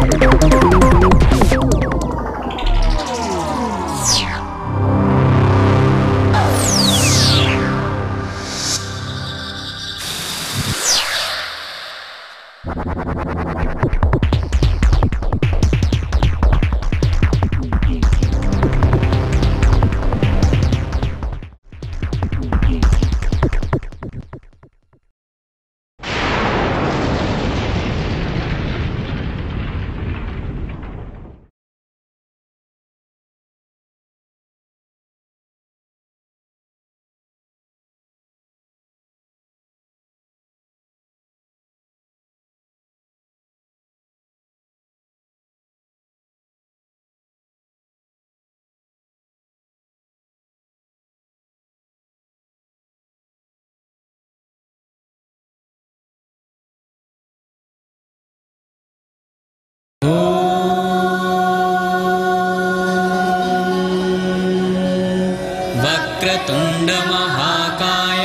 वक्रतुण्डमहाकाय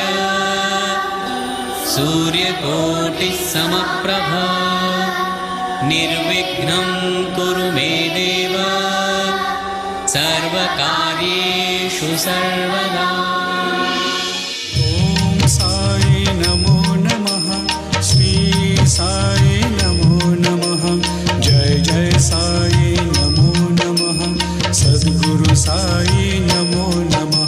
सूर्यकोटिः समप्रभ निर्विघ्नं कुरु मे देव सर्वकार्येषु सर्वदा ॐ साई नमो नमः श्री साई नमो नमः जय जय साई नमो नमः सद्गुरु साई नमो नमः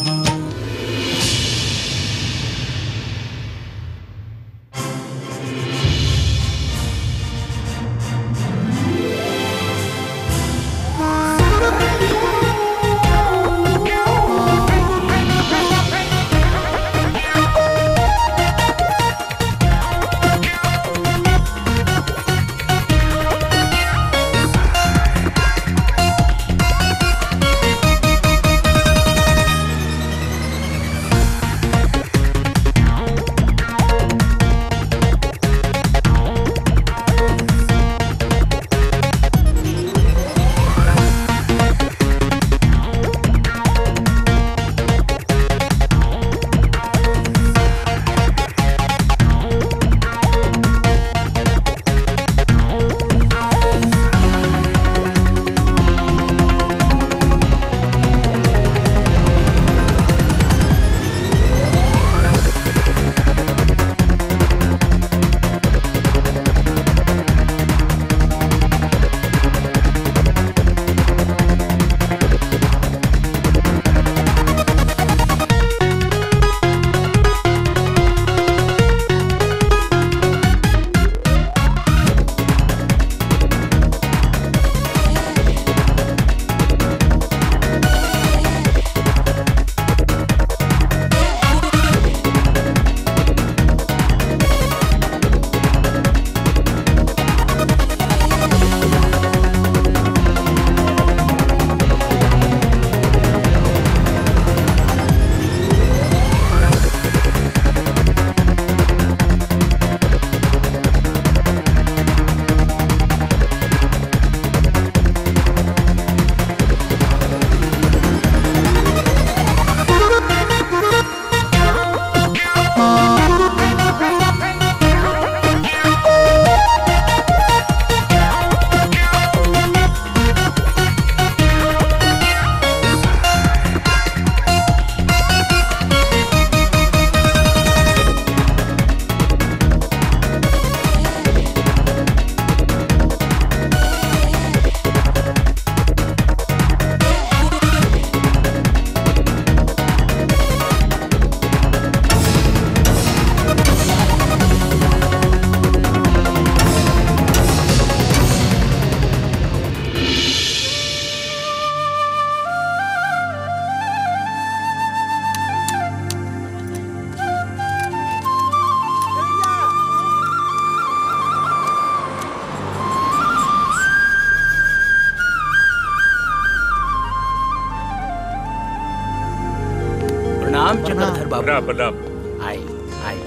प्रणाम चक्रधर बाबू प्रणाम प्रणाम आई आई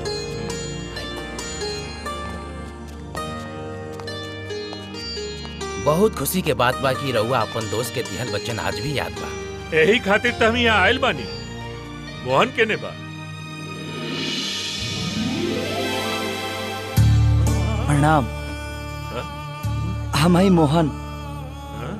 बहुत खुशी के बात बा कि रउआ अपन दोस्त के दिहल बच्चन आज भी याद बा यही खातिर तो हम यहाँ आयल बानी मोहन केने बा प्रणाम हम ही मोहन हाँ?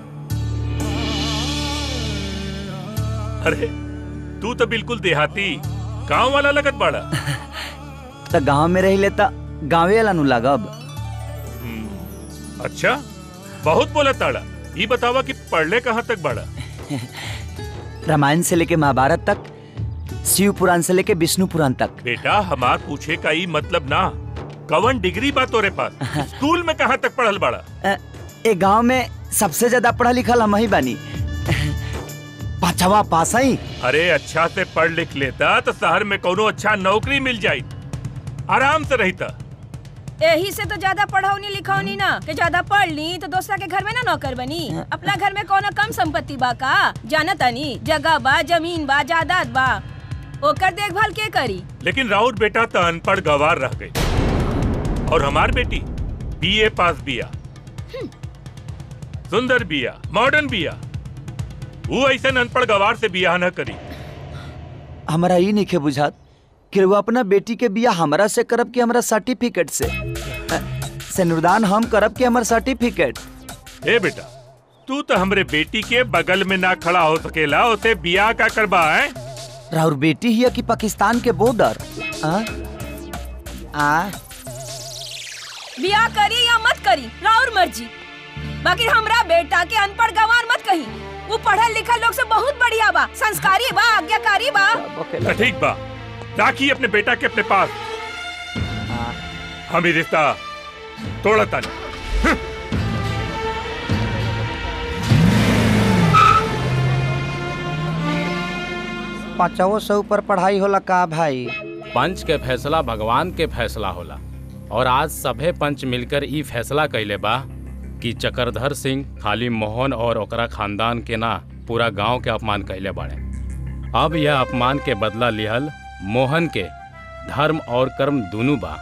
अरे तू तो बिल्कुल देहाती गांव वाला लगत बाड़ा त गांव में रही लेता गाँवे वाला नु लागब हम्म, अच्छा बहुत बोला ताड़ा ये बतावा कि पढ़ले कहाँ तक बाड़ा रामायण से लेके महाभारत तक शिव पुराण से लेके विष्णु पुराण तक बेटा हमार पूछे का ई मतलब ना कवन डिग्री बा तोरे पास स्कूल में कहाँ तक पढ़ल बाड़ा अ, ए गांव में सबसे ज्यादा पढ़ा लिखल हम ही बानी पांचवा पास ही अरे अच्छा से पढ़ लिख लेता तो शहर में कोनो अच्छा नौकरी मिल जाई आराम से रहता यही से तो ज्यादा पढ़ौनी लिखौनी ना कि ज्यादा पढ़ ली तो दूसरा के घर में ना नौकर बनी अपना घर में कोनो कम संपत्ति बा का जाना तानी जगह बा जमीन बा जायदाद बा ओकर देखभाल के करी लेकिन राउत बेटा तो अनपढ़ गवार रह गई और हमार बेटी बीए पास बिया सुंदर बिया मॉडर्न बिया वो ऐसे अनपढ़ गवार से बियाह न करी हमारा ई नहीं बुझात कि वो अपना बेटी के बिया हमरा से करब कि हमरा सर्टिफिकेट से अ, सिनुरदान हम करब कि हमर सर्टिफिकेट ए बेटा तू तो हमरे बेटी के बगल में ना खड़ा हो सकेला उसे बियाह का करबा है राउर बेटी ही है कि पाकिस्तान के बॉर्डर आ? आ बियाह करी या मत करी राउर मर्जी बाकी हमरा बेटा के अनपढ़ गंवार मत कही वो पढ़ल लिखल लोग से बहुत बढ़िया बा संस्कारी बा आज्ञाकारी बा तो ठीक बा राखी अपने बेटा के अपने पास हम ही रिश्ता तोड़ा तानी पांचवो से ऊपर पढ़ाई होला का भाई पंच के फैसला भगवान के फैसला होला और आज सभे पंच मिलकर ई फैसला कैले बा कि चक्रधर सिंह खाली मोहन और ओकरा खानदान के ना पूरा गांव के अपमान कैले बाड़े अब यह अपमान के बदला लिहल मोहन के धर्म और कर्म दोनों बा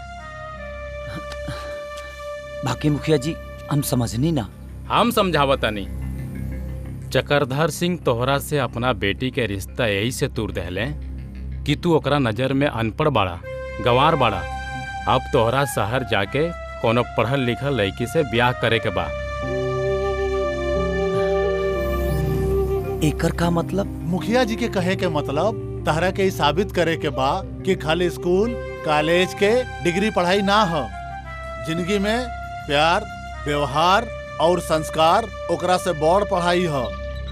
बाकी मुखिया जी हम समझनी ना हम समझावतनी चक्रधर सिंह तोहरा से अपना बेटी के रिश्ता यही से तूर दहले कि तू ओकरा नजर में अनपढ़ बाड़ा गंवार बाड़ा अब तोहरा शहर जाके कोनो पढ़ल लिखल लड़की से ब्याह करे के बा एकर का मतलब मुखिया जी के कहे के मतलब तहरा के ई साबित करे के बा कि खाली स्कूल कॉलेज के डिग्री पढ़ाई ना हो जिंदगी में प्यार व्यवहार और संस्कार ओकरा से बड़ पढ़ाई हो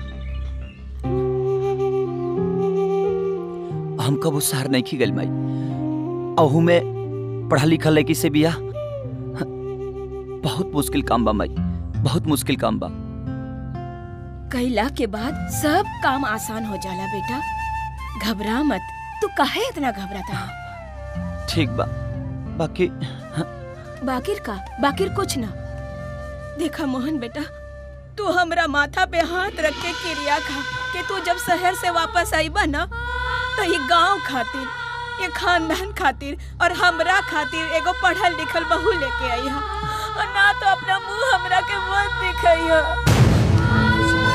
हम कबू शहर नहीं खी गल माई अहू में पढ़ा लिखा लड़की से बिया बहुत मुश्किल काम बा माई बहुत मुश्किल काम बा कैला के बाद सब काम आसान हो जाला बेटा घबरा मत तू काहे इतना घबराता है ठीक बा बाकी बाकिर का बाकिर कुछ ना देखा मोहन बेटा तू हमरा माथा पे हाथ रख के क्रिया खा कि तू जब शहर से वापस आईबा ना तो ये गांव खातिर ये खानदान खातिर और हमरा खातिर एगो पढ़ल लिखल बहू लेके आई हा और ना तो अपना मुंह हमरा के मत दिखाई हा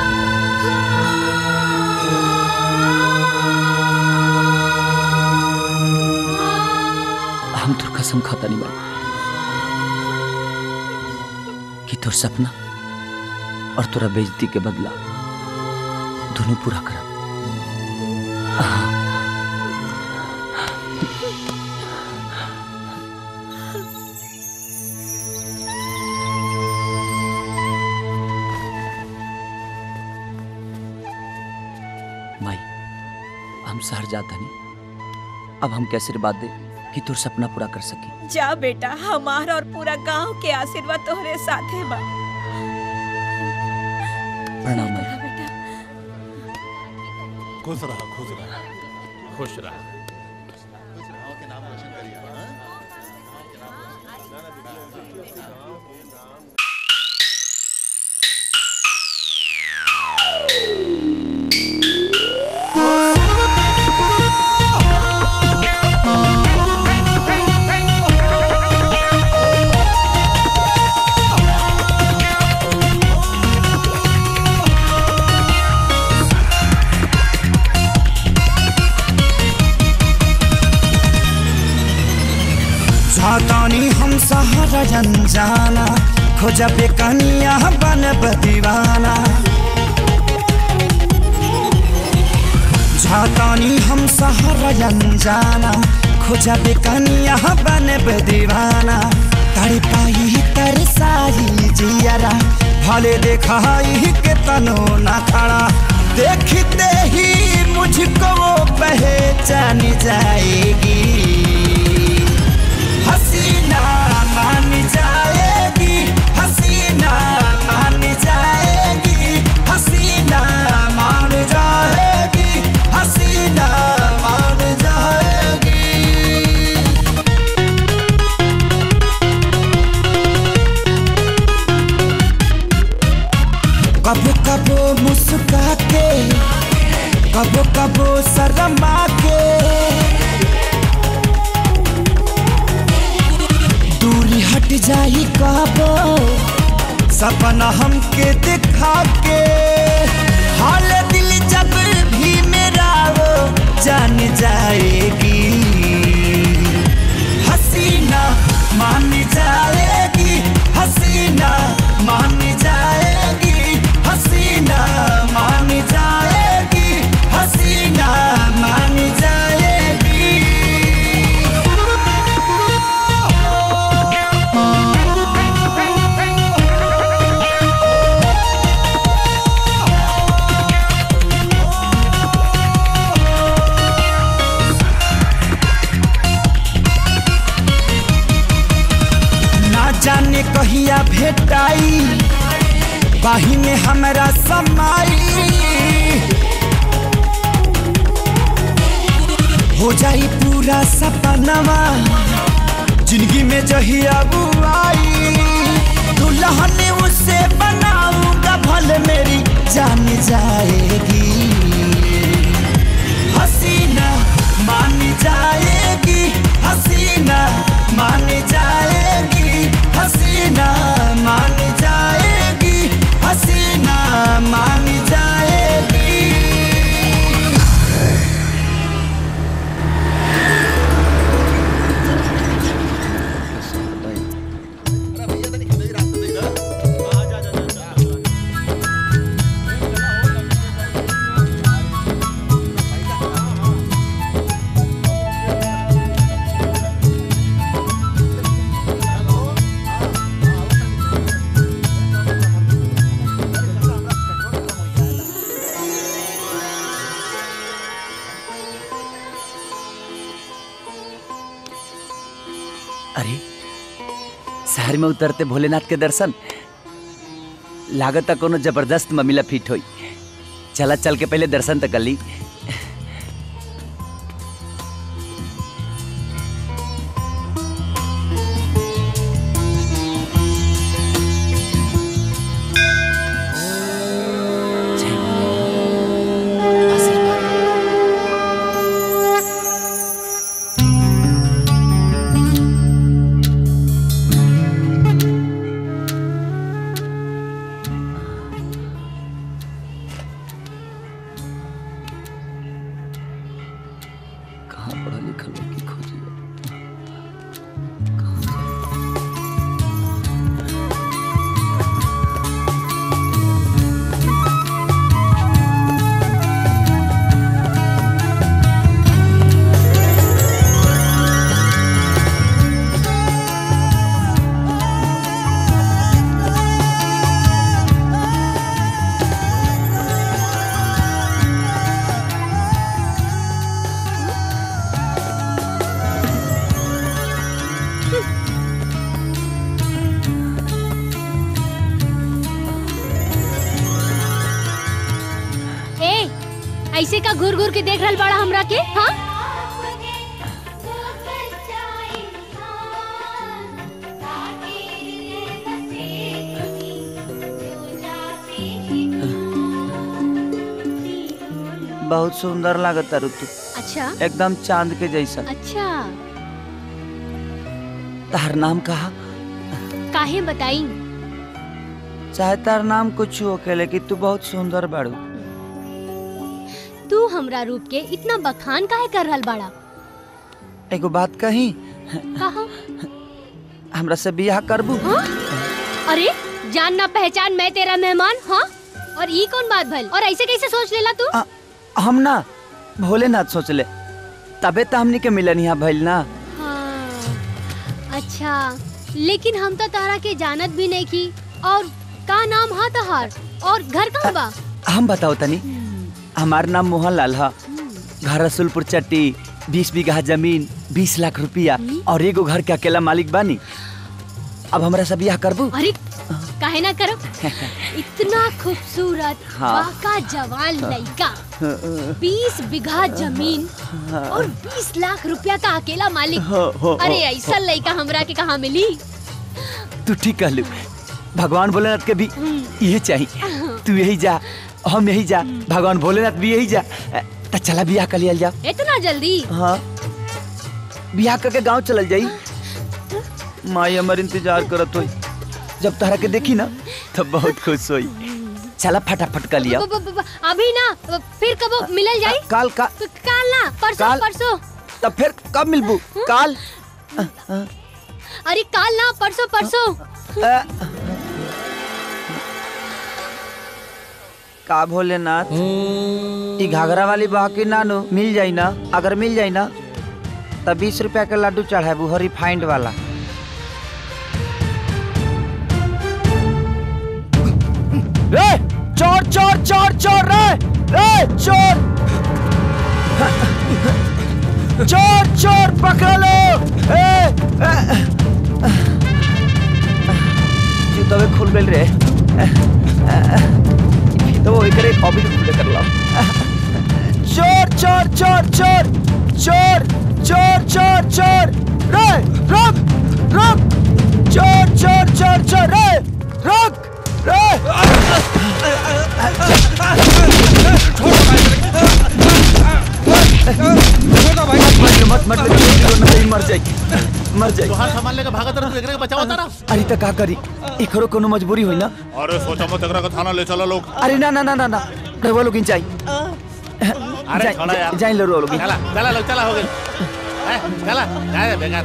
हम तोर कसम खाता नहीं माई कि तोर सपना और तोरा बेइज्जती के बदला दोनों पूरा करब माई हम शहर जाता नहीं अब हम कैसे बात दे कि तोर सपना पूरा कर सकी जा बेटा हमारा और पूरा गांव के आशीर्वाद तोहरे साथे बा प्रणाम माई बेटा खुश रहा खुश रहा खुश रह जातानी हम सहारा जाना खोजबे कनिया बनब दीवाना झातानी हम सहारा अनजाना खोजबे कनिया बनब दीवाना तड़ पाई तरसाई जियरा भले देखाई के तनो ना खड़ा देखते ही मुझको वो पहचान जाएगी हसीना मान जाएगी हसीना मान जाएगी हसीना मान जाएगी हसीना मान जाएगी कबो कबो मुस्का के कबो कबो शर्मा के दूरी हट जाई कबो सपना हमके दिखा के हाल दिल जब भी मेरा वो जान जाएगी हसीना मान जाएगी हसीना मान जाएगी हसीना मान जाएगी हसीना मान जाएगी ना जाने कहिया भेटाई बाही में हमरा समाई हो जाई पूरा सपनवा जिंदगी में जहिया बुआई दुल्हन उसे बनाऊंगा भले मेरी जान जाएगी हसीना मान जाएगी हसीना मान जाएगी हसीना मान जाएगी हसीना मान जाएगी अरे शहर में उतरते भोलेनाथ के दर्शन लागत कोनो जबरदस्त ममिला फिट होई चला चल के पहले दर्शन तक कर ली जय भोलेनाथ। आशीर्वाद। कहाँ पढ़ा लिखा लोग की खोजी ए ऐसे का घूर घूर के देख रहल बड़ा हमरा के हाँ बहुत सुंदर लागत तारू तू अच्छा एकदम चांद के जैसा अच्छा तार नाम कहा काहे बताई चाहे तार नाम कुछ हो के लेकिन तू बहुत सुंदर बाड़ू तू हमरा रूप के इतना बखान काहे कर रहल बड़ा एगो बात कही कहा हमरा से बियाह करबू हाँ? अरे जान ना पहचान मैं तेरा मेहमान हाँ और ये कौन बात भल और ऐसे कैसे सोच लेला तू आ, हम ना भोलेनाथ सोच ले तबे तो हमनी के मिलन यहाँ भइल ना हाँ अच्छा लेकिन हम तो तारा के जानत भी नहीं की और का नाम हा तहार और घर कहाँ बा हम बताओ तनी हमार नाम मोहन लाल है घर रसुलपुर चट्टी बीस बीघा जमीन बीस लाख रुपया और एगो घर के अकेला मालिक बानी अब हमरा से बियाह करबू अरे काहे ना करो इतना खूबसूरत हाँ। बाका जवान लड़का बीस बीघा जमीन और बीस लाख रुपया का अकेला मालिक हो, हो, अरे हो, ऐसा लड़का हमरा के कहाँ मिली तू ठीक कहलू भगवान भोलेनाथ के भी यही चाहिए तू यही जा हम यही जा भगवान भोलेनाथ भी यही जा तो चला बियाह कर लिया जाओ इतना जल्दी हाँ बियाह करके गांव चल जाई माई हमर इंतजार करत होई जब तहरा के देखी ना तब बहुत खुश होई चला फटाफट कर लिया ब- ब- ब- अभी ना फिर कब मिलल जाई काल का काल ना परसों काल? परसों तब फिर कब मिलबू काल अरे काल ना परसों परसों अ, का भोलेनाथ ई घाघरा वाली बाकी नानू मिल जाई ना अगर मिल जाई ना तब बीस रुपया के लड्डू चढ़ाबू हो रिफाइंड वाला रे चोर चोर चोर चोर रे रे चोर चोर चोर पकड़ लो ए, ए, जूतवे खुल गइल रे तो एकरे कॉपी खुले कर लो चोर चोर चोर चोर चोर चोर चोर चोर रे रुक रुक चोर चोर चोर चोर रे रुक रे मत मत मत नहीं मर जाई मर जाई तोहार सामान लेके भागत रह तू एकरे के बचाओ तारा अरे त का करी एकरो कोनो मजबूरी होई ना अरे सोचा मत एकरा के थाना ले चलो लोग अरे ना ना ना ना ना रवा लोगिन चाहिए अरे छोड़ा यार जाइन लो लोगिन चला चला लोग चला हो गई ए, चला जाए बेकार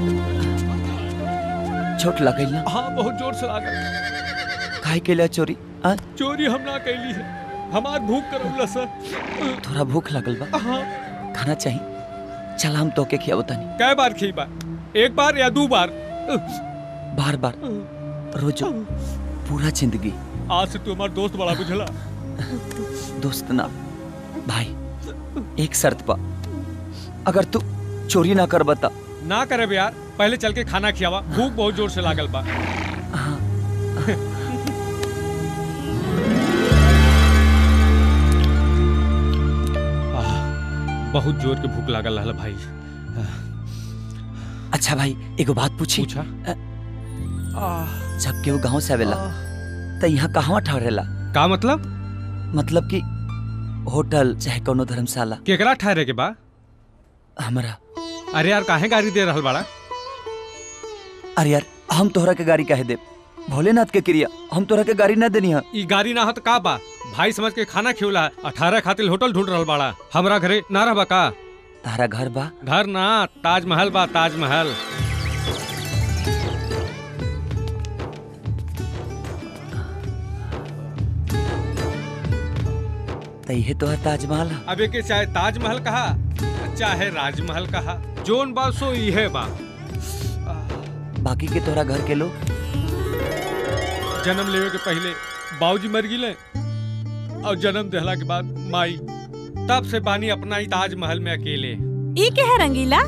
छोट लगल ना हाँ बहुत जोर से लागल काहे के लिए चोरी आ चोरी हम ना कैली है हमार भूख करौला सर थोड़ा भूख लगल बा हाँ खाना चाहिए चल हम तोके खियाबो तनी कै बार खी बा एक बार या दो बार बार बार रोजो पूरा जिंदगी आज से तू हमार दोस्त बड़ा बुझला दोस्त ना भाई एक शर्त पा अगर तू चोरी ना कर बता ना करे यार पहले चल के खाना खियावा भूख बहुत जोर से लागल बा आह, बहुत जोर के भूख लागल रहल भाई अच्छा भाई एगो बात पूछी पूछा जब केहू गांव से आवेला त यहाँ कहवा ठहरेला का मतलब मतलब कि होटल चाहे कोनो धर्मशाला केकरा ठहरे के बा हमरा अरे यार काहे गाड़ी दे रहल बाड़ा अरे यार हम तोहरा के गाड़ी काहे देब भोलेनाथ के क्रिया हम तोहरा के गाड़ी ना देनी है ई गाड़ी ना हो तो का बा भाई समझ के खाना खियोला अठारह खातिर होटल ढूंढ रहल बाड़ा हमरा घरे ना रहबा का तारा घर बा घर ना ताजमहल बा ताजमहल त इहे तोहर ताजमहल है अब के चाहे ताजमहल कहा चाहे राजमहल कहा जोन बा सो इहे बा बाकी के तोहरा घर के लोग जन्म लेवे के पहले बाबूजी मर गिले और जन्म देहला के बाद माई तब से बानी अपना ही ताजमहल में अकेले ई के है रंगीला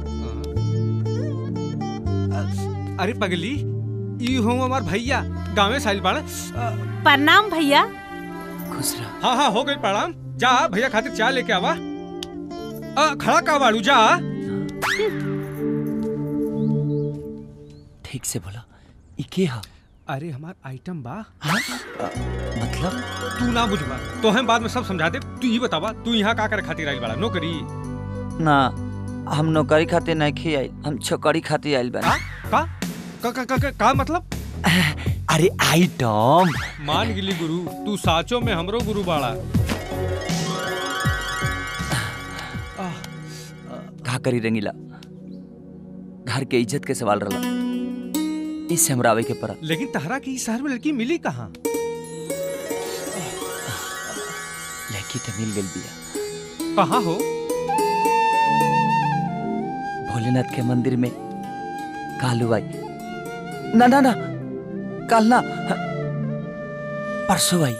अरे पगली ई हो हमार भैया गाँवे साइल बाड़ा प्रणाम भैया खुश रह हाँ हाँ हो गई प्रणाम जा भैया खातिर चाय लेके आवा आ, खड़ा का बाड़ू जा ठीक से बोला ई के है अरे हमार आइटम बा हाँ? अ, मतलब तू ना बुझबा तो हम बाद में सब समझा दे तू ही बतावा तू यहाँ का करे खातिर आइल बाड़ा नौकरी ना हम नौकरी खातिर नहीं खी आइल हम छोकरी खातिर आइल का बानी का का का, का, का, का मतलब अरे आइटम मान गिली गुरु तू साचो में हमरो गुरु बाड़ा का करी रंगीला घर के इज्जत के सवाल रहा इससे हमरा आवे के पड़ा लेकिन तहरा के इस शहर में लड़की मिली कहाँ लड़की तो मिल गई बिया कहाँ हो भोलेनाथ के मंदिर में कालू आई ना ना ना कल ना परसों आई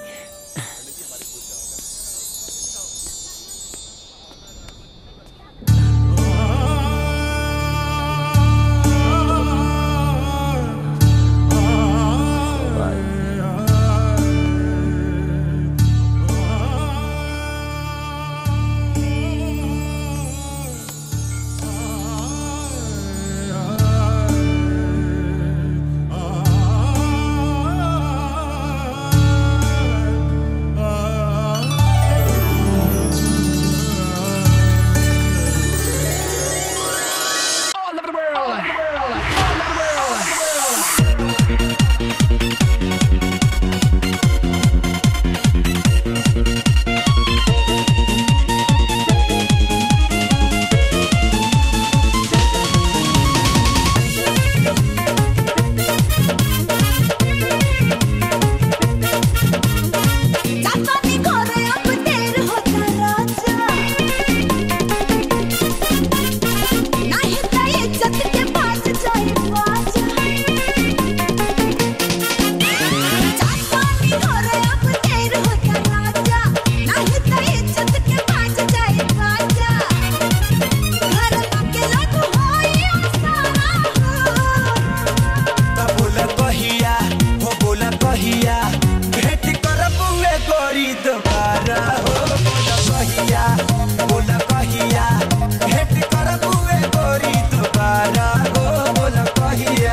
बोला कहिया हो बोला कहिया भेंट करबुए गोरी दोबारा हो बोला कहिया बोला कहिया भेंट करबुए गोरी दोबारा हो बोला कहिया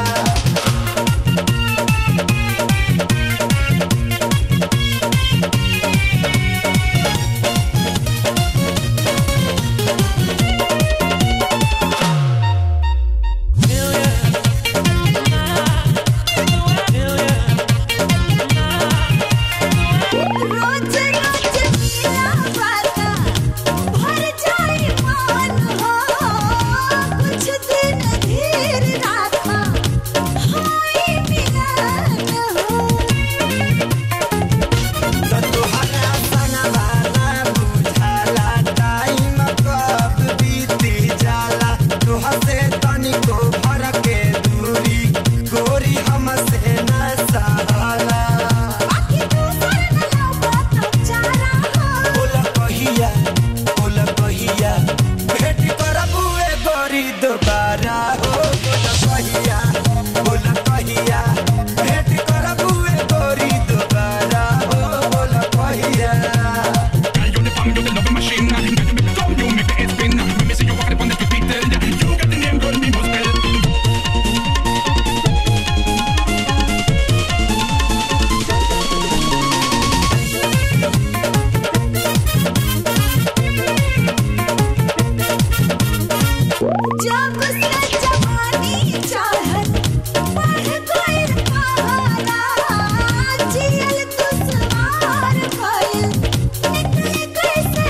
गोरी हमसे न सहाला बोला कहिया बोला कहिया भेंट करबुए गोरी दोबारा हो बोला कहिया बोला कहिया भेंट करबुए गोरी दोबारा हो बोला कहिया जब से जवानी चाहत बढ़ गइल पहाड़ा जियल दुश्वार भइल निकले कैसे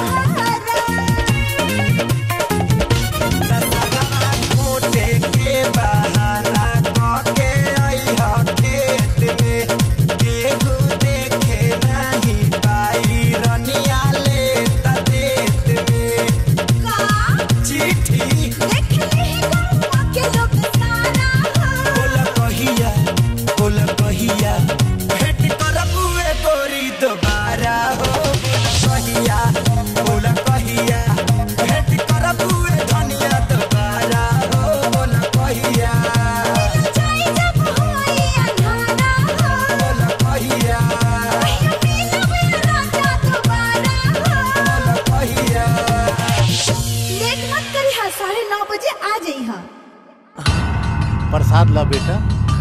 मोटे के बहाना कके अइहा खेत में केहू देखे नहीं पाई रनिया ले त देत में चिट्ठी बोला कहिया बोला कहिया भेंट करबुए गोरी दोबारा हो बोला कहिया बोला कहिया भेंट करबुए धनिया दोबारा हो बोला कहिया बोला कहिया बोला कहिया लेट मत करी हा साढ़े नौ बजे आ जाई हा प्रसाद ला बेटा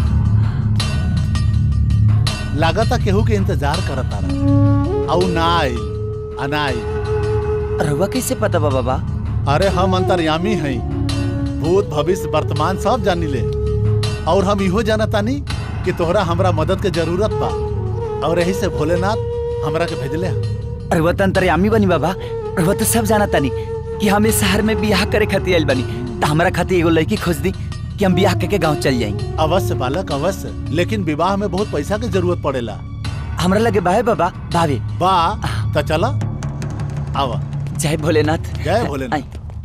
लागता केहू के इंतजार करत तारा औ ना आई अनाई रहुआ कैसे पता बा बाबा अरे हम अंतर्यामी हई भूत भविष्य वर्तमान सब जानी ले और हम इहो जानतानी कि तोहरा हमरा मदद के जरूरत बा और यही से भोलेनाथ हमरा के भेजले हा। रहुआ तो अंतर्यामी बनी बाबा रहुआ तो सब जाना तानी कि हम इस शहर में बियाह करे खातिर आइल बनी तो हमरा खातिर एगो लड़की खोज दी कि हम ब्याह के गांव चल जाएंगे अवश्य बालक अवश्य लेकिन विवाह में बहुत पैसा की जरूरत पड़ेला हमरा लगे बाहे बाबा भावे बा तो चला आवा जय भोलेनाथ जय भोलेनाथ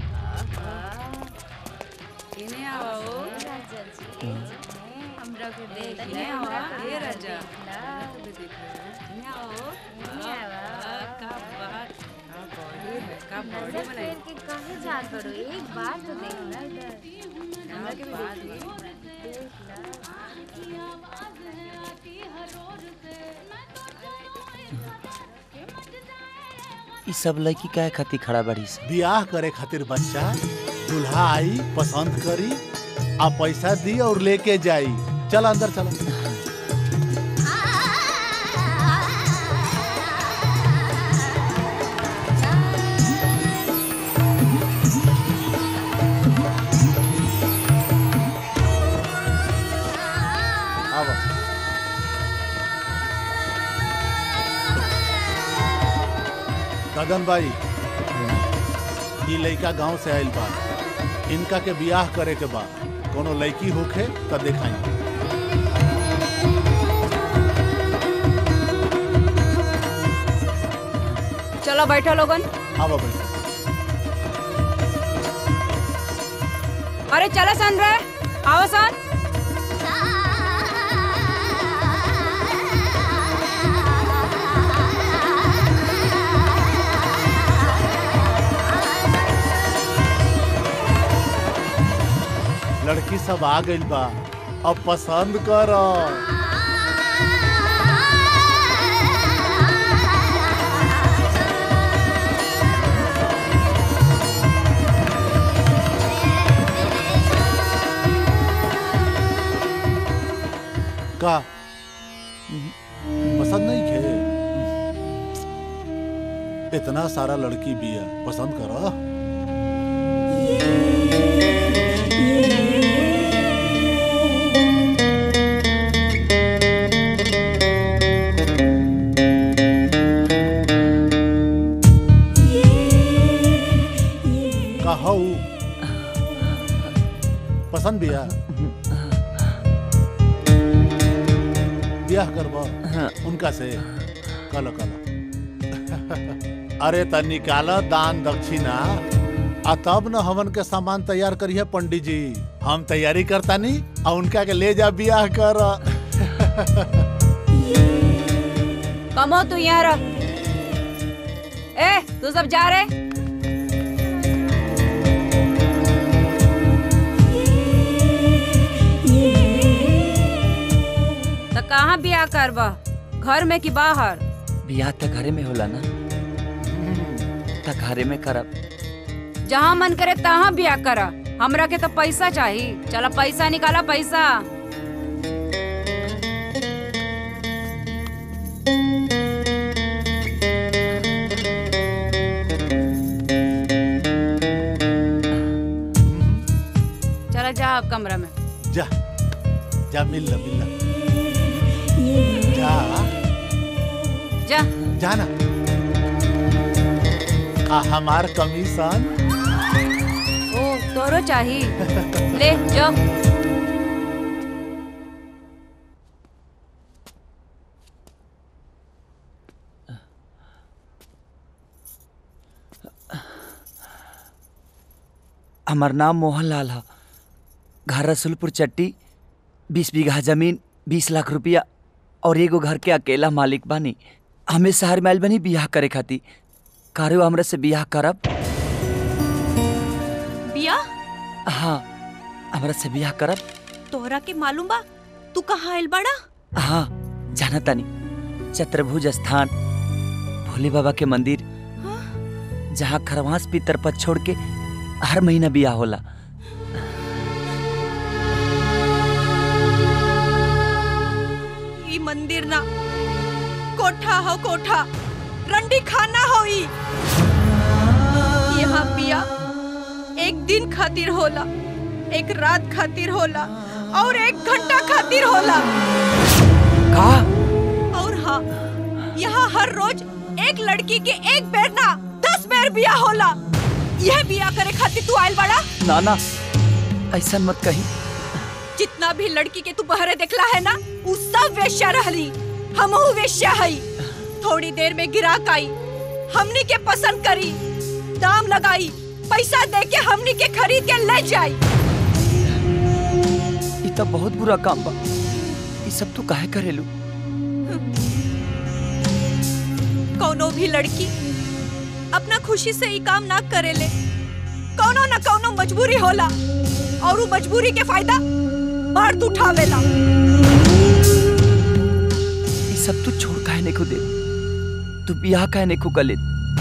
एक बार तो देखना इधर ई सब लड़की काहे खातिर खड़ा बड़ी से ब्याह करे खातिर बच्चा दूल्हा आई पसंद करी आ पैसा दी और लेके जाई चल अंदर चला आवा गगन भाई ई लड़का गांव से आइल बा इनका के बियाह करे के बा कोनो लड़की होखे त देखाई चलो बैठो लोगन आवा भाई अरे चलो सन रे आओ सन लड़की सब आ गइल बा अब पसंद कर का पसंद नहीं खे इतना सारा लड़की भी है पसंद करो कहू पसंद बिया ब्याह करबा उनका से कलो कलो अरे त निकाल दान दक्षिणा आ तब न हमन के सामान तैयार करिए पंडित जी हम तैयारी करता नी आ उनका के ले जा ब्याह कर कमो तू यहाँ रह ए तू सब जा रहे तो कहाँ बियाह करबा घर में कि बाहर ब्याह त घरे में होला ना त घरे में करब जहाँ मन करे तहाँ बियाह करा हमरा के तो पैसा चाहिए चलो पैसा निकाला पैसा चलो जा अब कमरा में जा जा मिल ला मिल ला जा जा जाना आ हमार कमीशन ओ तोरो चाहिए ले जो हमार नाम मोहन लाल है घर रसुलपुर चट्टी बीस बीघा जमीन बीस लाख रुपया और एगो घर के अकेला मालिक बानी हमें शहर में आइल बनी बियाह करे खातिर कारो हमरा से बियाह करब बिया हाँ हमरा से बियाह करब तोहरा के मालूम बा तू कहाँ आइल बड़ा हाँ जाना तानी चतुर्भुज स्थान भोले बाबा के मंदिर जहाँ खरवास पितर पर छोड़ के हर महीना बियाह होला ई मंदिर ना कोठा हो कोठा रंडी खाना हो ई यहाँ बिया एक दिन खातिर होला एक रात खातिर होला और एक घंटा खातिर होला का और हाँ यहाँ हर रोज एक लड़की के एक बेर ना दस बेर बिया होला यह बिया करे खातिर तू आइल बड़ा ना ना ऐसा मत कही जितना भी लड़की के तू बहरे देखला है ना उ सब वेश्या रहली हमहू वेश्या हई थोड़ी देर में गिराक आई हमनी के पसंद करी दाम लगाई पैसा दे के हमनी के खरीद के ले जाई ई तो बहुत बुरा काम बा ई सब तू काहे करेलू कौनो भी लड़की अपना खुशी से ई काम ना करेले कौनो न कौनो मजबूरी होला और उ मजबूरी के फायदा मर्द उठावेला ई सब तू छोड़ काहे नहीं दे तू बियाह काहे नहीं कर ले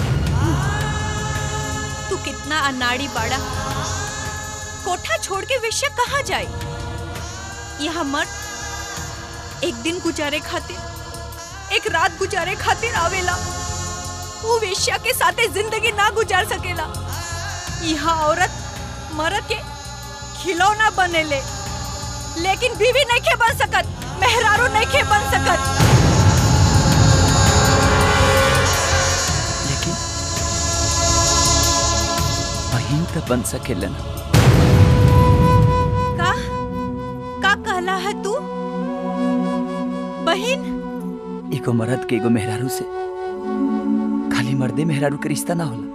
तू कितना अनाड़ी बाड़ा कोठा छोड़ के वेश्या कहाँ जाए यहाँ मर्द एक दिन गुजारे खातिर एक रात गुजारे खातिर आवेला वो वेश्या के साथे जिंदगी ना गुजार सकेला यहाँ औरत मर्द के खिलौना बनेले लेकिन बीवी नहीं के बन सकत मेहरारू नहीं के बन सकत लेकिन बहन तो बन सकेलन का का कहला है तू बहन एगो मर्द के एगो मेहरारू से खाली मर्दे मेहरारू के रिश्ता ना होला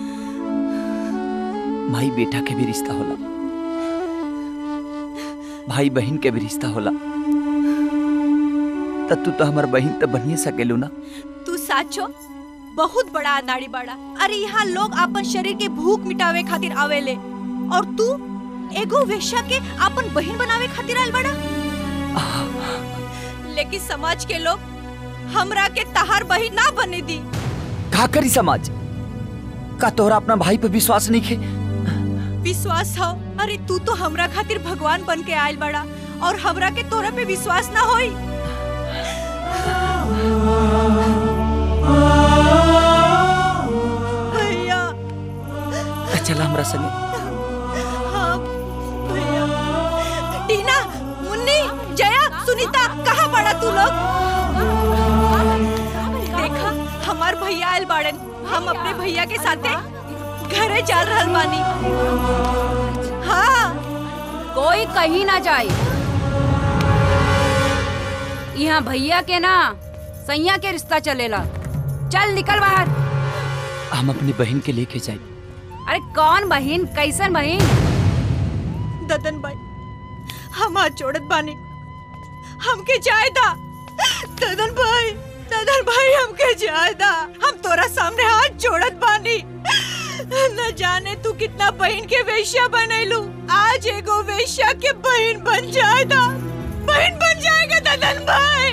माई बेटा के भी रिश्ता होला भाई बहन के भी रिश्ता होला तब तू तो हमार बहन तो बनिए सकेलू ना तू साचो बहुत बड़ा अनाड़ी बाड़ा अरे यहाँ लोग अपन शरीर के भूख मिटावे खातिर आवेले और तू एगो वेश्या के अपन बहन बनावे खातिर आयल बड़ा लेकिन समाज के लोग हमरा के तहार बहन ना बने दी का करी समाज का तोहरा अपना भाई पे विश्वास नहीं खे विश्वास हो अरे तू तो हमरा खातिर भगवान बन के आयल बड़ा और हमरा के तोरा पे विश्वास ना होई भैया त चला हमरा संगे हाँ भैया टीना मुन्नी जया सुनीता कहाँ पड़ा तू लोग देखा हमार भैया आयल बाड़न हम अपने भैया के साथे घरे चल रहल बानी हाँ कोई कहीं ना जाए यहाँ भैया के ना सैया के रिश्ता चलेला चल निकल बाहर हम अपनी बहन के लेके जाए अरे कौन बहन कैसन बहन ददन भाई हम हाथ जोड़त बानी हमके जाए दा ददन भाई ददन भाई हमके जाए दा हम तोरा सामने हाथ जोड़त बानी न जाने तू कितना बहन के वेश्या बनैलू आज एगो वेश्या के बहन बन जाए दा बहन बन जाएगा ददन भाई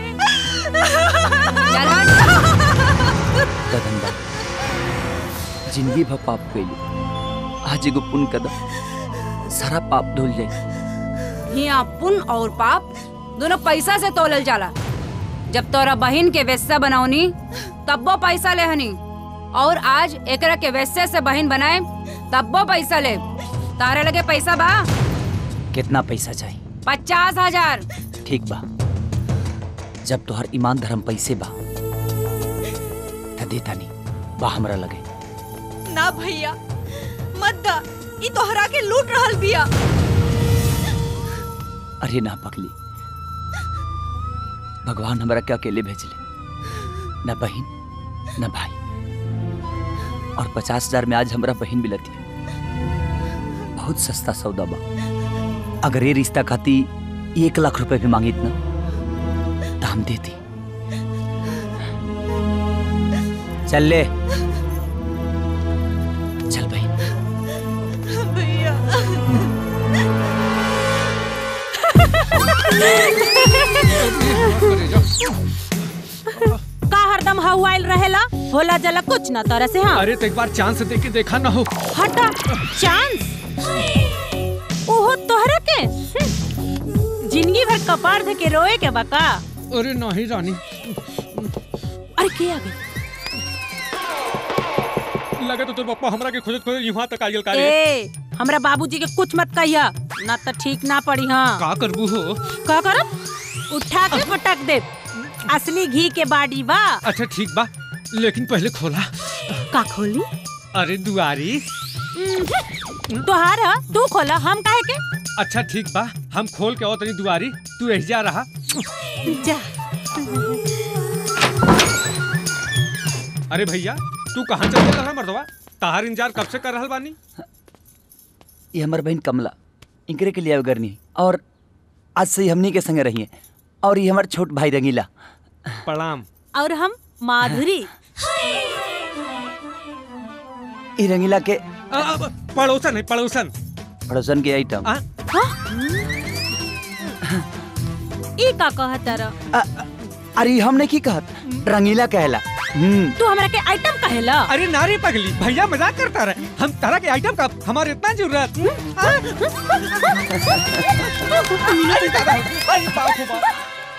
ददन बा जिंदगी भर पाप कैली आज एगो पुण्य कदम सारा पाप धुल जाए यहाँ पुण्य और पाप दोनों पैसा से तोलल जाला जब तोरा बहन के वेश्या बनौनी तब वो पैसा ले हनी और आज एकरा के वेश्या से बहन बनाए तब वो पैसा ले तारे लगे पैसा बा कितना पैसा चाहिए पचास हजार ठीक बा जब तोहर ईमान धर्म पैसे बा त देता नहीं बा हमरा लगे ना भैया मत दा ई तोहरा के लूट रहल बिया अरे ना पगली भगवान हमरा के अकेले भेजले न बहन न भाई और पचास हजार में आज हमरा बहन मिलती है बहुत सस्ता सौदा बा अगर ये रिश्ता खाती एक लाख रुपए भी मांगी ना तो हम देती चल ले चल बहन भैया का हरदम हवाइल रहेला होला जला कुछ ना तरह से हाँ अरे तो एक बार चांस दे के देखा ना हो हटा चांस ओहो तोहरा के हम्म। जिंदगी भर कपार धके रोए के बका अरे नहीं रानी अरे के आ गई लगे तो तोर पप्पा हमरा के खोजत खोजत यहाँ तक आयल का रे ए हमरा बाबूजी के कुछ मत कहिया ना तो ठीक ना पड़ी हाँ का करबू हो का करब उठा के पटक दे असली घी के बाड़ी बा अच्छा ठीक बा लेकिन पहले खोला का खोली अरे दुआरी तोहार ह, तू खोला हम काहे के अच्छा ठीक बा हम खोल के तनी दुआरी तू एहिजा रहा जा अरे भैया तू कहाँ चल रहा मर्दवा तार इंतजार कब से कर रहल बानी ये हमार बहन कमला इनकरे के लिए आवे करनी और आज से ही हमनी के संगे रहिए और ये हमार छोट भाई रंगीला प्रणाम और हम माधुरी ई रंगीला के आ, आ, पड़ोसन है पड़ोसन पड़ोसन के आइटम ई का कहत तारा अरे हमने की कहत रंगीला कहला हम्म तू हमरा के आइटम कहेला अरे नारी पगली भैया मजाक करता रहे हम तरह के आइटम का हमारे इतना जरूरत आ? अरे दादा, अरे बाप रे बाप।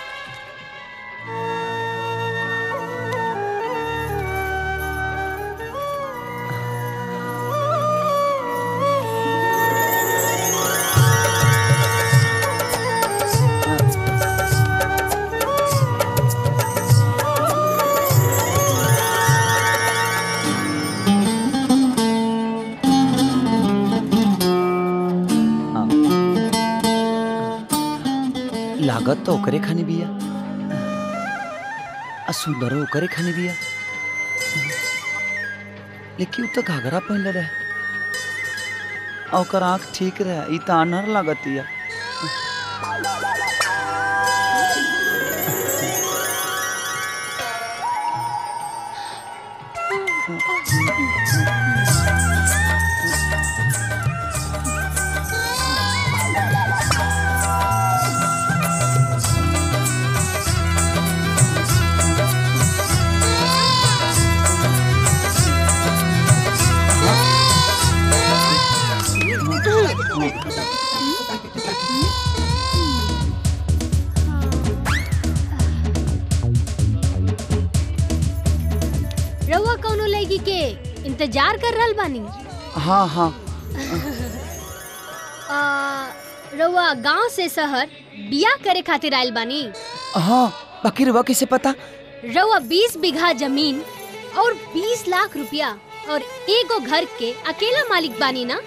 लागत तो ओकरे खाने बिया आ सुंदरो ओकरे खाने बिया लेकिन उ तो घाघरा पहनले रहे आ ओकर आँख ठीक रहे ई तो अनहर लागतिया रउआ कौनो लड़की के इंतजार कर रहल बानी हाँ हाँ आ, रउआ गांव से शहर बिया करे खातिर आइल बानी हाँ बाकी रुआ कैसे पता रउआ 20 बीघा जमीन और 20 लाख रुपया और एगो घर के अकेला मालिक बानी ना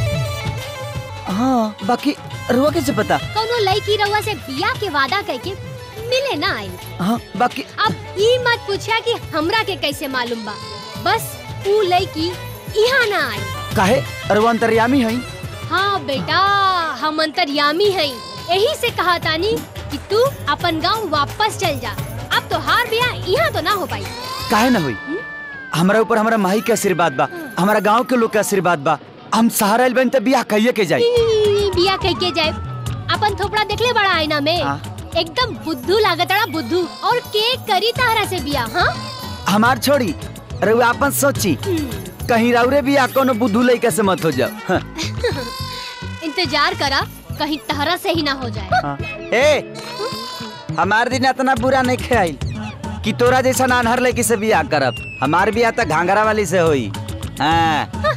हाँ बाकी रुआ कैसे पता कौनो लड़की रउआ से बिया के वादा करके मिले ना आई हाँ बाकी अब ई मत पूछा कि हमरा के कैसे मालूम बा बस ऊ लड़की यहाँ ना आई काहे रुआ अंतर्यामी है हाँ बेटा हम अंतर्यामी हैं यही से कहा तानी कि तू अपन गांव वापस चल जा अब तो हार बिया यहाँ तो ना हो पाई काहे ना हुई हमारा ऊपर हमारा माई के आशीर्वाद बा हमारा गांव के लोग के आशीर्वाद बा हम सहारा आइल बन त बियाह कहिए के जाई बिया कह के जाए अपन थोपड़ा देखले बड़ा आईना में हाँ। एकदम बुद्धू लागतड़ा बुद्धू और के करी तारा से बिया हाँ हमार छोड़ी रुआ अपन सोची कहीं राउरे बियाह कोनो बुद्धू लइका से मत हो जाओ हाँ। इंतजार करा कहीं तहरा से ही ना हो जाए हाँ। ए हमार दिन इतना बुरा नहीं खेल कि तोरा जैसा नानहर लड़की से बियाह करब हमार बियाह तो घाघरा वाली से होई हाँ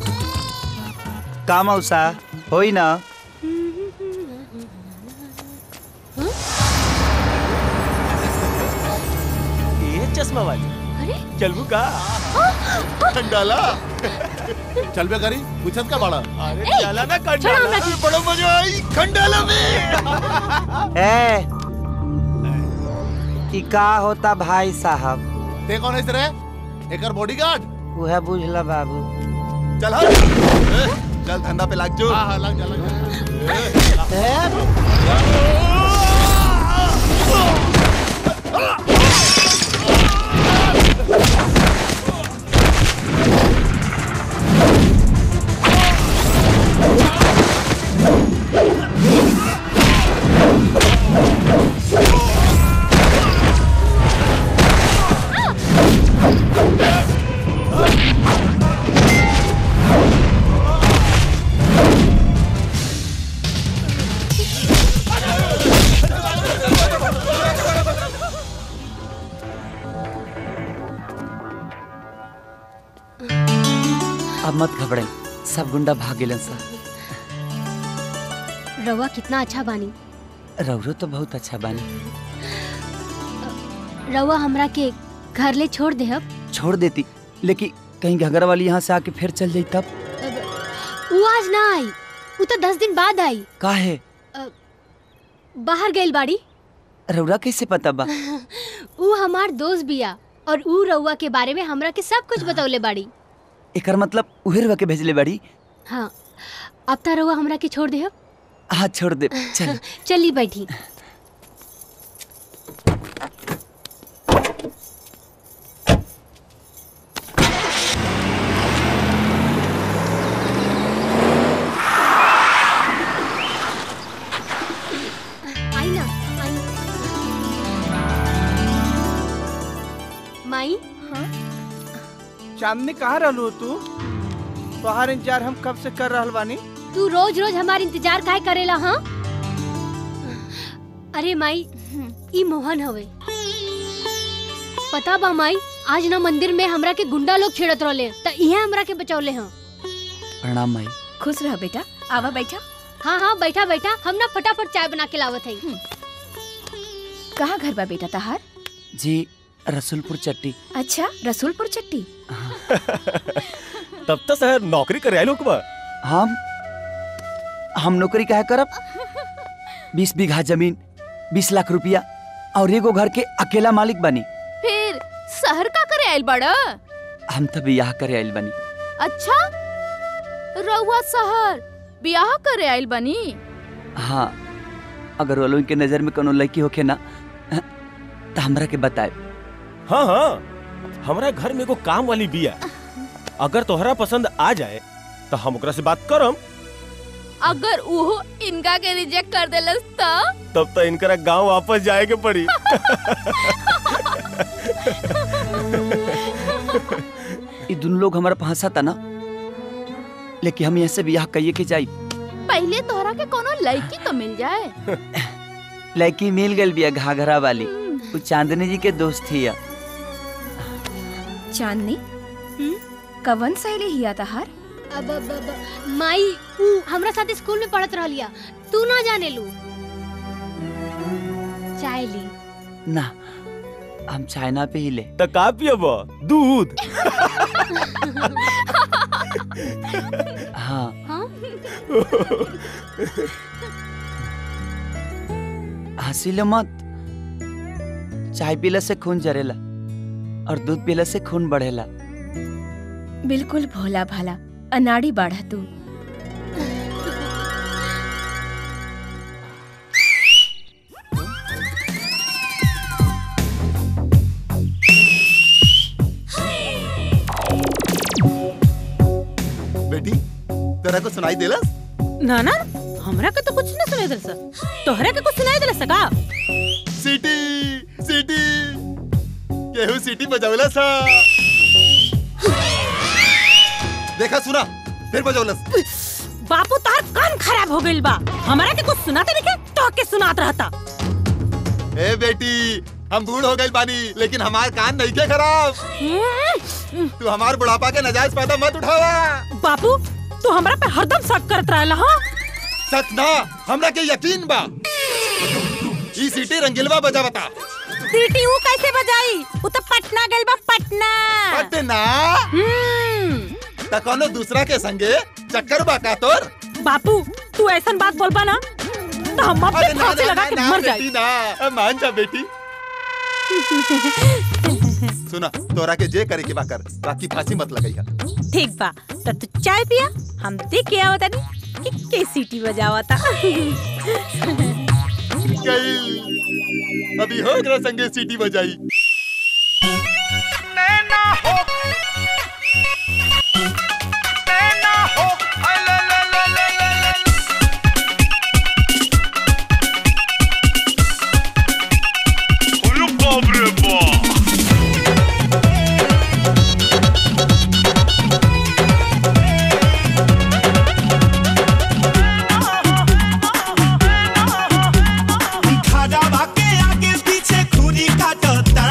का मौसा होई ना ये चश्मा वाली अरे चलबू का खंडाला चल बे करी पूछत का बड़ा अरे ए, चला ना छोड़ खंडाला हमरा की। बड़ा मजा आई खंडाला में ए ई का होता भाई साहब ते कौन है रे एकर बॉडीगार्ड वह बुझला बाबू चल हट ए, चल धंधा पे लाग जो हाँ हाँ लग जा लग जा अब मत घबराई सब गुंडा भाग गेलन सा रवा कितना अच्छा बानी रौरो तो बहुत अच्छा बानी रवा हमरा के घर ले छोड़ दे अब छोड़ देती लेकिन कहीं घगरा वाली यहाँ से आके फिर चल जाई तब उ आज ना आई उ तो दस दिन बाद आई काहे बाहर गइल बाड़ी रउरा कैसे पता बा उ हमार दोस्त बिया और उ रउआ के बारे में हमरा के सब कुछ बतौले बाड़ी एकर मतलब उहे रउआ के भेजले बाड़ी हाँ अब तो रउआ हमरा के छोड़ दे हाँ छोड़ दे चल चली बैठी आई ना आई माई चांदनी कहाँ रहलू तू तोहार इंतजार हम कब से कर रहल बानी तू रोज रोज हमार इंतजार काहे करेला हाँ अरे माई ई मोहन हवे पता बा माई आज ना मंदिर में हमरा के गुंडा लोग छेड़त रहले त इहे हमरा के बचौले हैं प्रणाम माई खुश रह बेटा आवा बैठा हाँ हाँ बैठा बैठा हम ना फटाफट चाय बना के लावत हई कहाँ घर बा बेटा तहार जी रसुलपुर चट्टी अच्छा रसूलपुर चट्टी तब तो शहर नौकरी करे लोग बा हम हम नौकरी काहे करब बीस बीघा जमीन बीस लाख रुपया और एगो घर के अकेला मालिक बनी फिर शहर का करे आइल बड़ा हम तो बियाह करे आइल बनी अच्छा रउआ शहर बियाह करे आइल बनी हाँ अगर वो लोगन के नजर में कोनो लड़की होखे ना तो हमरा के बताए हाँ हाँ हमरा घर में एगो काम वाली बिया अगर तोहरा पसंद आ जाए तो हम ओकरा से बात करम अगर उहो इनका के रिजेक्ट कर देलस त तब तो इनकरा गांव वापस जाए के पड़ी ये दोनों लोग हमारा फंसा था ना लेकिन हम यहाँ से बियाह कहिए के जाई पहले तोहरा के कोनो लड़की तो मिल जाए लड़की मिल गई बिया घाघरा वाली वो चांदनी जी के दोस्त थी या चांदनी कवन सहेली हिया तहार अब अब अब माई उ हमरा साथ स्कूल में पढ़त रहलिया तू ना जाने लू चाय ली ना हम चाइना पे ही ले तो का पियब दूध हाँ हंसीले मत चाय पीला से खून जरेला और दूध पीला से खून बढ़ेला बिल्कुल भोला भाला अनाड़ी बाढ़ा तू बेटी तेरा को सुनाई देलस ना ना हमरा के तो कुछ न सुनाई दिल सर तोहरा के कुछ सुनाई दिल सका सीटी सीटी केहू सीटी बजावला सा देखा सुना फिर बजावलस बापू तार कान खराब हो गइल बा हमरा के कुछ सुनाते नहीं तो के सुनात रहता ए बेटी हम बूढ़ हो गए बानी लेकिन हमार कान नहीं के खराब तू हमार बुढ़ापा के नजायज फायदा मत उठावा बापू तू हमरा पे हरदम शक करत रहला हां सच ना हमरा के यकीन बा ई सीटी रंगीलवा बजा बता सीटी ऊ कैसे बजाई ऊ तो पटना गइल बा पटना पटना त कोनो दूसरा के संगे चक्कर बा का तोर बापू तू ऐसन बात बोलबा ना तो हम अपने अरे ना, फांसी ना, लगा ना, के ना, मर बेटी, जाए ना मान जा बेटी सुना तोरा के जे करे के बा कर बाकी फांसी मत लगाइया ठीक बा तो तू चाय पिया हम देख के आवत नहीं कि के सीटी बजावता गई अभी हो गया संगे सीटी बजाई खड़ा के आगे पीछे खूनी काटता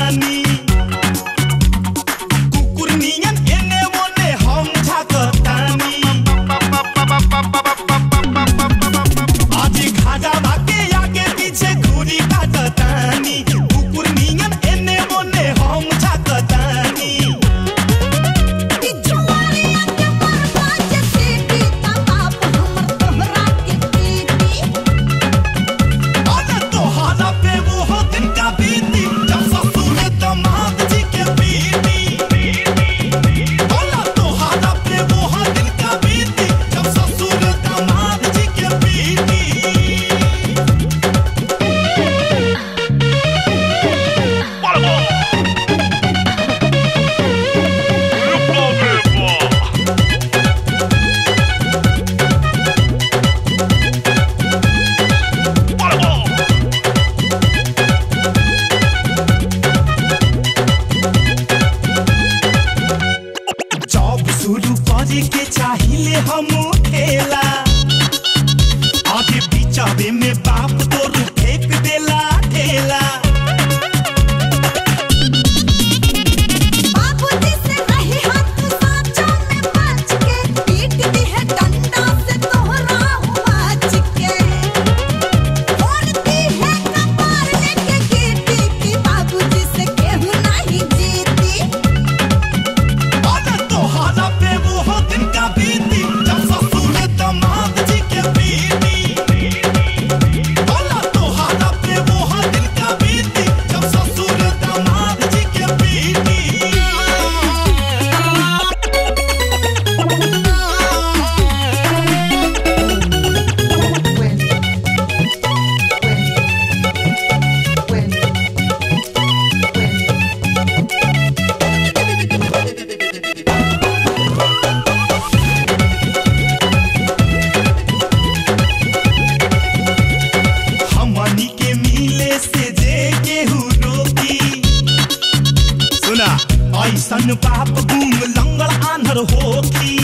ऐसन बाप गुंग लंगड़ आंधर होखी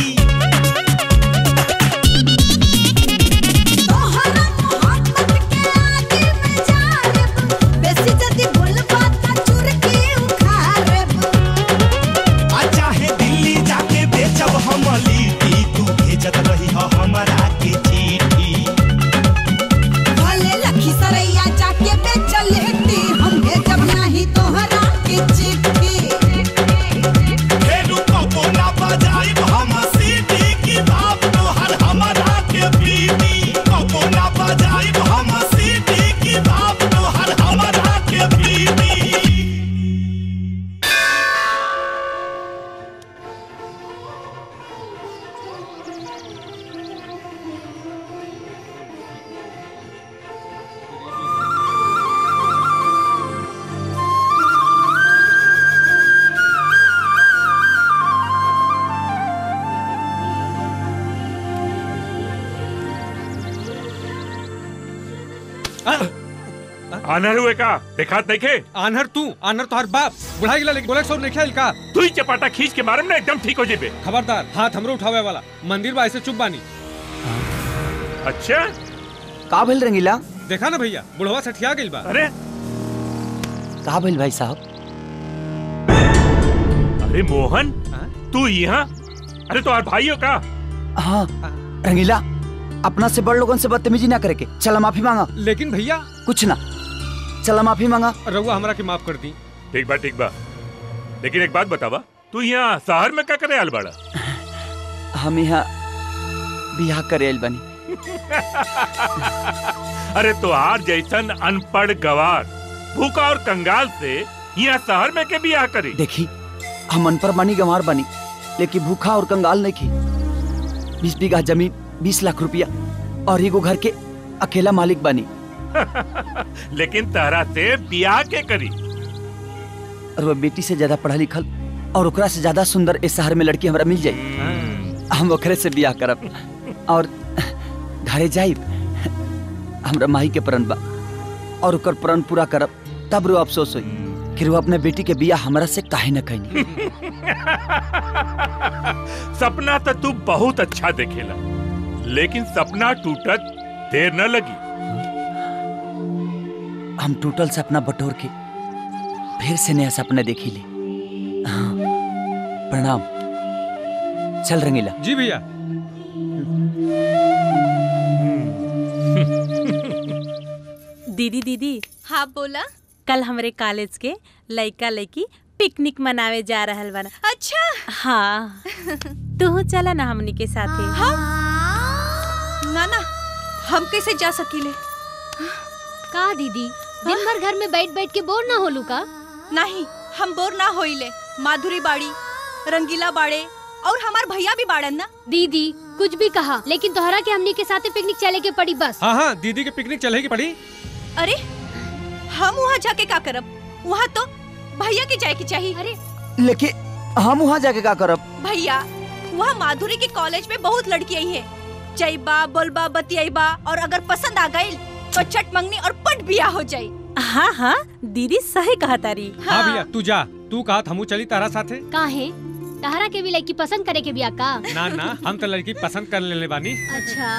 आ चाहे दिल्ली जाके बेचब हम लिट्टी तू भेजत रही हो हमरा के चिट्ठी फेरू कबो ना बजाइब हम सीटी की बाप तोहर हमरा के पीटी कबो ना बजाइब हम सीटी की बाप तोहर हमरा के पीटी आनर हुए का दिखात देखे आनहर तू आनहर तोहर बाप बुढ़ा गिला लेकिन बोले सौ नहीं खेल का तू ही चपाटा खींच के मारम ना एकदम ठीक हो जेबे खबरदार हाथ हमरो उठावे वाला मंदिर बा ऐसे चुप बानी अच्छा का भइल रंगीला देखा ना भैया बुढ़वा सठिया गइल बा अरे का भइल भाई साहब अरे मोहन तू यहाँ अरे तो और भाइयों का हाँ रंगीला अपना से बड़ लोगन से बदतमीजी ना करे के चला माफी मांगा लेकिन भैया कुछ ना चला माफी मांगा रउआ हमरा के माफ कर दी ठीक बा ठीक बा लेकिन एक बात बतावा तू यहाँ शहर में क्या करे आल बड़ा हम यहाँ बियाह करे आइल बनी अरे तोहार जैसन अनपढ़ गवार भूखा और कंगाल से यहाँ शहर में के बियाह करी देखी हम अनपढ़ बनी गंवार बनी लेकिन भूखा और कंगाल नहीं की बीस बीघा जमीन बीस लाख रुपया और एगो घर के अकेला मालिक बनी लेकिन तहरा से बियाह के करी और वो बेटी से ज्यादा पढ़ा लिखल और ओकरा से ज्यादा सुंदर इस शहर में लड़की हमरा मिल जाई हम ओकरे से बियाह करब और घरे जाइब हमरा माही के प्रण बा और ओकर प्रण पूरा करब तब रो अफसोस होई कि रो अपने बेटी के बियाह हमरा से काहे न कहीं सपना तो तू बहुत अच्छा देखेला लेकिन सपना टूटत देर न लगी हम टूटल सपना बटोर के फिर से नया सपना देखी ले हाँ, प्रणाम चल रंगीला जी भैया दीदी दीदी हाँ बोला कल हमरे कॉलेज के लइका लइकी पिकनिक मनावे जा रहल बना अच्छा हाँ तू चला ना हमनी के साथे ना ना हम कैसे जा सकीले का दीदी दिन भर घर में बैठ बैठ के बोर ना होलू का नहीं हम बोर ना होइले माधुरी बाड़ी रंगीला बाड़े और हमार भैया भी बाड़न ना दीदी कुछ भी कहा लेकिन तोहरा के हमनी के साथे पिकनिक चले के पड़ी बस हाँ हाँ दीदी के पिकनिक चलेगी पड़ी अरे हम वहाँ जाके का करब वहाँ तो भैया के जाए की चाहिए अरे लेकिन हम वहाँ जाके का करब भैया वहाँ माधुरी के कॉलेज में बहुत लड़की आई है जईबा बोलबा बतियाईबा और अगर पसंद आ गई तो चट मंगनी और पट बिया हो जाई हाँ हाँ दीदी सही कहा तारी हाँ भैया तू जा तू कहा हमू चली तारा साथे काहे तहरा के भी लड़की पसंद करे के बिया का ना ना हम तो लड़की पसंद कर लेने बानी अच्छा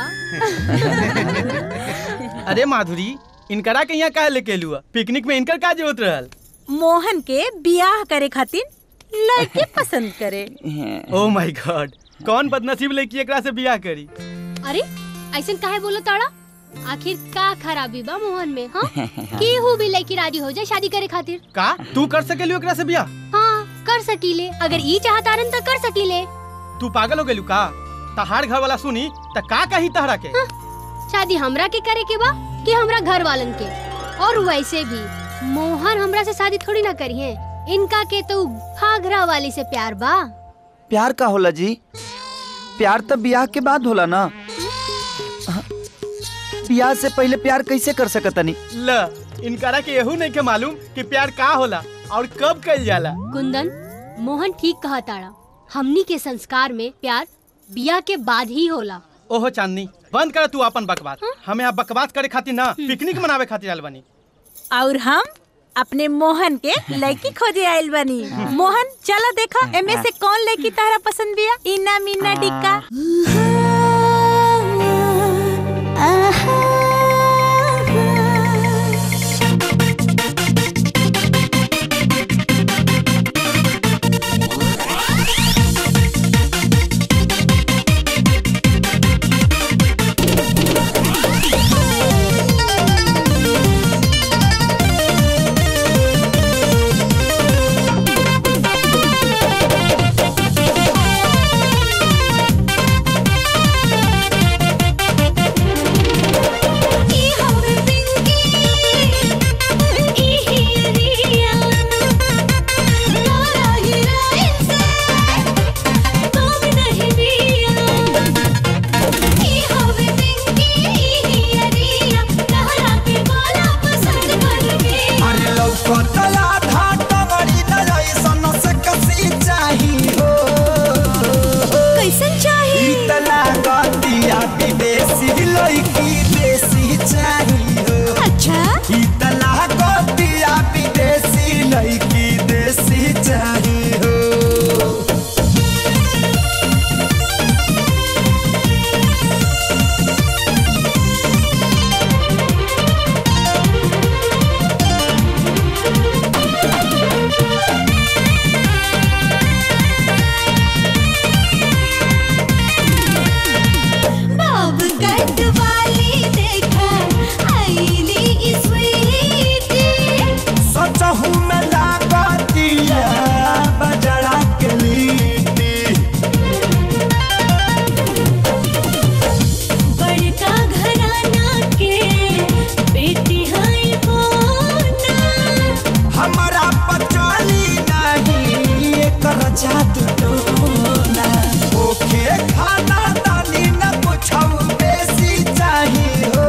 अरे माधुरी इनकरा के यहाँ काहे लेके लुआ पिकनिक में इनकर का जरूरत रहल मोहन के बियाह करे खातिर लड़की पसंद करे ओ माय गॉड कौन बदनसीब लड़की एकरा से बियाह करी अरे ऐसा काहे बोलो ताड़ा आखिर का खराबी बा मोहन में हाँ केहू भी लड़की राजी हो जाए शादी करे खातिर का तू कर सकेलू एकरा से बियाह हाँ कर सकीले अगर ई चाहतारन तो कर सकीले तू पागल हो गेलू का तहार घर वाला सुनी त का कही तहरा के शादी हमरा के करे के बा कि हमरा घर वालन के और वैसे भी मोहन हमरा से शादी थोड़ी ना करी है इनका के तो घाघरा वाली से प्यार बा प्यार का होला जी प्यार तो ब्याह के बाद होला ना ब्याह से पहले प्यार कैसे कर सकतनी ल इनकरा के यहू नहीं के मालूम कि प्यार का होला और कब कइल जाला कुंदन मोहन ठीक कहा ताड़ा हमनी के संस्कार में प्यार बिया के बाद ही होला ओहो चांदनी बंद कर तू अपन बकवास हम यहाँ बकवास करे खातिर ना पिकनिक मनावे खातिर आल बनी और हम अपने मोहन के लड़की खोजे आइल बनी मोहन चलो देखो एमे से कौन लड़की तारा पसंद बिया इना मीना टिक्का अरे लौकतला धाटा बड़ी न ऐसन से कसी चाही हो कैसन चाही इतना गतिया विदेशी लड़की देसी चाही हो अच्छा इतना गतिया विदेशी लड़की देसी चाही हो बाब कट वाली देखा आईली स्वीटी सचहू में लागतिया बजड़ा के लीटी बड़का घराना के बेटी है बोना हमारा पचाली नहीं एकर जादू टोना ओके खाना दानी न पूछऊ बेसी चाही हो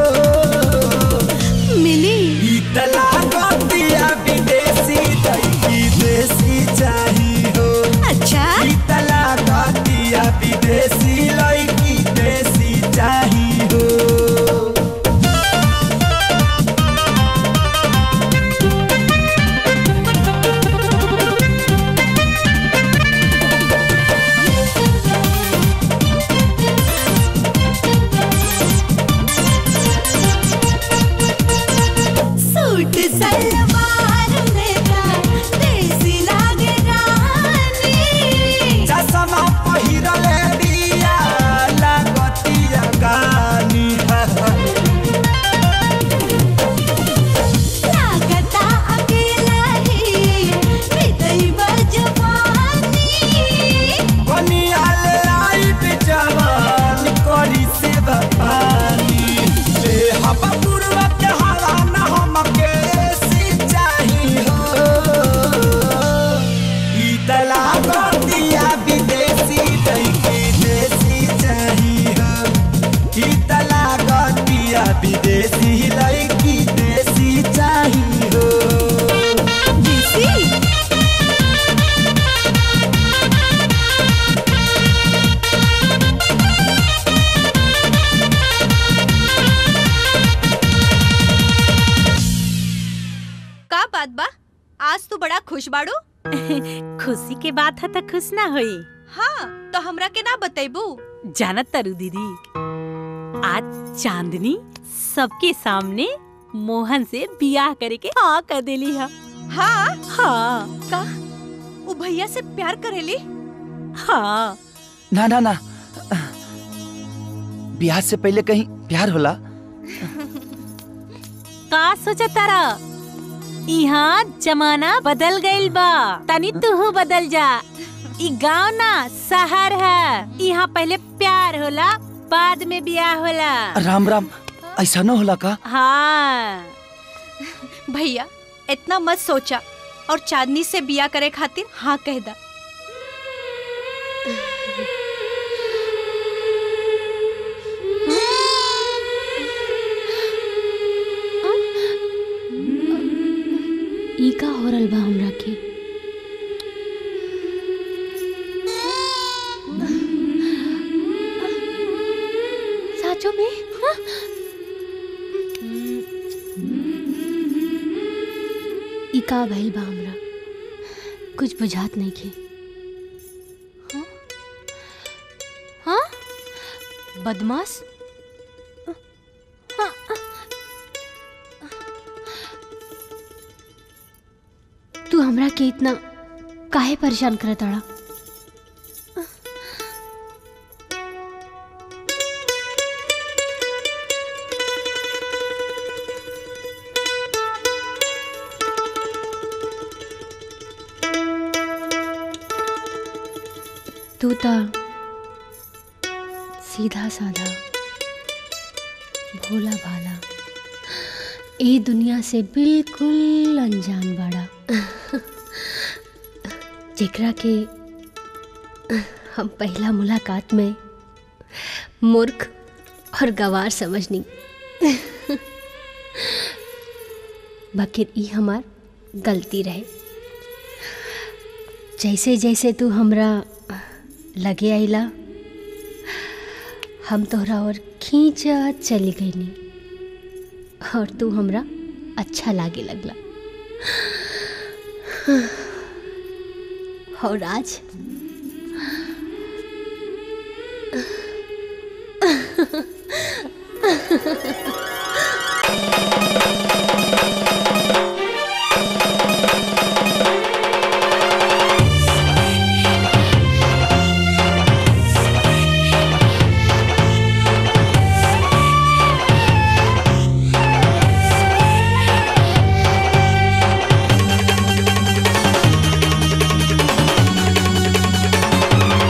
मिली इतला गतिया विदेशी दैकी देसी चाही हो अच्छा इतला गतिया विदेशी लड़की देसी चाही हो सूट सलवार में का देसी लागे रानी चश्मा पहिरले बिया लागतिया गानी लागता अकेला ही हृदय बजवानी बनियाल लाइट जवान करी से पानी ले हवा पूर्वा के हवा न हमके सी चाही हो इतला गतिया विदेशी दैकी देसी चाही हो इतला गतिया विदेशी लड़की देसी चाही हो देसी का बात बा आज तू बड़ा खुश बाड़ू खुशी के बात है तो खुश ना होई हाँ तो हमरा के ना बतेबू जानत तरु दीदी आज चांदनी सबके सामने मोहन से बियाह करे के हाँ कर देली है हाँ हाँ का वो भैया से प्यार करेली हाँ ना ना ना बियाह से पहले कहीं प्यार होला का सोचा तारा यहाँ जमाना बदल गइल बा तनी तू बदल जा ई गांव ना शहर है यहाँ पहले प्यार होला बाद में बियाह होला राम राम ऐसा न होला का हाँ भैया इतना मत सोचा और चांदनी से बिया करे खातिर हाँ कह दा ई का हो रहल बा हमरा के साचो में ई का भइल बा हमरा कुछ बुझात नहीं के हाँ? हाँ बदमाश हाँ, तू हमरा के इतना काहे परेशान करत अड़ा तू ता सीधा साधा भोला भाला ए दुनिया से बिल्कुल अनजान बाड़ा जेकरा के हम पहला मुलाकात में मूर्ख और गवार समझनी बकिर ई हमार गलती रहे जैसे जैसे तू हमरा लगे आइला हम तोहरा और खींचत चली गईनी और तू हमरा अच्छा लागे लगला और आज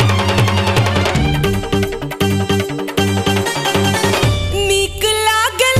नीक लागे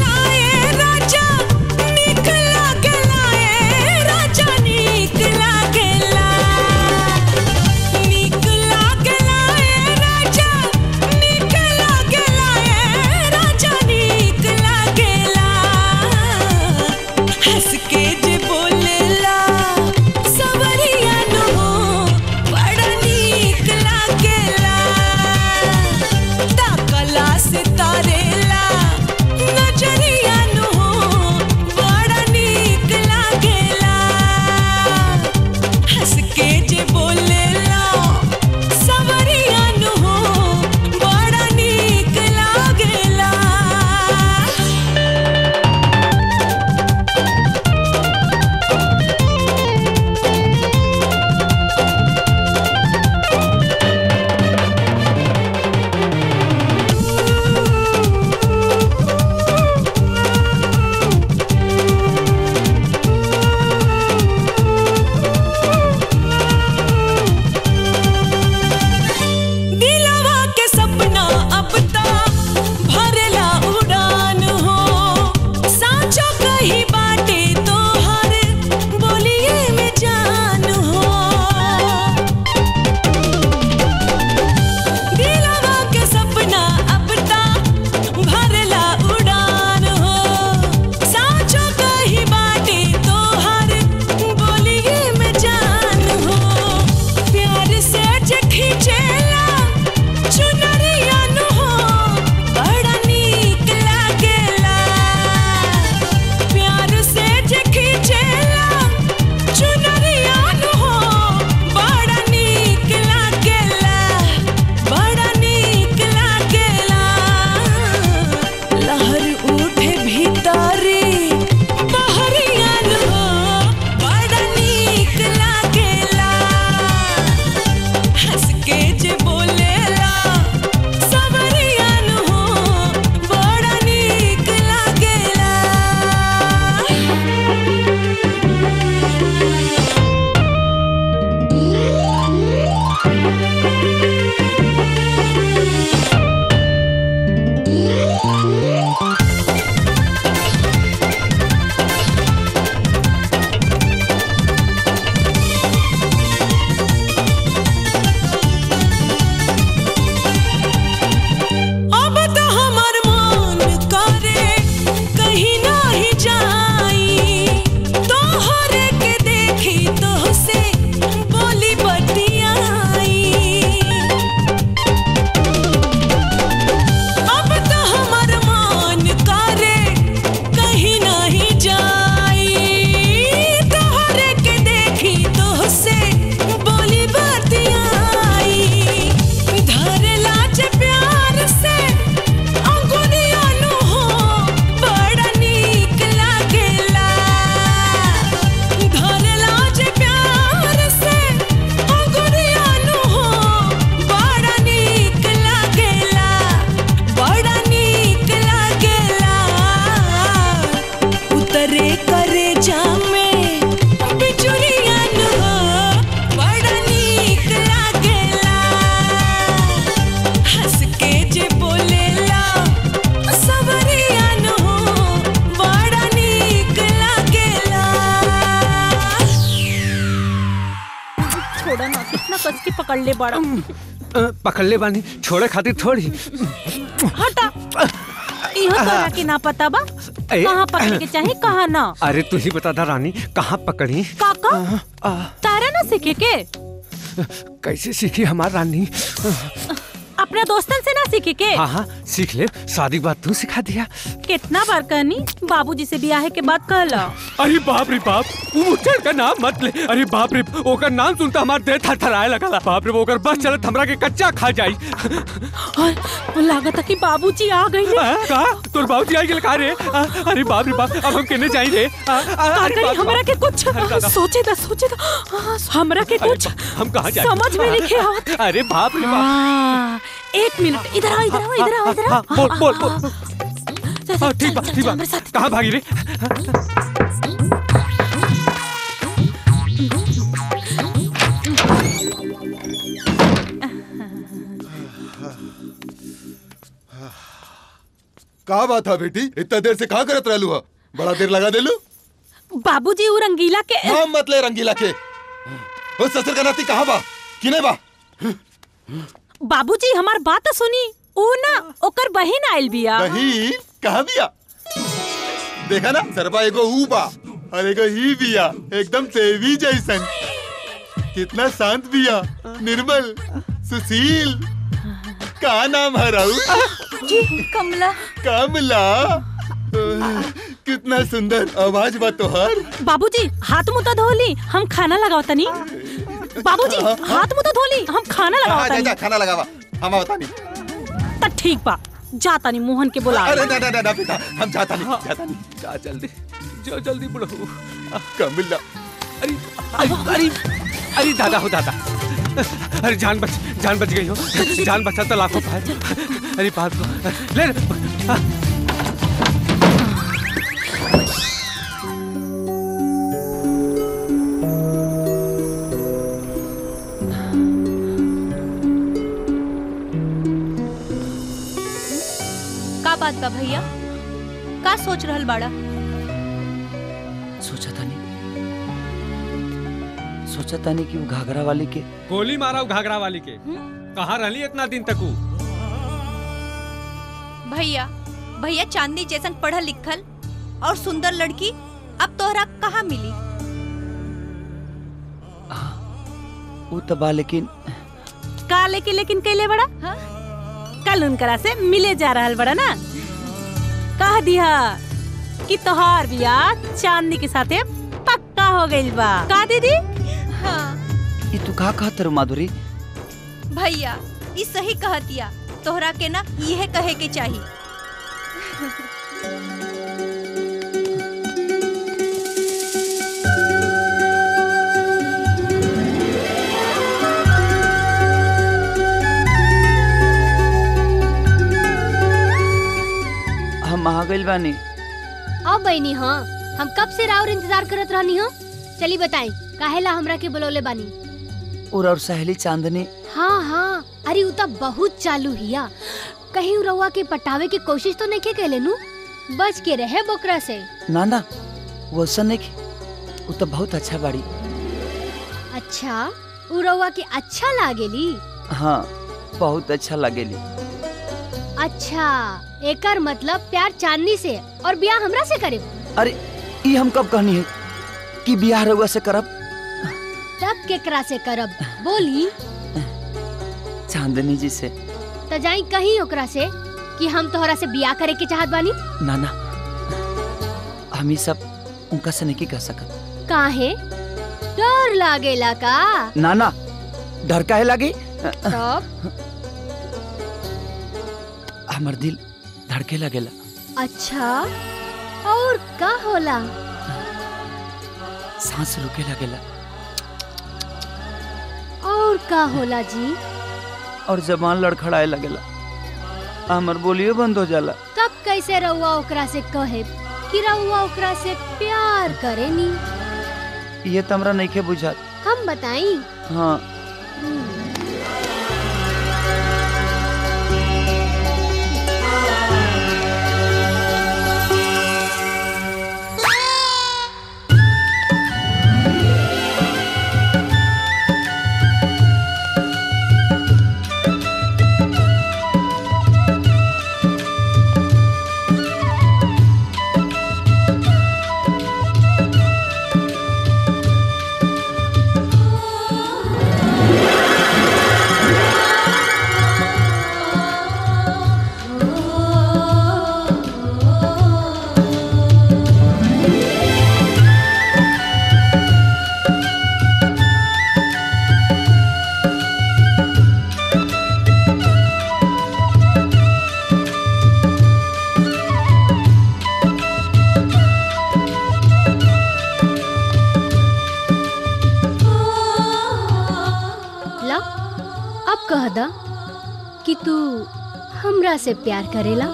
दादा ना कितना कस के पकड़ ले बड़ा अ, पकड़ ले बानी छोड़े खातिर थोड़ी हटा इहो तोरा के ना पता बा ए, कहाँ पकड़ के चाहे कहाँ ना अरे तू ही बता दा रानी कहाँ पकड़ी काका तारा ना सीखे के कैसे सीखी हमार रानी अपने दोस्तन से ना सीखे के हाँ हाँ सीख ले शादी के बाद तू सिखा दिया कितना बार कहनी बाबूजी से ब्याह के बाद कहला अरे बाप रे बाप वो मुचर का नाम मत ले अरे बाप रे ओकर नाम सुनता हमार देह थरथराए लगला बाप रे ओकर बस चलत हमरा के कच्चा खा जाई और लागत कि बाबूजी आ गई का तोर बाबूजी आई गेल का रे आ, अरे बाप रे बाप अब हम केने जाई रे आ, आ, का अरे करी बाप रे हमरा बाप। के कुछ अरे दादा। सोचे दा सोचे दा हाँ, हमरा के अरे कुछ बा- हम कहाँ जाए समझ में नहीं आवत अरे बाप रे बाप हाँ, एक मिनट इधर आओ इधर आओ इधर आओ इधर आओ हाँ, बोल बोल बोल हाँ, ठीक बा ठीक बा कहाँ भागी रे का बात है बेटी इतना देर से कहा करत रहलू हा बड़ा देर लगा देलू बाबूजी वो रंगीला के नाम मत ले रंगीला के ओ ससुर का नाती कहाँ बा किने बा बाबूजी हमार बात सुनी ऊ ना ओकर बहन आइल बिया बहिन कहाँ बिया देखा ना सरबा एगो ऊ बा और एगो ही बिया एकदम देवी जैसन कितना शांत बिया निर्मल सुशील का नाम है राहुल जी कमला कमला कितना सुंदर आवाज बा तोहर बाबूजी हाथ मुंह तो धोली हम खाना लगाओ तनी बाबूजी हाथ मुंह तो धोली हम खाना लगाओ हाँ, जा, तनी जा, खाना लगावा हम बता नहीं त ठीक बा जा तनी मोहन के बुला अरे ना ना ना, ना बेटा हम जाता नहीं जाता नहीं जा जल्दी जो जल्दी बुढ़ो कमला अरे अरे अरे दादा हो दादा अरे जान बच जान बच गई हो जान बचा तो लाखों पाए अरे बात को ले ले। का बात बा भैया का सोच रहल बाड़ा सोचा था नहीं सोचा था नहीं कि वो घाघरा वाली के गोली मारा वो घाघरा वाली के कहाँ रहली इतना दिन तक वो? भैया भैया चांदनी जैसन पढ़ल लिखल और सुंदर लड़की अब तोहरा कहाँ मिली वो तो बा लेकिन का लेके लेकिन कैले बड़ा कल उनकरा से मिले जा रहल बड़ा ना कह दिया कि तोहार बियाह चांदनी के साथे पक्का हो गइल बा का दीदी हाँ ये तू का कहत रे माधुरी भैया ई सही कहतिया तोहरा के ना यह कहे के चाहिए हम आ गइल बानी अब बहनी हाँ हम कब से राउर इंतजार करत रहनी हो चली बताई काहेला हमरा के बुलौले बानी और और सहेली चांदनी हाँ हाँ अरे उ त बहुत चालू हिया कहीं उ रउआ के पटावे की कोशिश तो नहीं के कैले नु बच के रहे बोकरा से ना ना वो ऐसा नहीं की वो तो बहुत अच्छा बाड़ी अच्छा उ रउआ के अच्छा लागेली हाँ बहुत अच्छा लगेली अच्छा एकर मतलब प्यार चांदनी से और ब्याह हमरा से करे अरे ये हम कब कहनी है कि बियाह रउआ से करब तब केकरा से करब बोली चांदनी जी से त जाई कहीं ओकरा से कि हम तोहरा से बियाह करे के चाहत बानी ना ना हम ये सब उनका से नहीं कह सकत काहे डर लागेला का ना ना डर काहे लगी तब हमर दिल धड़के लगेला अच्छा और का होला सांस रुके लगेला और का होला जी और जबान लड़खड़ाए लगेला हमर बोलियो बंद हो जाला तब कैसे रउआ ओकरा से कहे कि रउआ ओकरा से प्यार करेनी ये तो हमरा नहीं के बुझात हम बताई हाँ अब कह दा कि तू हमरा से प्यार करेला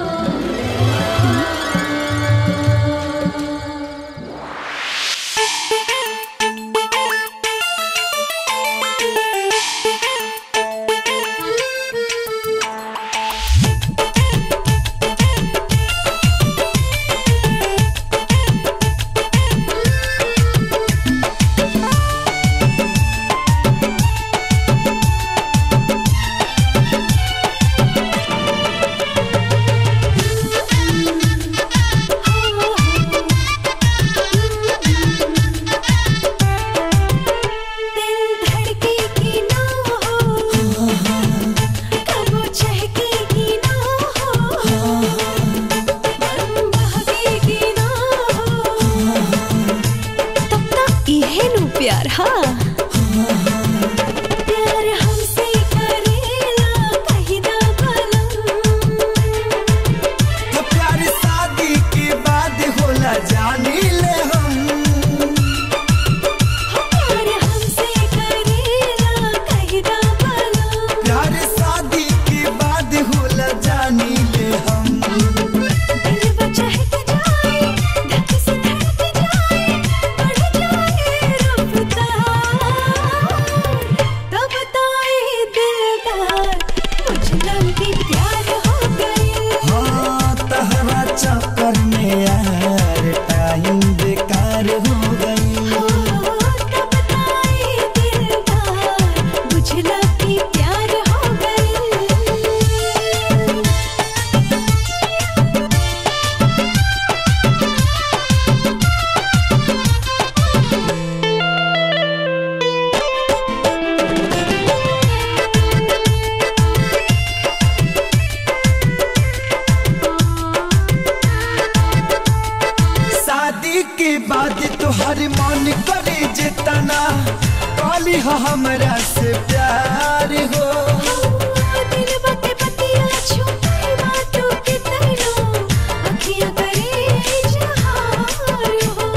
इहे नु प्यार हाँ प्यार हमसे करेला कहीं ना तो प्यार शादी के बाद होला जानी ले हम प्यार हमसे करेला कहीं ना प्यार शादी के बाद होला जानी ले हम दिल बचा है के जाए धक से धड़क जाए बढ़ जाए रफ्तार तब तो ये दिलदार मुझ लंबी प्यार हो गई हाँ तहरा चक्कर में यार टाइम बेकार हो गई बुझला कि प्यार हो गई शादी के बाद तोहर मन करे जितना काली हो हमरा से प्यार हो दिल बते पतिया छुपे बातों के तैनो अखियां करे इजहार हो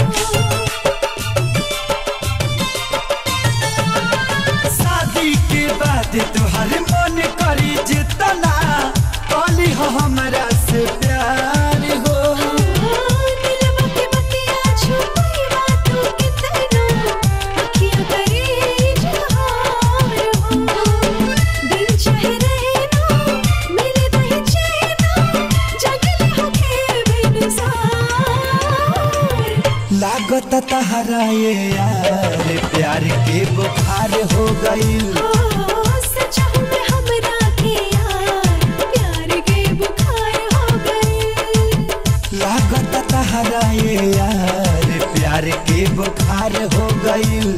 शादी के बाद तोहर मन करे जितना काली हो हमरा से प्यार हो दिल बते पतिया छुपे बातों के तैनो अखियां करे इजहार हो दिल चाहे रहना मिले नहीं चैना जगले होके बेनसार लागत तहरा ये यार प्यार के बुखार हो गई सच हूँ मैं हमरा के यार प्यार के बुखार हो गए लागत तहरा ये यार प्यार के बुखार हो गई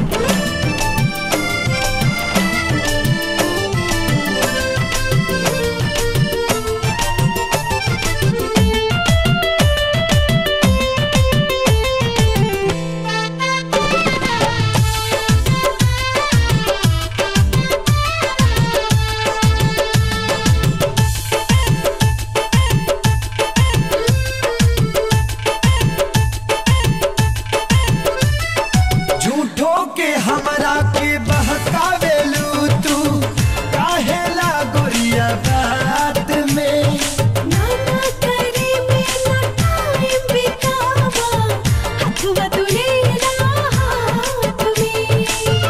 झूठो के हमरा के बहकावेलू तू काहेला गोरिया बात में नाना करे मेरा टाइम बितावा हथवा तुलेला हाथ में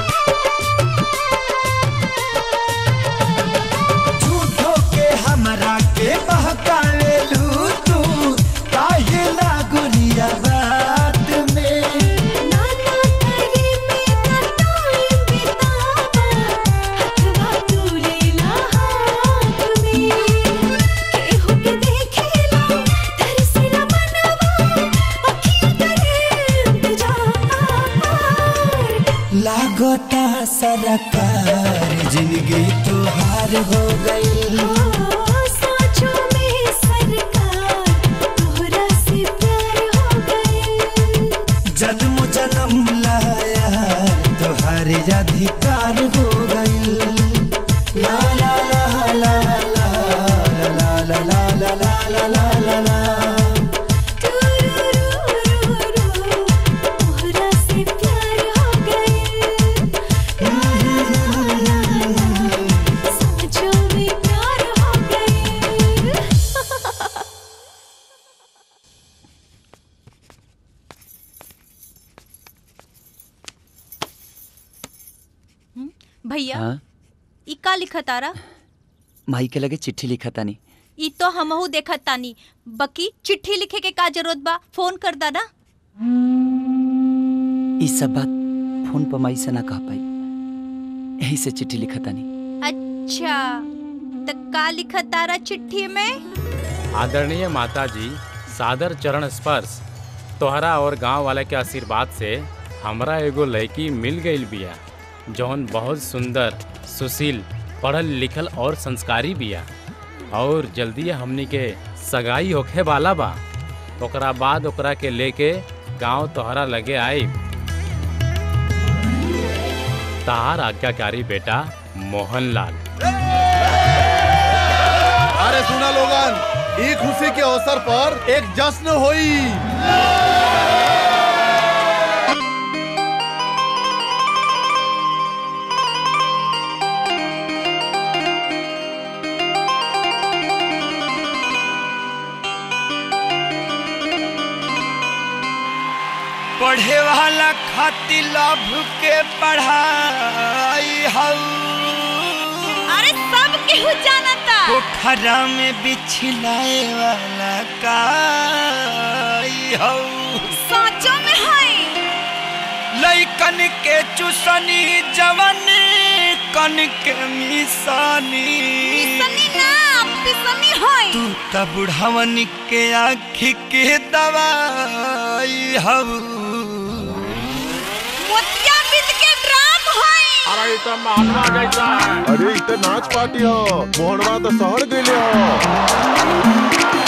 झूठो के हमरा के बहकावेलू तू काहेला गोरिया बात में नाना करे मेरा टाइम बितावा हथवा तुलेला हाथ में केहू के देखेला तरसेला मनवा अखियां करे इंतजार लागता सरकार जिंदगी तुहार हो गई साँचों में सरकार तोहरा से प्यार हो गए जन्म जन्म लाया तुहार अधिकार हो गई ला ला ला ला ला ला ला ला ला ला ला ला ला ला तोहरा से प्यार हो गए भैया हाँ ई का लिखा तारा माई के लगे चिट्ठी लिखा तानी ई तो हमहू देखत तानी बकी चिट्ठी लिखे के का जरूरत बा फोन कर दा ना ई सब बात फोन पर माई से ना कह पाई यही से चिट्ठी लिखा तानी अच्छा त का लिखा तारा चिट्ठी में आदरणीय माता जी सादर चरण स्पर्श तोहरा और गांव वाले के आशीर्वाद से हमरा एगो लड़की मिल गई बिया जौन बहुत सुंदर सुशील पढ़ल लिखल और संस्कारी बिया और जल्दी हमनी के सगाई होखे वाला बा ओकरा बाद ओकरा के लेके गांव तोहरा लगे आई तार आज्ञाकारी बेटा मोहनलाल अरे सुना लोगन ई खुशी के अवसर पर एक जश्न होई पढ़े वाला खातिर लाभ के पढ़ाई हऊ अरे सब केहू जानता पोखरा में बिछलाए वाला काई हऊ साचो में है लइकन के चुसनी जवन कन के मिसानी पिसनी ना पिसनी है तू त बुढ़ावन के आँखी के दवाई हऊ मोतिया बिद के ड्राम है अरे तो महात्मा जैसा है अरे इत नाच पार्टी हो मोहनवा तो शहर गईले हो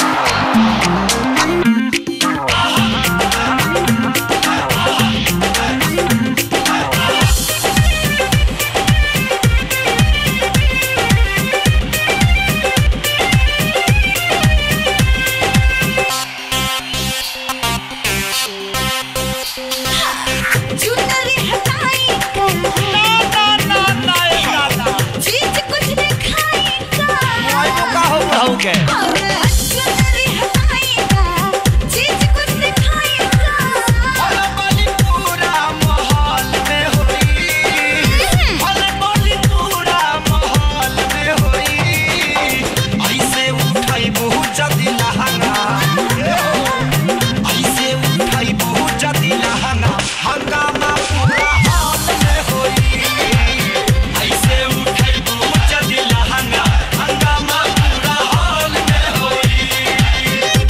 चुनरी हटाई ना ना ना ना चीज कुछ दिखाई का हो गए अरे चुनरी हटाई का चीज कुछ दिखाई का पूरा माहौल में होई भले बोली पूरा माहौल में होई ऐसे उठाई बहुत जदी लहंगा ऐसे उठाई बहुत जदी लहंगा हंगामा पूरा हाल में होई ऐसे उठाई बहुत जदी लहंगा हंगामा पूरा हाल में होई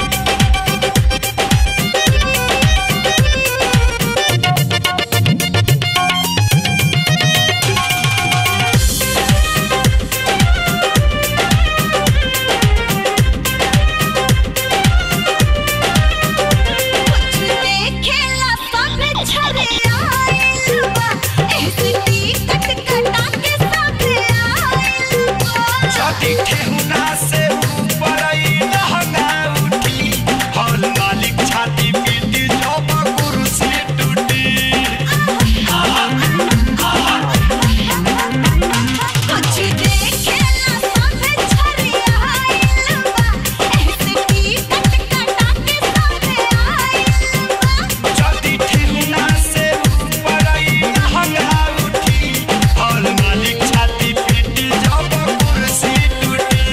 देखेला सब छरे आइल बा ऐसे टिकट कटा के सब आइल बा जदी ठेहुना से ऊपर आई लहंगा उठी हॉल मालिक छाती पीटी जब कुर्सी टूटी कुछ देखेला सब छरे आइल बा ऐसे टिकट कटा के सब आइल जदी ठेहुना से ऊपर आई लहंगा उठी हॉल मालिक छाती पीटी जब कुर्सी टूटी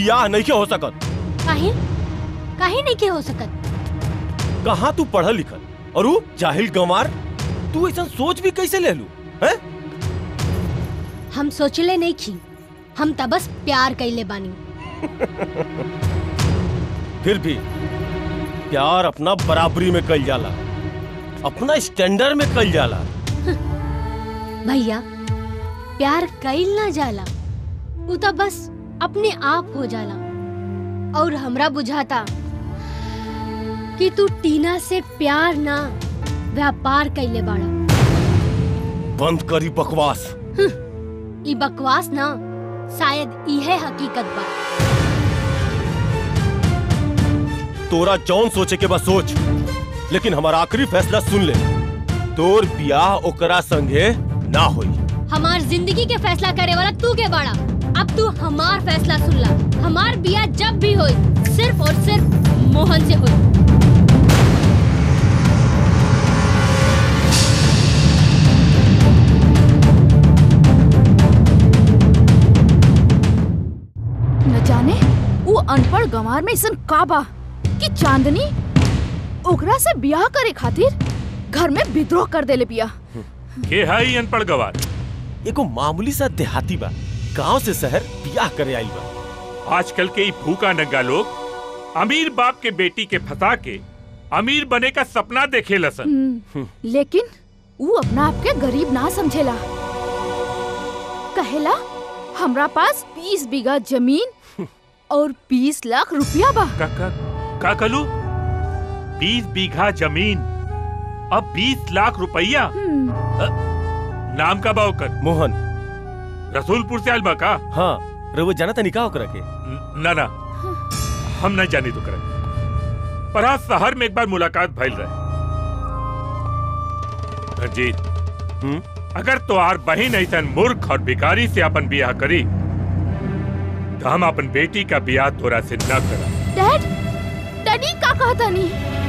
बियाह नहीं के हो सकत काहे काहे नहीं के हो सकत कहाँ तू पढ़ल लिखल और वो जाहिल गंवार तू ऐसा सोच भी कैसे ले लू हैं हम सोचले नहीं खी हम त बस प्यार कैले बानी फिर भी प्यार अपना बराबरी में कल जाला अपना स्टैंडर्ड में कल जाला भैया प्यार कैल ना जाला उ त बस अपने आप हो जाला और हमरा बुझाता कि तू टीना से प्यार ना व्यापार कैले बाड़ा बंद करी बकवास ई बकवास ना शायद इहे हकीकत बा तोरा जौन सोचे के बस सोच लेकिन हमारा आखिरी फैसला सुन ले तोर बियाह ओकरा संगे ना होई हमार जिंदगी के फैसला करे वाला तू के बाड़ा अब तू हमार फैसला सुन ला हमार बिया जब भी होई सिर्फ और सिर्फ मोहन से होई न जाने वो अनपढ़ गंवार में ऐसन का बा कि चांदनी ओकरा से ब्याह करे खातिर घर में विद्रोह कर देले बिया के है ई अनपढ़ गवार एगो मामूली सा देहाती बा गांव से शहर बियाह करे आइल बा आजकल के ई भूखा नंगा लोग अमीर बाप के बेटी के फंसा के अमीर बने का सपना देखे लसन हम्म, लेकिन वो अपना आप के गरीब ना समझेला कहेला हमरा पास बीस बीघा जमीन और बीस लाख रुपया बा का, का, का कलू बीस बीघा जमीन अब बीस लाख रुपया अ, नाम का बा ओकर मोहन रसूलपुर से आयल बा का हाँ रवो जाना था निकाह ओकरा के ना ना हम नहीं जानी तो करे पर आज शहर में एक बार मुलाकात भइल रहे रंजीत अगर तोहार बहन ऐसन मूर्ख और भिखारी से अपन बियाह करी तो हम अपन बेटी का बियाह तोरा से न करा डैड डैडी का कहता नहीं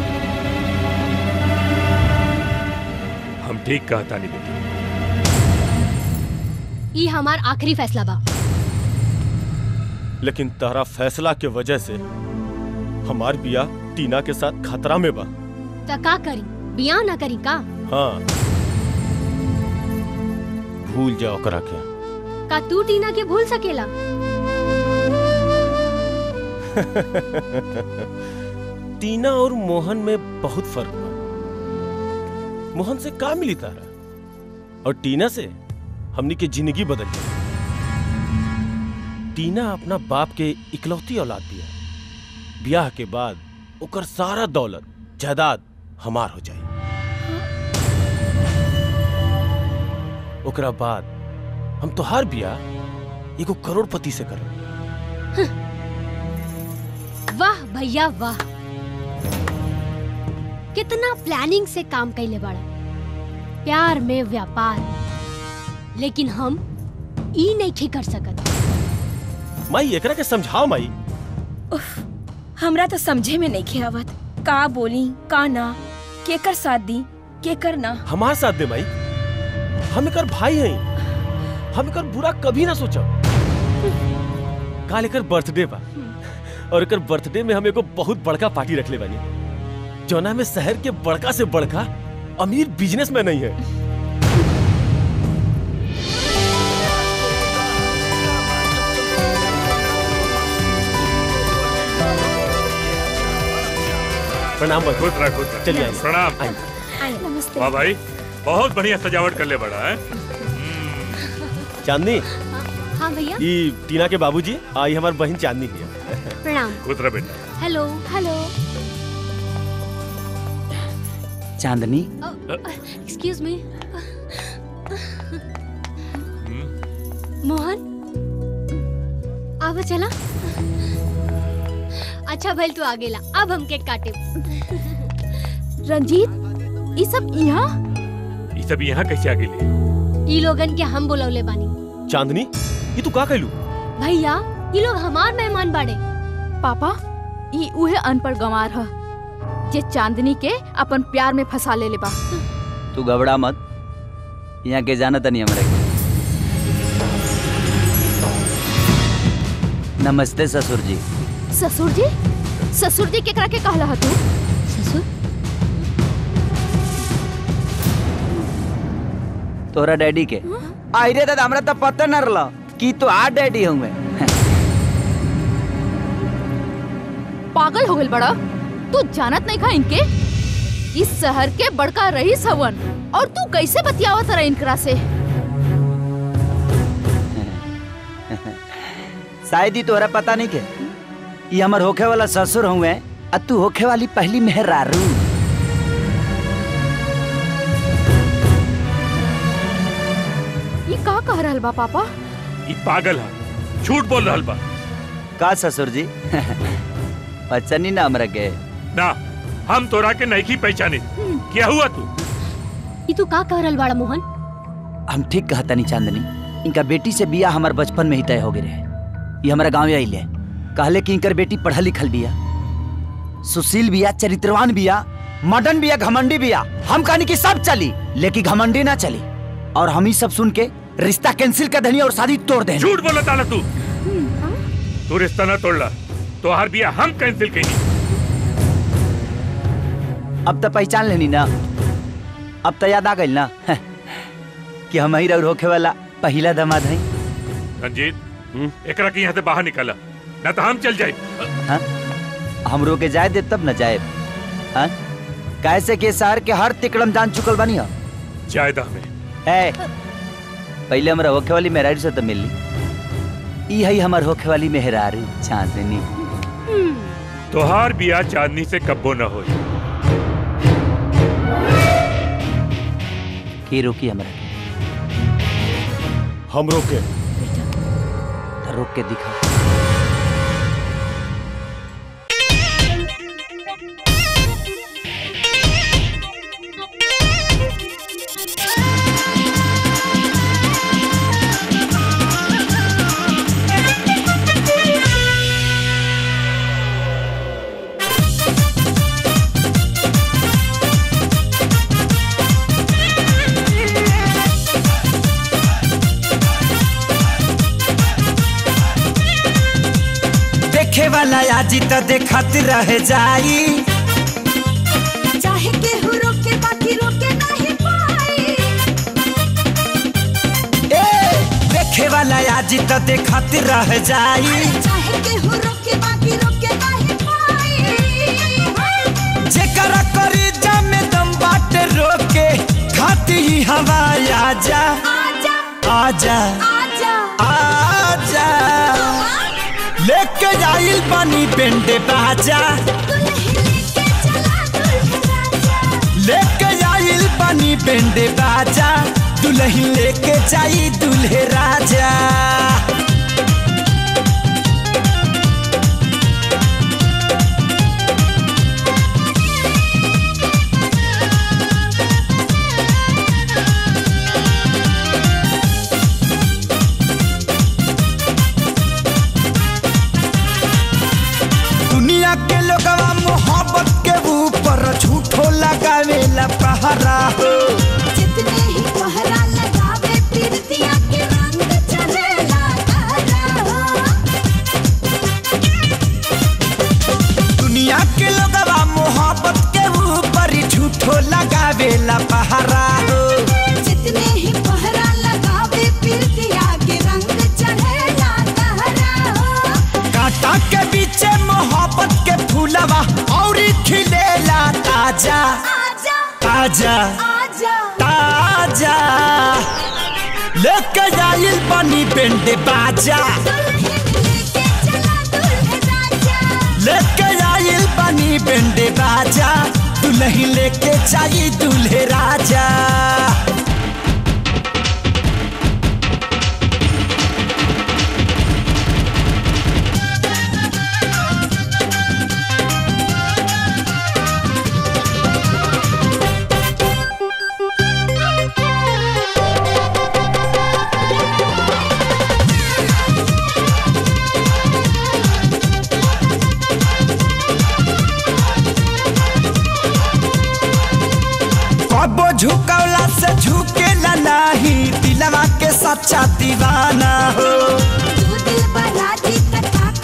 हम ठीक कहता नहीं बेटी ई हमार आखिरी फैसला बा लेकिन तारा फैसला के वजह से हमार बियाह टीना के साथ खतरा में बा त का करी बियाह ना करी का हाँ भूल जाओ ओकरा के का तू टीना के भूल सकेला टीना और मोहन में बहुत फर्क बा मोहन से का मिली तारा और टीना से हमनी के जिंदगी बदल गई टीना अपना बाप के इकलौती औलाद दिया ब्याह के बाद ओकर सारा दौलत जायदाद हमार हो जाए ओकरा बाद हम तोहार बियाह एगो करोड़पति से करब वाह भैया वाह कितना प्लानिंग से काम कैले बाड़ा प्यार में व्यापार लेकिन हम ई नहीं ठीक कर सकत माई एकरा के समझाओ माई हमरा तो समझे में नहीं आवत का बोली का ना केकर साथ दी केकर ना हमार साथ दे माई हम एकर भाई हैं हम एकर बुरा कभी ना सोचब काल एकर बर्थडे बा और एकर बर्थडे में हम एगो बहुत बड़का पार्टी रखले बानी जौना में शहर के बड़का से बड़का अमीर बिजनेसमैन नहीं है प्रणाम भाई खुश रह खुश रह चलिए आइए। प्रणाम नमस्ते वाह भाई बहुत बढ़िया सजावट कर ले बड़ा है चांदनी हाँ भैया ई टीना के बाबूजी आई हमार बहन चांदनी है प्रणाम खुश रह बेटा hello hello Chandni excuse me Mohan आवा चला अच्छा भइल तू आ गेला अब हम केक काटे रंजीत ये सब यहाँ ये सब यहाँ कैसे आ गए ई लोगन के हम बुलौले बानी चांदनी ये तू का कहलू भैया ये लोग हमार मेहमान बाड़े पापा ये उहे अनपढ़ गंवार ह जे चांदनी के अपन प्यार में फंसा ले ले बा तू घबरा मत यहाँ के जाना तनी हमरा के नमस्ते ससुर जी ससुर जी ससुर जी केकरा के कहला ह तू ससुर तोरा डैडी के आई रे दादा हमरा तो पता न रहला कि तो आ डैडी होंगे पागल हो गइल बड़ा तू जानत नहीं खा इनके इस शहर के बड़का रईस हवन और तू कैसे बतियावत रहा इनकरा से शायद ही तोरा पता नहीं के ये हमर होखे वाला ससुर हुए आ तू होखे वाली पहली मेहरारू ये का कह रहल बा पापा ई पागल है झूठ बोल रहल बा का ससुर जी पहचानी ना हमरा के ना हम तोरा के नहीं की पहचानी क्या हुआ तू ई तू का कह रहल बाड़ा मोहन हम ठीक कहता नहीं चांदनी इनका बेटी से बिया हमार बचपन में ही तय हो गए रहे ये हमारा गाँव आइले कहले कि इनकर बेटी पढ़ल लिखल बिया सुशील बिया चरित्रवान बिया मडन बिया घमंडी बिया हम कहनी कि सब चली लेकिन घमंडी ना चली और हम ही सब सुन के रिश्ता कैंसिल कर देनी और शादी तोड़ देनी झूठ बोला ताला तू तू रिश्ता ना तोड़ला तो हर बिया हम कैंसिल कहीं अब तो पहचान लेनी ना अब तो याद आ गई ना कि हम ही रउर होखे वाला पहला दमाद है रंजीत एकरा के यहाँ से बाहर निकाला ना तो हम चल जाए हाँ? हम रोके जाए दे तब न जाए हाँ? कैसे के शहर के हर तिकड़म जान चुकल बानी हो जायदा में ए पहले हमरा होखे वाली मेहरारू से तो मिली ई है हमर होखे वाली मेहरारू चांदनी तोहार बिया चांदनी से कब्बो न हो की रोकी हमरा हम रोके तो रोक के दिखा देखे वाला आजी तो देखत रह जाई चाहे केहू रोके बाकी रोके नहीं पाई ए देखे वाला आजी तो देखत रह जाई चाहे केहू रोके बाकी रोके नहीं पाई जेकरा करी जमे दम बाटे रोके खाती ही हवा आजा आजा आजा आजा आजा लेके जाइल पानी पेंडे बाजा लेके जाइल पानी पेंडे बाजा दुल्हन लेके जाई दुल्हे राजा दुनिया के लोगवा मोहब्बत के ऊपर झूठो लगावेला पहरा हो जितने ही पहरा लगावे पीरतिया के रंग चढ़ेला तारा हो दुनिया के लोगवा मोहब्बत के ऊपर झूठो लगावेला पहरा हो जितने ही पहरा लगावे पीरतिया के रंग चढ़ेला तारा हो कांटा के बीचे मोहब्बत के फूलवा और खिलेला ताजा आजा ताजा आजा ताजा लेके जाइल पानी पेंडे बाजा लेके जाइल पानी पेंडे बाजा दुल्हन लेके जाई दूल्हे राजा कबो झुकौला से झुकेला नाही दिलवा के सच्चा दीवाना हो तू दिल बराजी तथा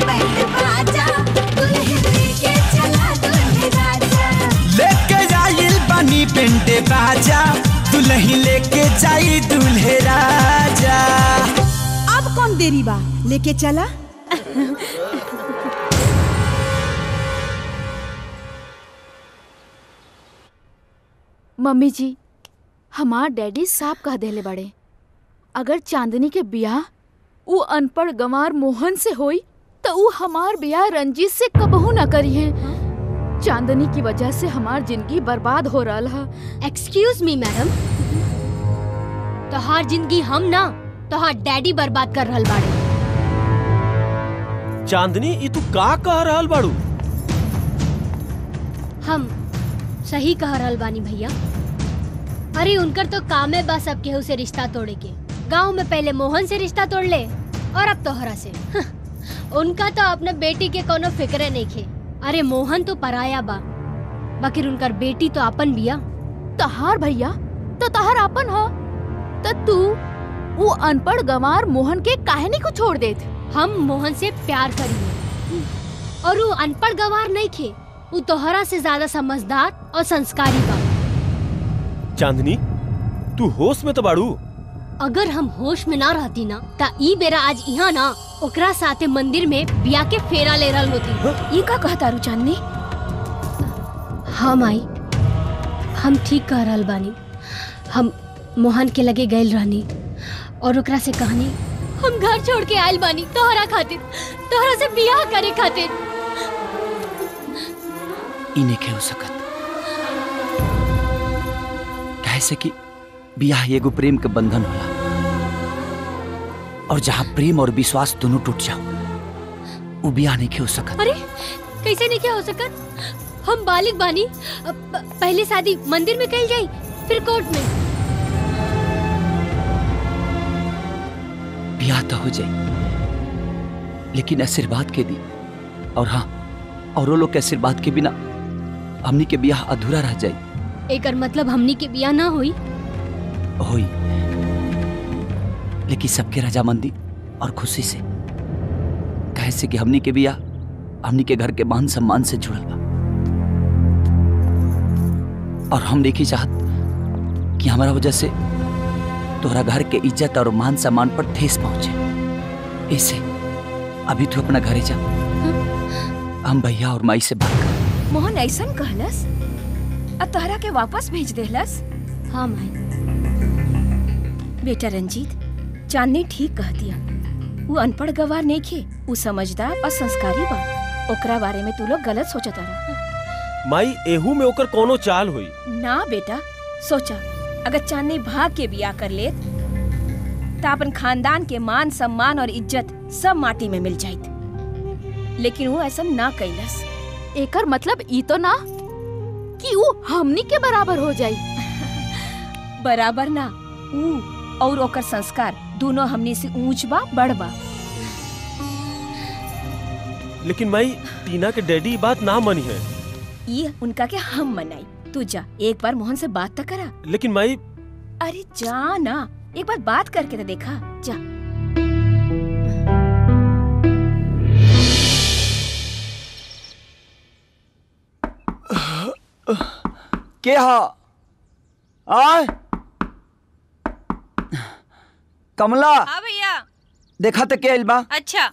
बैंड बाजा दुल्हन लेके चला दुल्हे राजा लेके जाइल बनी पेंटे बाजा दुल्ही लेके जाई दुल्हे राजा अब कौन देरी बा लेके चला मम्मी जी हमार डैडी साफ कह देले बड़े अगर चांदनी के बियाह ऊ अनपढ़ गंवार मोहन से होई तो ऊ हमार बियाह रंजीत से कबहू ना करी है चांदनी की वजह से हमार जिंदगी बर्बाद हो रहा है एक्सक्यूज मी मैडम तोहार जिंदगी हम ना तोहार डैडी बर्बाद कर रहल बाड़े चांदनी ई तू का कह रहल बाड़ू हम सही कह रहल बानी भैया अरे उनकर तो काम है बस अब केहू से रिश्ता तोड़े के गांव में पहले मोहन से रिश्ता तोड़ ले और अब तोहरा से उनका तो अपने बेटी के कोनो फिक्रे नहीं खे अरे मोहन तो पराया बा बाकी उनकर बेटी तो अपन बिया तहार भैया तो तहार अपन हो तो तू वो अनपढ़ गंवार मोहन के काहे नहीं को छोड़ देत हम मोहन से प्यार करी और वो अनपढ़ गवार नहीं खे वो तोहरा से ज्यादा समझदार और संस्कारी बा चांदनी तू होश में तो बाड़ू अगर हम होश में ना रहती ना ता ई बेरा आज यहाँ ना ओकरा साथे मंदिर में बिया के फेरा ले रहल होती ये का कहता रू चांदनी हाँ माई हम ठीक कह रहल बानी हम मोहन के लगे गए रहनी और ओकरा से कहनी हम घर छोड़ के आयल बानी तोहरा खातिर तोहरा से बियाह करे खातिर ई नइखे हो सकत कैसे कि बियाह एगो प्रेम के बंधन होला और जहाँ प्रेम और विश्वास दोनों टूट जाओ वो बियाह नहीं हो सकत अरे कैसे नहीं क्या हो सकत हम बालिक बानी अब प- पहले शादी मंदिर में कल जाई फिर कोर्ट में बियाह तो हो जाए लेकिन आशीर्वाद के दी और हाँ औरों लोग के आशीर्वाद के बिना हमनी के बियाह अधूरा रह जाए एकर मतलब हमनी के बियाह ना हुई होई लेकिन सबके रजामंदी और खुशी से कैसे कि हमनी के बियाह हमनी के घर के मान सम्मान से जुड़ल बा और हम देखी चाहत कि हमारा वजह से तोहरा घर के इज्जत और मान सम्मान पर ठेस पहुंचे ऐसे अभी तू अपना घरे जा हम भैया और माई से बात कर मोहन ऐसन कहलस अब तोहरा के वापस भेज देहलस हाँ माई बेटा रंजीत चांदनी ठीक कह दिया वो अनपढ़ गवार नहीं खे वो समझदार और संस्कारी बा ओकरा बारे में तू लोग गलत सोचत रहा माई एहू में ओकर कोनो चाल हुई ना बेटा सोचा अगर चांदनी भाग के बिया कर ले तो अपन खानदान के मान सम्मान और इज्जत सब माटी में मिल जाइत लेकिन वो ऐसा ना कैलस एकर मतलब ई तो ना कि वो हमनी के बराबर हो जाई बराबर ना ऊ और ओकर संस्कार दोनों हमनी से ऊंच बा बड़ बा लेकिन माई टीना के डैडी ई बात ना मनी है ये उनका के हम मनाई तू जा एक बार मोहन से बात तो करा लेकिन माई अरे जा ना एक बार बात करके तो देखा जा के हा आय कमला हाँ भैया देखा तो के आइल बा अच्छा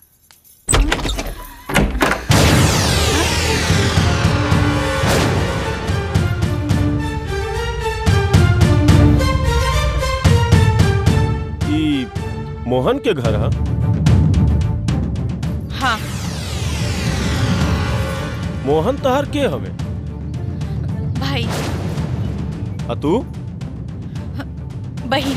ई मोहन के घर हा हाँ मोहन तहर के हवे भाई आ तू बहन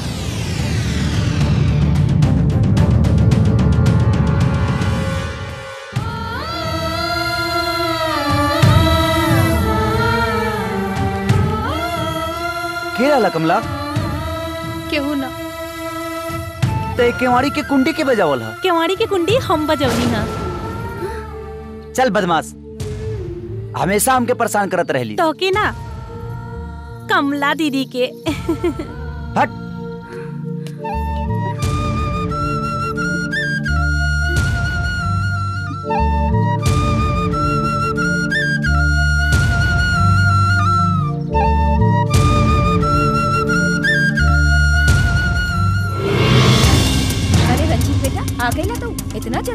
के रहला कमला केहू ना ते केवाड़ी के कुंडी के बजावल हा केवाड़ी की कुंडी हम बजौनी हा चल बदमाश हमेशा हमके परेशान करत रहली तो के ना कमला दीदी के हट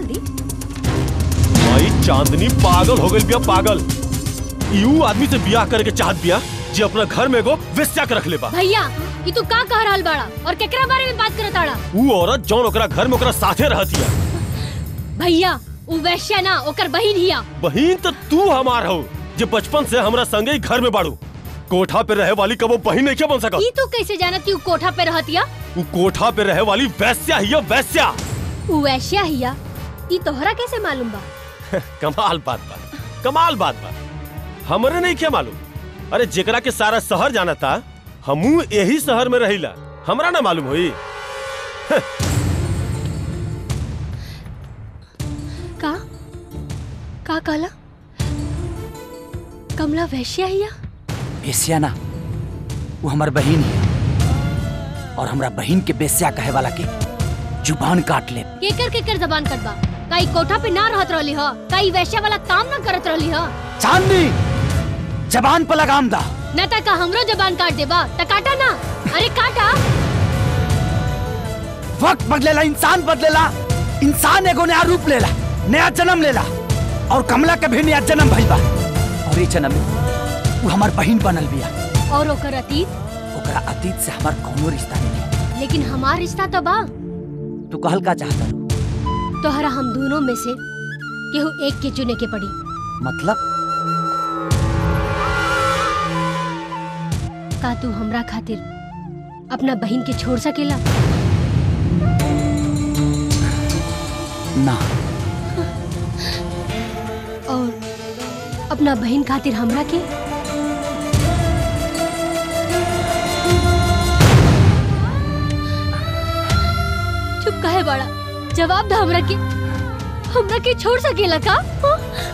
दी भाई चांदनी पागल हो गई बिया पागल यू आदमी से बियाह करे के चाहत बिया जे अपना घर में एगो वेश्या के रख ले बा भैया ये तू का कह रहल बाड़ा और केकरा बारे में बात करत आड़ा ऊ औरत जौन ओकरा घर में ओकरा साथे रहतिया भैया उ वैश्या ना ओकर बहिन हिया बहिन तो तू हमार हो जे बचपन से हमरा संगे ही घर में बाड़ू कोठा पे रहे वाली कबो बहिन नहीं क्या बन सकत ई तू कैसे जानत कि उ कोठा पे रहतिया ऊ कोठा पे रहे वाली वैश्या ही है, वैश्या उ वैश्या हिया ई तोहरा कैसे मालूम बा कमाल बात बा कमाल बात बा हमरे नहीं क्या मालूम अरे जेकरा के सारा शहर जाना था हमू यही शहर में रहिला हमरा ना मालूम होई का का कहला कमला वैश्या हिया बेस्या ना वो हमार बहिन है और हमरा बहिन के बेस्या कहे वाला के जुबान काट ले केकर केकर जबान कटबा काई कोठा पे ना रहत रहली ह काई वैश्या वाला काम ना करत रहली ह चांदनी जबान पर लगाम दा न त का हमरो जबान काट देबा त काटा ना अरे काटा वक्त बदलेला इंसान बदलेला इंसान एगो नया रूप लेला नया जन्म लेला और कमला के भी नया जन्म भइल बा और ये जन्म में वो हमार बहिन बनल बिया और ओकर अतीत ओकरा अतीत से हमार कोनो रिश्ता नहीं है लेकिन हमार रिश्ता तो बा तू कहल का चाहता तोहरा हम दोनों में से केहू एक के चुने के पड़ी मतलब का तू हमरा खातिर अपना बहन के छोड़ सकेला ना और अपना बहन खातिर हमरा के चुप काहे बड़ा जवाब दा हमरा के हमरा के छोड़ सकेला का हाँ?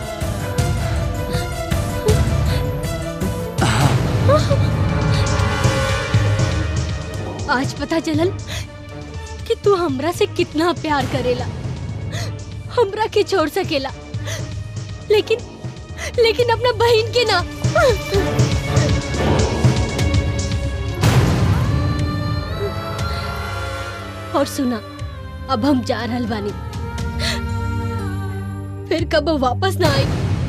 आज पता चलल कि तू हमरा से कितना प्यार करेला हमरा के छोड़ सकेला लेकिन लेकिन अपना बहन के ना और सुना अब हम जा रहल बानी फिर कब वापस ना आई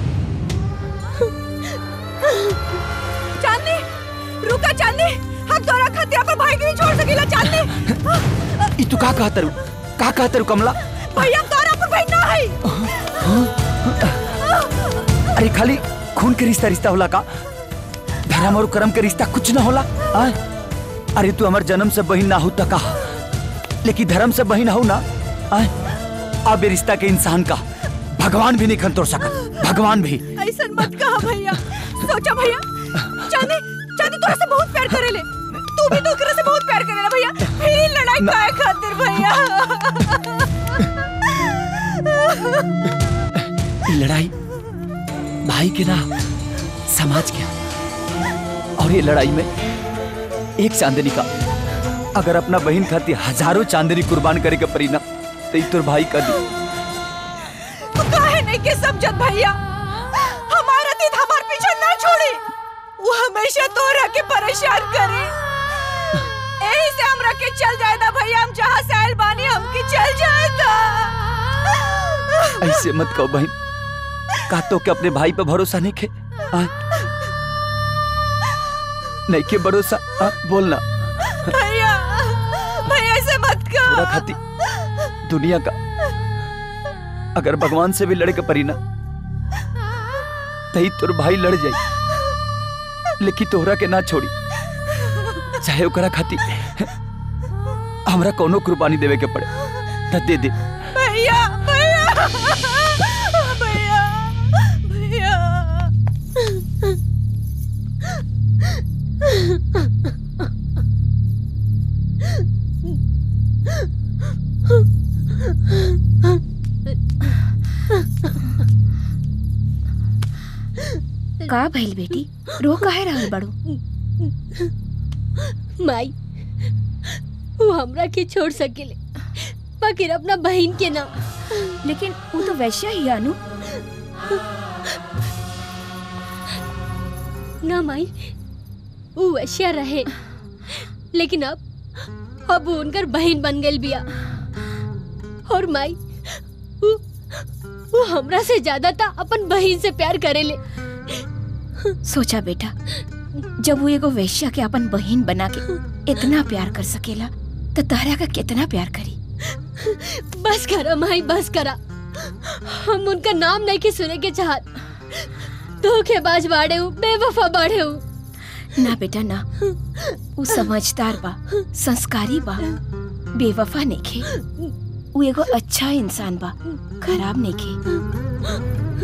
चांदनी रुका चांदनी हम तोरा खातिर अपन भाई के नहीं छोड़ सकेला चांदनी ई तू का कहत रू का कहत रू कमला भैया हम तोरा अपन बहन ना है अरे खाली खून के रिश्ता रिश्ता होला का धर्म और कर्म के रिश्ता कुछ ना होला आय? अरे तू हमार जन्म से बहिन ना हो त का लेकिन धर्म से बहिन हो ना आय? अब ये रिश्ता के इंसान का भगवान भी नहीं खन तोड़ सका भगवान भी ऐसा मत कहा भैया सोचा भैया चांदी चांदी तोरा से बहुत प्यार करेले तू भी तो ओकरा से बहुत प्यार करेला भैया फिर ही लड़ाई काहे खातिर भैया ये लड़ाई भाई के ना समाज के और ये लड़ाई में एक चांदनी का अगर अपना बहन खातिर हजारों चांदनी कुर्बान करे के परी ना तो ई तोर भाई का दी तू काहे नहीं के समझत भैया हमारा तीत हमार पीछे ना छोड़ी वो हमेशा तोरा के परेशान करे यही से हमरा के चल जाएदा भैया हम जहाँ से आयल बानी हमके चल जाएदा ऐसे मत कहो बहन का तो के अपने भाई पे भरोसा नहीं खे आय? नहीं के भरोसा आ, बोलना भैया भैया ऐसे मत पूरा कर खाती दुनिया का अगर भगवान से भी लड़े के परी ना तही तोर भाई लड़ जाई लेकिन तोहरा के ना छोड़ी चाहे ओकरा खाती हमरा कोनो कुर्बानी देवे के पड़े त दे दे भैया भैया भैया भैया का भइल बेटी रो काहे रहल बड़ो माई वो हमरा के छोड़ सकेले बाकी अपना बहन के ना लेकिन वो तो वैश्या ही है, अनु ना माई वो वैश्या रहे लेकिन अब अब वो उनकर बहन बन गई बिया और माई वो हमरा से ज्यादा था अपन बहन से प्यार करेले सोचा बेटा जब वो एगो वैश्या के अपन बहन बना के इतना प्यार कर सकेला तो तहरा का कितना प्यार करी बस करा माई बस करा हम उनका नाम नहीं के सुने के चाहत धोखेबाज बाड़े हूँ बेवफा बाड़े हूँ ना बेटा ना वो समझदार बा संस्कारी बा बेवफा नइखे वो एगो अच्छा इंसान बा खराब नइखे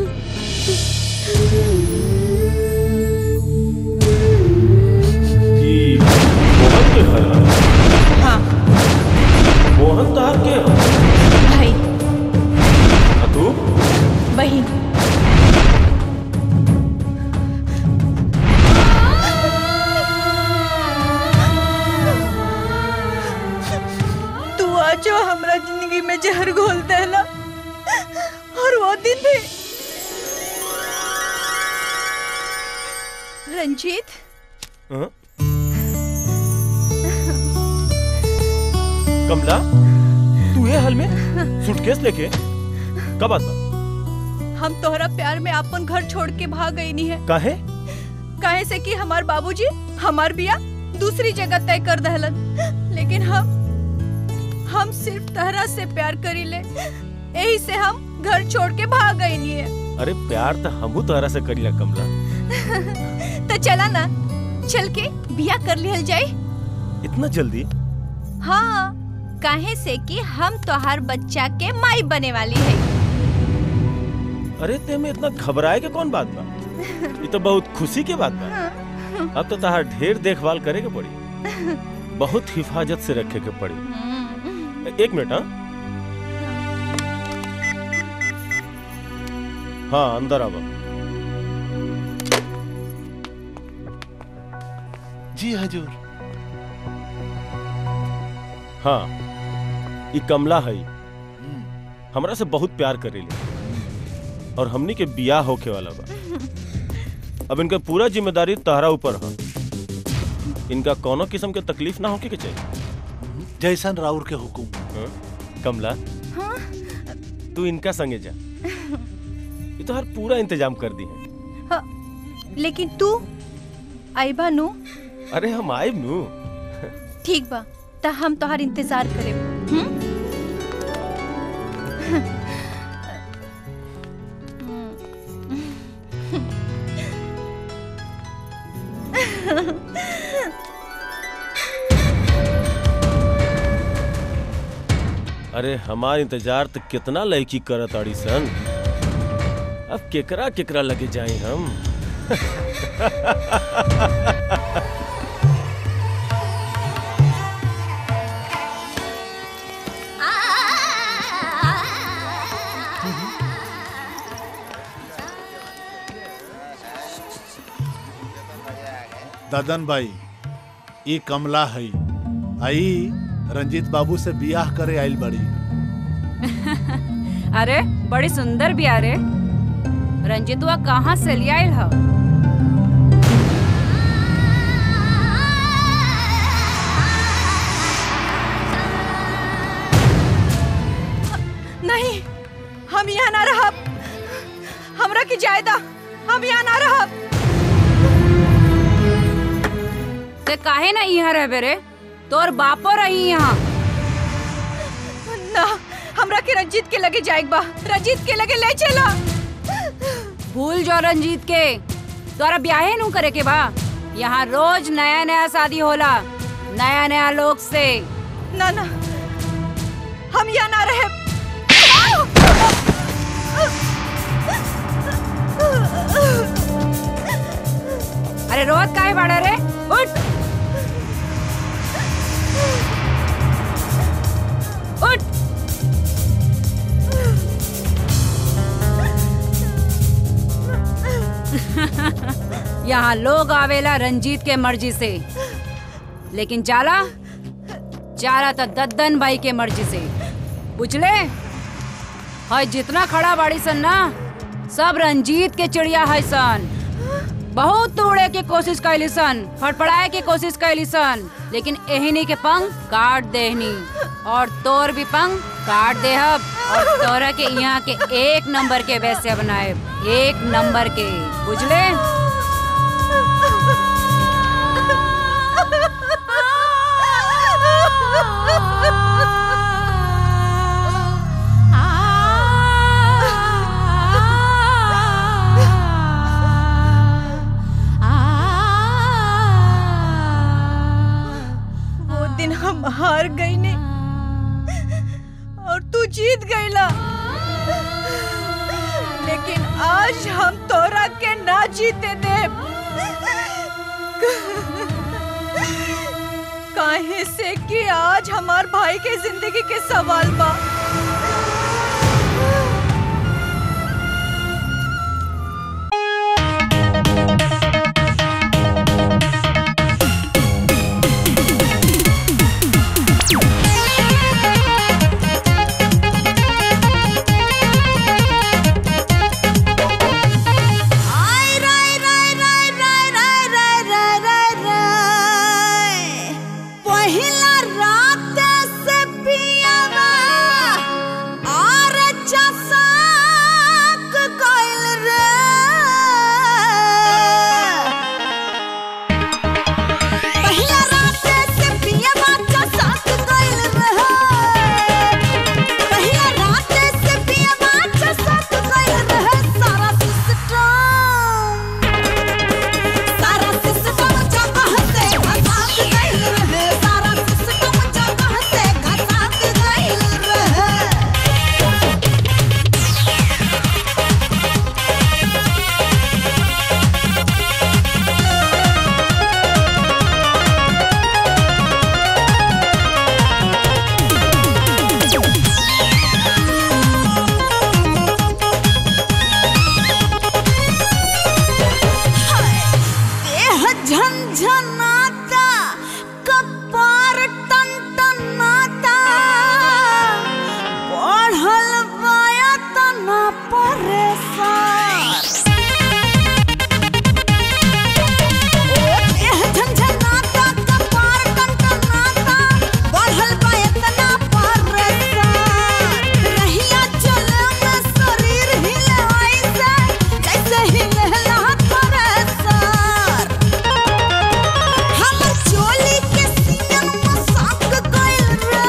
ई मोहन के घर है हाँ मोहन तहार के है भाई आ तू बहन तू आजो हमरा जिंदगी में जहर घोल देला और वो दिन भी रंजीत हाँ? कमला तू ये हाल में सूटकेस लेके कब आता हम तोहरा प्यार में अपन घर छोड़ के भाग गई नहीं है काहे काहे से कि हमार बाबूजी हमार बिया दूसरी जगह तय कर दहलन लेकिन हम हम सिर्फ तहरा से प्यार करी ले यही से हम घर छोड़ के भाग गई नहीं है अरे प्यार तो हमहू तोहरा से करीला कमला तो चला ना चल के बिया कर लिहल जाए इतना जल्दी हाँ काहे से कि हम तोहार बच्चा के माई बने वाली है अरे ते में इतना घबराए के कौन बात बा ये तो बहुत खुशी के बात बा अब तो तहार ढेर देखभाल करे के पड़ी बहुत हिफाजत से रखे के पड़ी एक मिनट हाँ हाँ अंदर आवा जी हजूर हाँ ई कमला है हमरा से बहुत प्यार करेली और हमनी के बियाह होके वाला बा अब इनका पूरा जिम्मेदारी तहरा ऊपर है इनका कोनो किस्म के तकलीफ ना होके के चाहिए जैसन राउर के हुकुम हाँ? कमला तू इनका संगे जा ये तो हर पूरा इंतजाम कर दी है हाँ, लेकिन तू आईबा नु अरे हम आए नू ठीक बा त हम तोहार इंतजार करे अरे हमार इंतजार तो कितना लड़की करत आड़ी सन अब केकरा केकरा लगे जाए हम ददन भाई ई कमला है आई रंजीत बाबू से बियाह करे आइल बड़ी अरे बड़ी सुंदर भी अरे रंजितुआ कहाँ से ले आयल ह नहीं हम यहाँ ना रहब हमरा की जायदा हम यहाँ ना रहब ते काहे ना यहाँ रह रे तोर बापो रही यहाँ ना हमरा के रंजीत के लगे जाएक बा रंजीत के लगे ले चला भूल जो रंजीत के तोरा ब्याहे नू करे के बा यहाँ रोज नया नया शादी होला नया नया लोग से ना ना हम यहाँ ना रहे अरे रोज काहे बाड़ा रे उठ उठ यहाँ लोग आवेला रंजीत के मर्जी से लेकिन जाला जाला तो दद्दन भाई के मर्जी से बुझले है जितना खड़ा बाड़ी सन ना सब रंजीत के चिड़िया है सन बहुत तोड़े के कोशिश कैली सन फड़फड़ाए के कोशिश कैली सन लेकिन एहनी के पंख काट देहनी और तोर भी पंख काट दे अब और तोरा के यहाँ के एक नंबर के वैसे बनाए एक नंबर के बुझले वो दिन हम हार गई ने और तू जीत गईला लेकिन आज हम तोरा के ना जीते दे काहे से कि आज हमार भाई के जिंदगी के सवाल बा पहिला रात से पियावा और चसाक गइल रे पहिला रात से पियावा चसाक गइल रे पहिला रात से पियावा चसाक गइल रे सारा सिस्टम सारा सिस्टम जगह से घसाक गइल रहे सारा सिस्टम जगह से घसाक गइल रहे देह झंझनाता कपार टनटनाता बढ़ल बाया तना परेशान ओ देह झंझनाता कपार टनटनाता बढ़ल बाया तना परेशान रहिया चले में शरीर हिले ऐसे जैसे हिलेला थ्रेसर हमर चोली के सीन मसाक गइल रे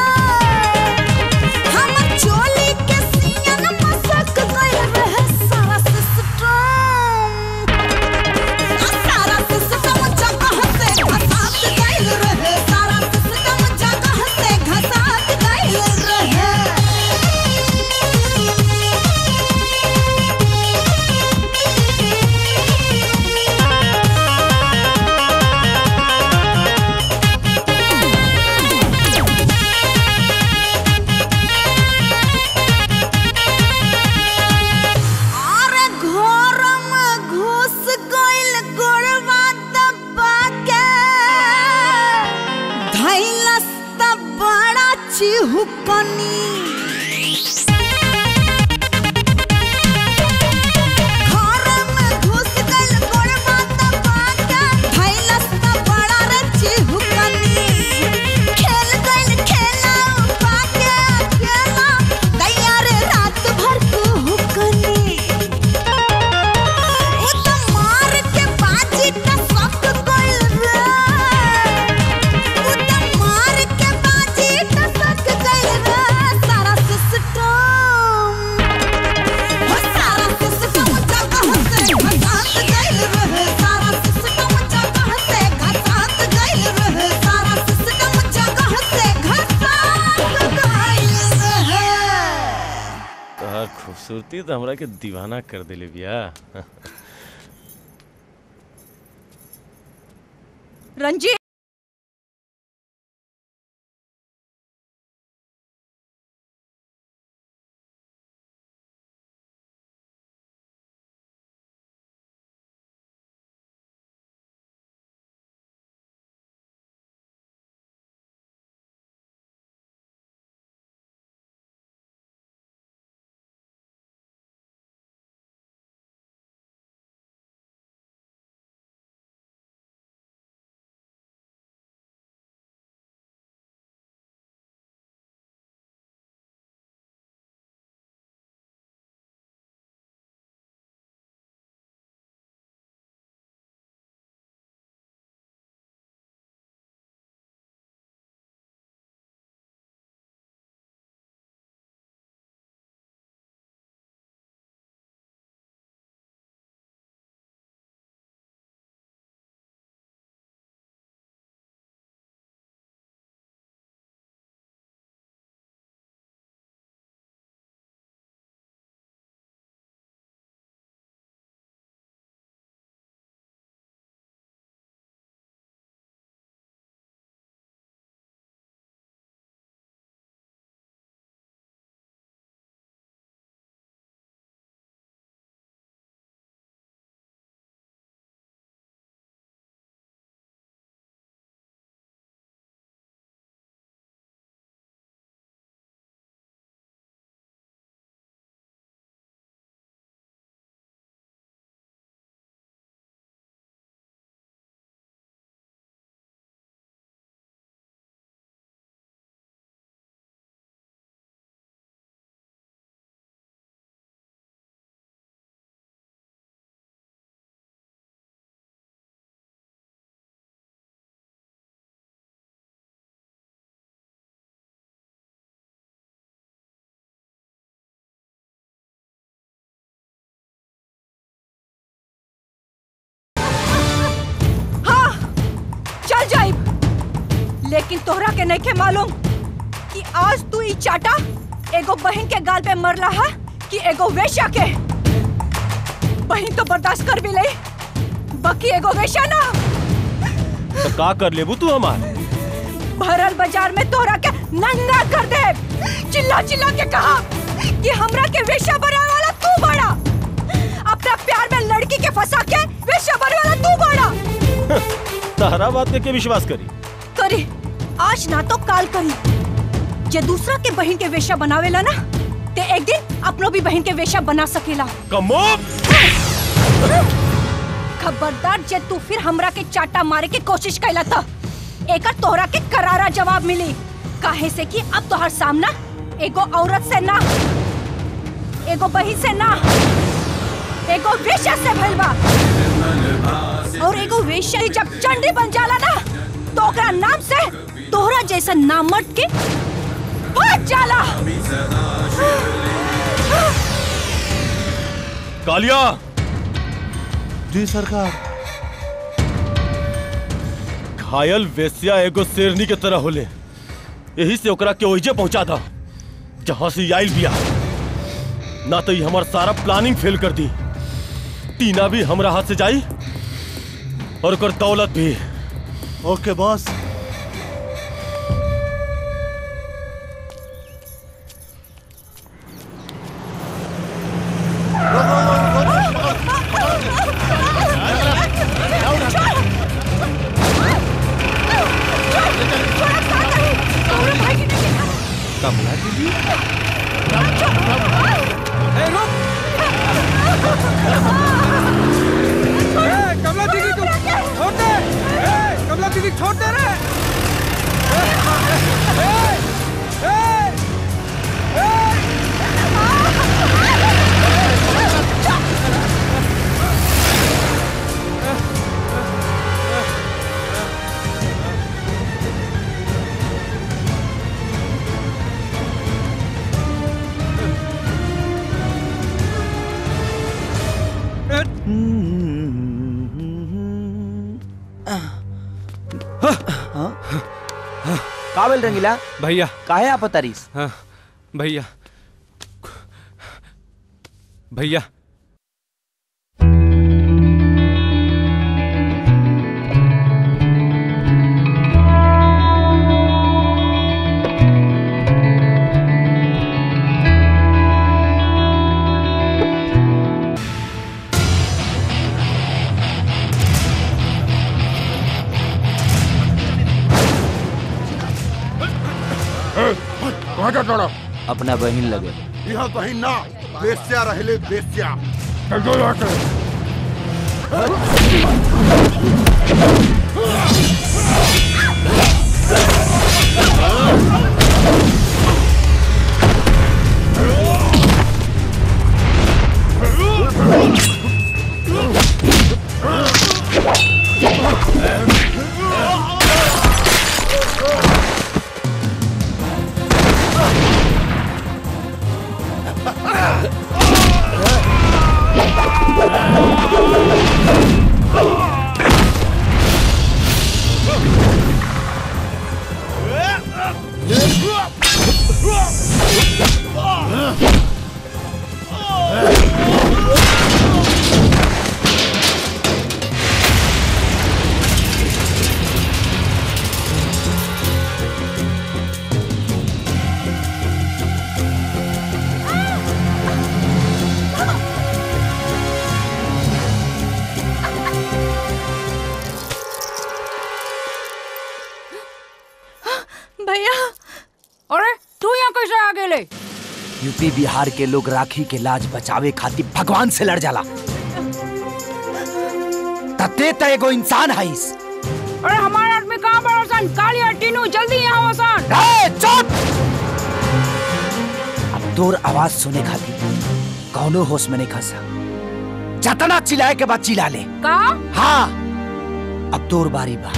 हमर चोली के सीन मसाक गइल रे सारा सिस्टम सारा सिस्टम जगह से घसाक गइल रे सारा सिस्टम जगह से घसाक गइल रे अरे घर में घुस गइल गोरवा दबा के धैलस त बड़ा चिहुकनी घर में घुस गइल गोरवा दबा के धैलस त बड़ा रे चिहुकनी खेल गइल खेला पाके अकेला गैया रे रात भर कुहुकनी उ त मार के बाजी त सक गइल रे उ त मार के बाजी त सक गइल रे सारा सिस्टम हो सारा सिस्टम जगह से घसात गइल रे सारा सिस्टम जगह से घसात गइल रे सारा सिस्टम जगह से घसात गइल रे तोहर खूबसूरती तो हमरा के दीवाना कर दिले बिया रंजीत लेकिन तोहरा के नहीं के मालूम कि आज तू ई चाटा एगो बहन के गाल पे मर रहा कि एगो वेश्या के बहन तो बर्दाश्त कर भी ले बाकी एगो वेश्या ना तो का कर लेबू तू हमार भरल बाजार में तोहरा के नंगा कर दे चिल्ला चिल्ला के कहा कि हमरा के वेश्या बनाने वाला तू बड़ा अपना प्यार में लड़की के फंसा के वेश्या बनने वाला तू बड़ा तहरा बात पे के विश्वास करी करी आज ना तो काल करी जे दूसरा के बहन के वेश्या बनावेला ना ते एक दिन अपनो भी बहन के वेश्या बना सकेला कमो खबरदार जे तू फिर हमरा के चाटा मारे के कोशिश कैला था एकर तोहरा के करारा जवाब मिली काहे से कि अब तोहर सामना एगो औरत से ना एगो बहन से ना एगो वेश्या से भइल बा और एगो वेश्या ही जब चंडी बन जाला ना तो ओकरा नाम से तोहरा जैसा नामर्द के भाग जाला कालिया जी सरकार घायल वेश्या एगो शेरनी के तरह होले यही से ओकरा के ओहिजे पहुंचा था जहां से ई आइल बिया ना तो ई हमार सारा प्लानिंग फेल कर दी टीना भी हमरा हाथ से जाई और ओकर दौलत भी ओके बॉस कमला दीदी ए, रुक! ए, कमला दीदी तू छोड़ दे ए, कमला दीदी छोड़ दे रे ए, ए, ए, ए, का बोल रंगीला भैया काहे आप तारीस हाँ भैया भैया कहाँ जा तोड़ा अपना बहिन लगे यहाँ कहीं ना बेस्या रहले बेस्या चल दो यहाँ से भैया अरे तू यहाँ कैसे आ गेले यूपी बिहार के लोग राखी के लाज बचावे खातिर भगवान से लड़ जाला तते त एगो इंसान हईस अरे हमारा आदमी कहाँ बड़ा सन कालिया टीनू जल्दी यहाँ सन ए, चुप अब तोर आवाज सुने खातिर कौनो होश में नहीं खसा जतना चिल्लाए के बाद चिल्ला ले का हाँ अब तोर बारी बा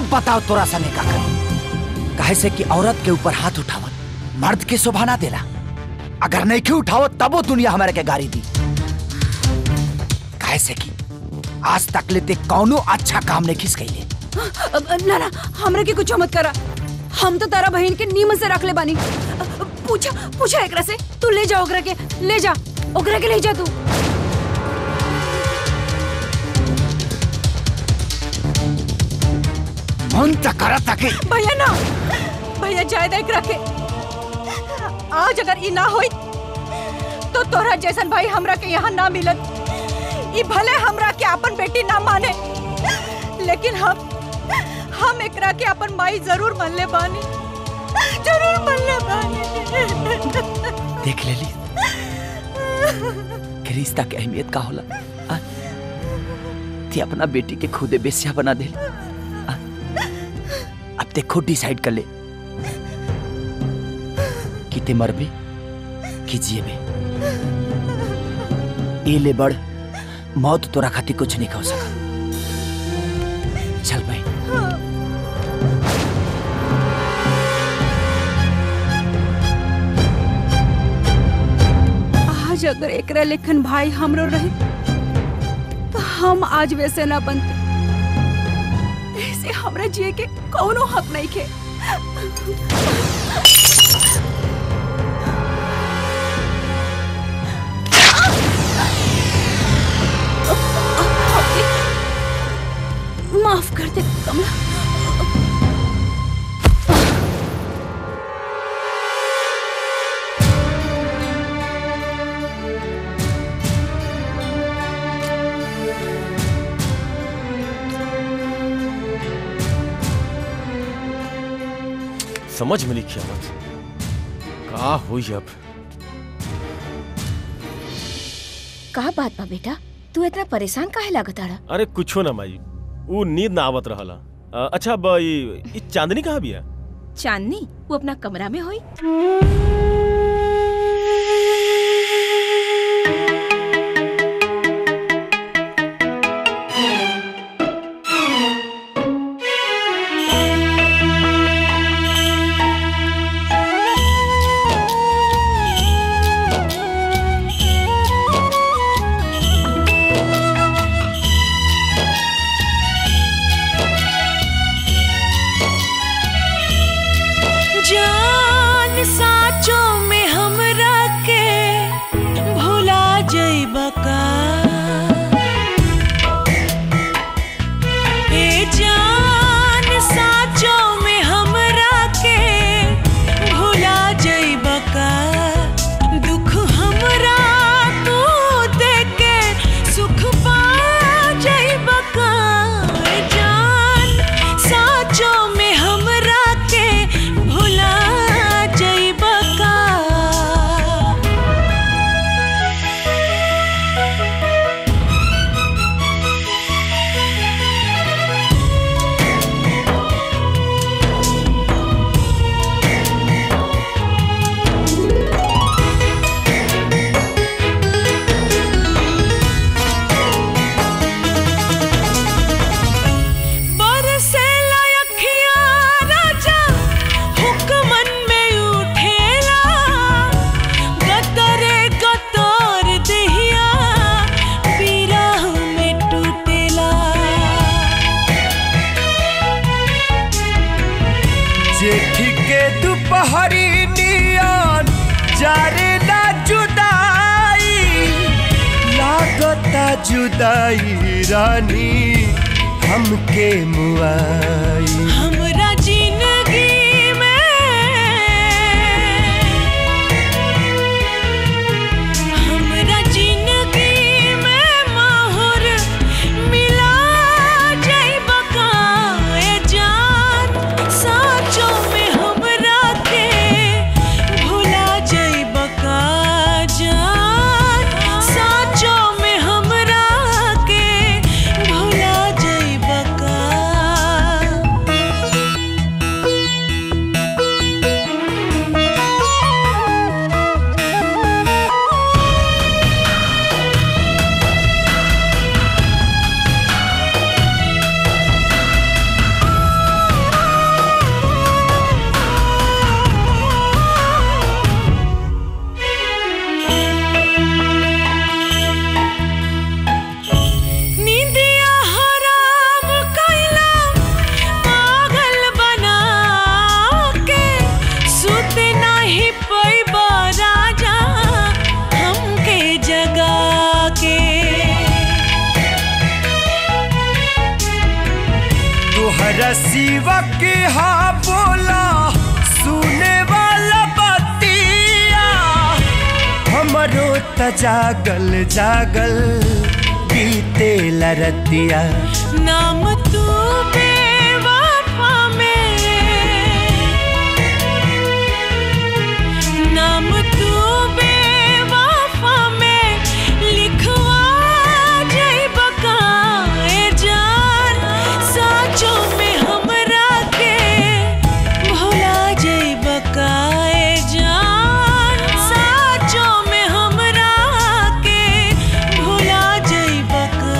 बताओ तोरा सने का करी काहे से कि औरत के ऊपर हाथ उठावत मर्द के शोभा ना देला अगर नहीं के उठाओ तबो दुनिया हमारे के गाड़ी दी काहे से कि आज तक लेते कौनो अच्छा काम नहीं खिस गई अब, ना ना हमरा के कुछ मत करा हम तो तारा बहन के नीम से रख ले बानी पूछा पूछा एकरा से तू ले जा ओकरा के ले जा ओकरा के ले जा तू मन तक करा ताके भैया ना भैया जाए देख रखे आज अगर ई ना होई तो तोरा जैसन भाई हमरा के यहाँ ना मिलत ई भले हमरा के अपन बेटी ना माने लेकिन हम हम एकरा के अपन माई जरूर मान ले बानी जरूर मान ले बानी देख ले ली कि रिश्ता के अहमियत का होला आ? ती अपना बेटी के खुदे बेस्या बना दे आ? अब ते खुद डिसाइड कर ले कि ते मरबे कि जिएबे ए ले बड़ मौत तोरा खातिर कुछ नहीं हो सका चल भाई आज अगर एकरा लेखन भाई हमरो रहे तो हम आज वैसे ना बनते ऐसे हमरा जिए के कौनो हक नहीं के माफ कर दे कमला समझ में लिखिया मत का हुई अब का बात बा बेटा तू इतना परेशान काहे लागत आड़ा अरे कुछो ना माई वो नींद ना आवत रहला अ, अच्छा अब ई ई चांदनी कहाँ बिया चांदनी वो अपना कमरा में होई जान साचो में हमरा के भुला जइबा का ए जान साचो में हमरा के भुला जइबा का दुख हमरा तू देके सुख पा जइबा का ए जान साचो में हमरा के भुला जइबा का बरसेला अखिया राजा हुक्मन में उठेला गतरे गतर देहिया बिरह में टूटेला जेठ के दोपहरी नियन जारे ना जुदाई लागता जुदाई रानी हमके मुआई हमरा जिंदगी में हमरा जिंदगी में माहौर मिला जइबा का ए जान साचो में हमरा के भुला जइबा का जान साचो में हमरा के भुला जइबा का केकरा सिवा के हा बोला सुने वाला बतिया हमरो त जागल जागल बीते लरतिया नाम तू बेवफा में नाम तू बेवफा में लिखवा जइब काए जान साचो में हमरा के भुला जइब काए जान साचो में हमरा के भुला जइब का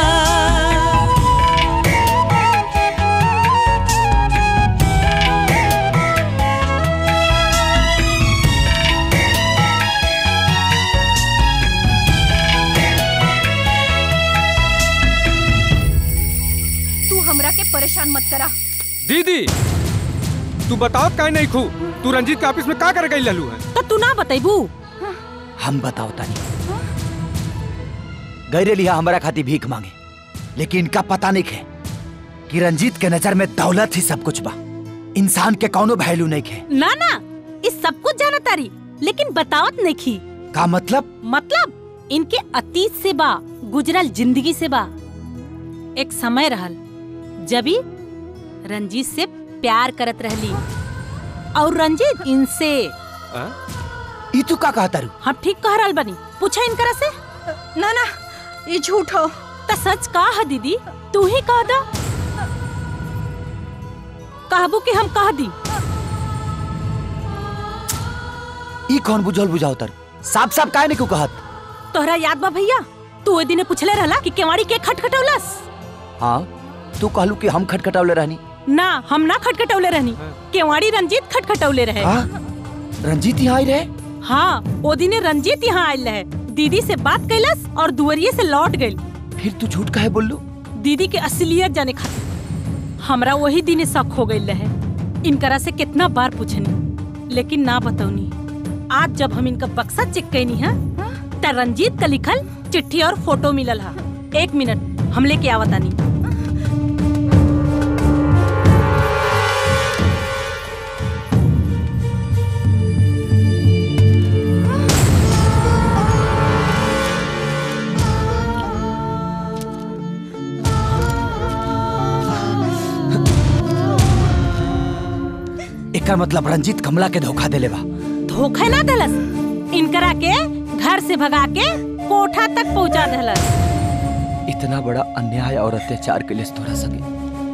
तू हमरा के परेशान मत करा दीदी तू बताओ काहे नहीं खू तू रंजीत के ऑफिस में का कर गई ललू है तो तू ना बतेबू हम बताओ तानी गैरे लिया हमारा खाती भीख मांगे लेकिन इनका पता नहीं है कि रंजीत के नजर में दौलत ही सब कुछ बा इंसान के कौनो वैल्यू नहीं है ना ना इस सब कुछ जाना तारी लेकिन बतावत नहीं खी का मतलब मतलब इनके अतीत से बा गुजरल जिंदगी से बा एक समय रहल जबी रंजीत से प्यार करत रहली और रंजीत इनसे ई तू का कहता रू हम ठीक कह रहल बनी पूछा इनकरा से ना ना ये झूठ हो त सच का है दीदी तू ही कह दा कहबू कि हम कह दी ई कौन बुझल बुझाओ तर साफ साफ काहे नहीं को कहत तोहरा याद बा भैया तू ओए दिने पूछले रहला कि केवाड़ी के खटखटौलस हाँ तू कहलू कि हम खटखटावले रहनी ना हम ना खटखटौले रहनी केवाड़ी रंजीत खटखटौले रहे हाँ? रंजीत यहाँ आई रहे हाँ ओ दिने रंजीत यहाँ आयल रहे दीदी से बात कैलस और दुवरिये से लौट गई फिर तू झूठ काहे बोललू दीदी के असलियत जाने खातिर हमरा वही दिने शक हो गई रहे इनकरा से कितना बार पूछनी लेकिन ना बतौनी आज जब हम इनका बक्सा चेक कैनी है त रंजीत का लिखल चिट्ठी और फोटो मिलल है एक मिनट हम लेके आवतानी एकर मतलब रंजीत कमला के धोखा देले बा धोखा ना दलस इनकरा के घर से भगा के कोठा तक पहुंचा दलस इतना बड़ा अन्याय और अत्याचार के लिए तोरा सके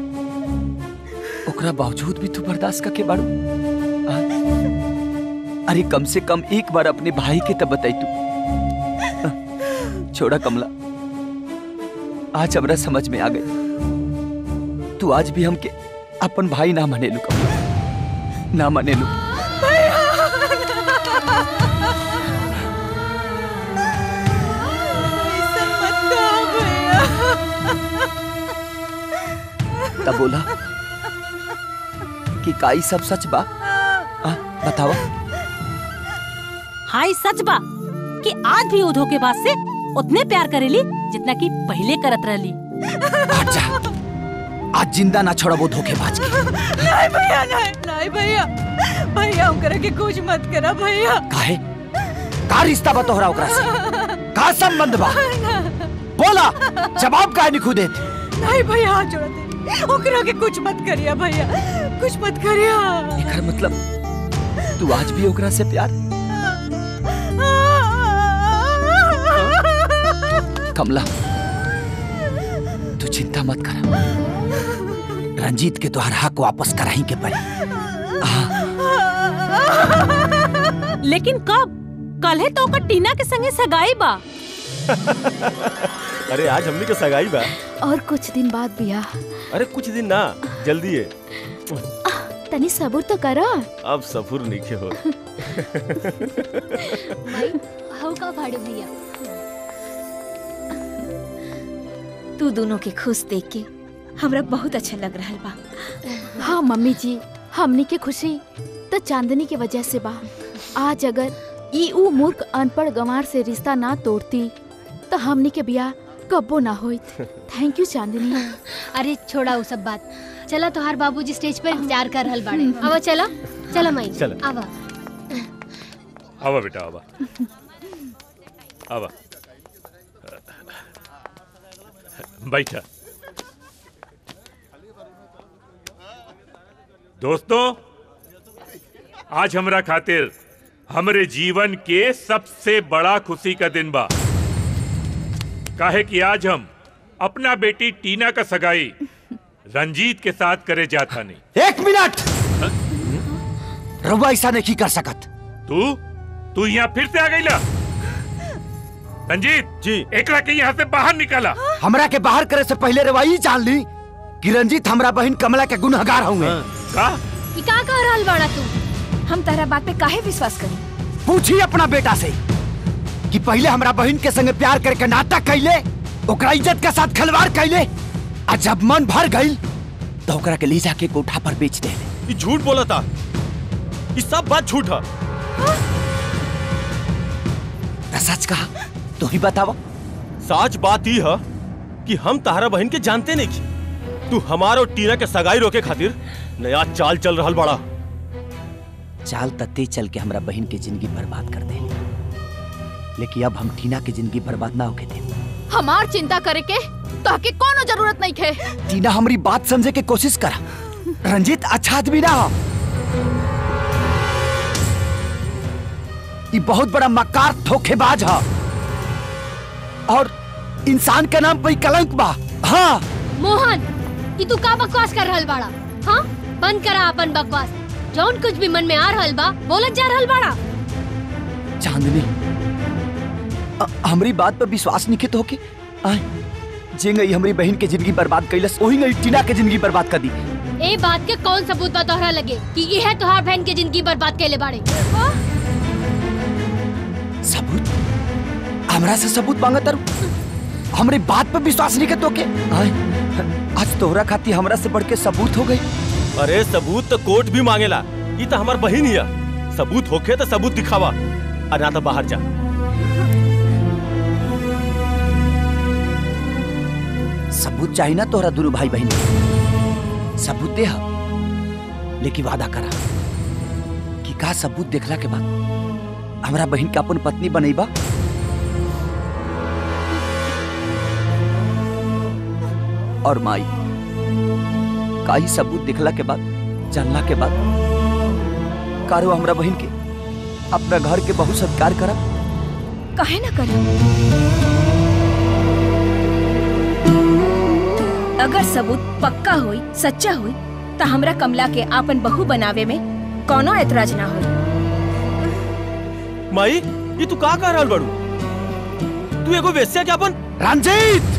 ओकरा बावजूद भी तू बर्दाश्त करके बाड़ू आ? अरे कम से कम एक बार अपने भाई के तब बताई तू आ, छोड़ा कमला आज हमरा समझ में आ गई तू आज भी हमके अपन भाई ना मने लू कमला ना मने लू तब बोला कि काई सब सच बा आ, बतावा हाय सच बा कि आज भी वो धोखेबाज से उतने प्यार करेली जितना कि पहले करत रहली आज जिंदा ना छोड़बो धोखेबाज के नहीं भैया नहीं नहीं भैया भैया हम करे के कुछ मत करा भैया काहे का रिश्ता बा तोहरा ओकरा से का संबंध बा बोला जवाब काहे नहीं खुदे नहीं भैया हाथ जोड़ दे ओकरा के कुछ मत करिया भैया कुछ मत करिया एकर मतलब तू आज भी ओकरा से प्यार कमला तू चिंता मत कर रंजीत के तोहर हक वापस कराही के पड़ी लेकिन कब कल है तो ओकर टीना के संगे सगाई बा अरे आज हमनी के सगाई बा और कुछ दिन बाद बिया अरे कुछ दिन ना जल्दी है तनी सबूर तो करा अब सफुर नीचे हो हऊ का फाड़े भैया तू दोनों के खुश देख के हमरा बहुत अच्छा लग रहा बा हाँ मम्मी जी हमनी के खुशी तो चांदनी के वजह से बा आज अगर ई ऊ मूर्ख अनपढ़ गंवार से रिश्ता ना तोड़ती तो हमनी के बिया कब्बो ना होई थैंक यू चांदनी अरे छोड़ा वो सब बात चला तोहार बाबूजी स्टेज पे इंतजार कर रहल बाड़े अब चला चला माई चलो। आवा आवा बेटा आवा आवा बैठा दोस्तों आज हमरा खातिर हमरे जीवन के सबसे बड़ा खुशी का दिन बा काहे कि आज हम अपना बेटी टीना का सगाई रंजीत के साथ करे जाता नहीं एक मिनट रउआ ऐसा नहीं कर सकत तू तू यहाँ फिर से आ गई ला रंजीत जी एकरा के यहाँ से बाहर निकाला हमरा के बाहर करे से पहले रउआ ई जान ली कि रंजीत हमरा बहन कमला के गुनहगार होंगे का ई का कह रहल बाड़ा तू हम तारा बात पे काहे विश्वास करी पूछी अपना बेटा से कि पहले हमरा बहन के संगे प्यार करके नाटक कैले ओकरा इज्जत के साथ खिलवाड़ कैले आ जब मन भर गई तो ओकरा के ले जाके कोठा पर बेच दे ये झूठ बोला था ये सब बात झूठ है तो सच कहा तू ही बतावा सच बात ही है कि हम तारा बहन के जानते नहीं की तू हमार और टीना के सगाई रोके खातिर नया चाल चल रहा बड़ा चाल तत्ते चल के हमरा बहन की जिंदगी बर्बाद कर दे लेकिन अब हम टीना की जिंदगी बर्बाद ना होके दे हमार चिंता करे के ताकि कोनो जरूरत नहीं खे टीना हमारी बात समझे के कोशिश करा रंजीत अच्छा आदमी ना हो ये बहुत बड़ा मकार धोखेबाज है और इंसान के नाम पे ही कलंक बा हाँ मोहन ई तू का बकवास कर रहल बाड़ा हाँ बंद करा अपन बकवास जौन कुछ भी मन में आ रहल बा बोलत जा रहल बाड़ा चांदनी अ- हमरी बात पर विश्वास नहीं तो के आए जे गई हमारी बहन के जिंदगी बर्बाद कैलस वही गई टीना के जिंदगी बर्बाद कर दी ए बात के कौन सबूत बा तोहरा लगे कि यह तोहार बहन के जिंदगी बर्बाद कैले बाड़े सबूत हमरा से सबूत मांगा तर हमरी बात पर विश्वास नहीं के तो के आए आज तोहरा खाती हमरा से बढ़ के सबूत हो गई अरे सबूत तो कोर्ट भी मांगेला ये तो हमार बहन ही है सबूत होखे तो सबूत दिखावा और ना तो बाहर जा सबूत चाहिए ना तोहरा दोनों भाई बहन के। सबूत दे हा। लेकिन वादा करा कि का सबूत देखला के बाद हमरा बहन के अपन पत्नी बनेबा और माई का ही सबूत देखला के बाद जानला के बाद कारो हमरा बहन के अपना घर के बहुत सत्कार करा काहे ना करी अगर सबूत पक्का होई सच्चा होई तो हमरा कमला के आपन बहू बनावे में कोनो एतराज ना होई माई ये तू का कह रहल बड़ू तू एगो वेश्या के अपन रंजीत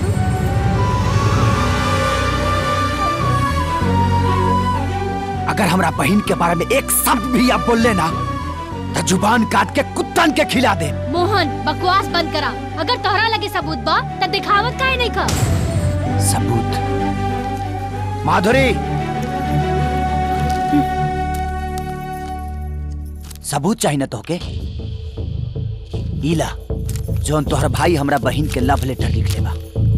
अगर हमरा बहन के बारे में एक शब्द भी आप बोल लेना तो जुबान काट के कुत्तन के खिला दे मोहन बकवास बंद करा अगर तोहरा लगे सबूत बा त दिखावत काहे नहीं का सबूत माधुरी सबूत चाहिए ना तोहके ईला जोन तोहर भाई हमरा बहन के लव लेटर लिख लेबा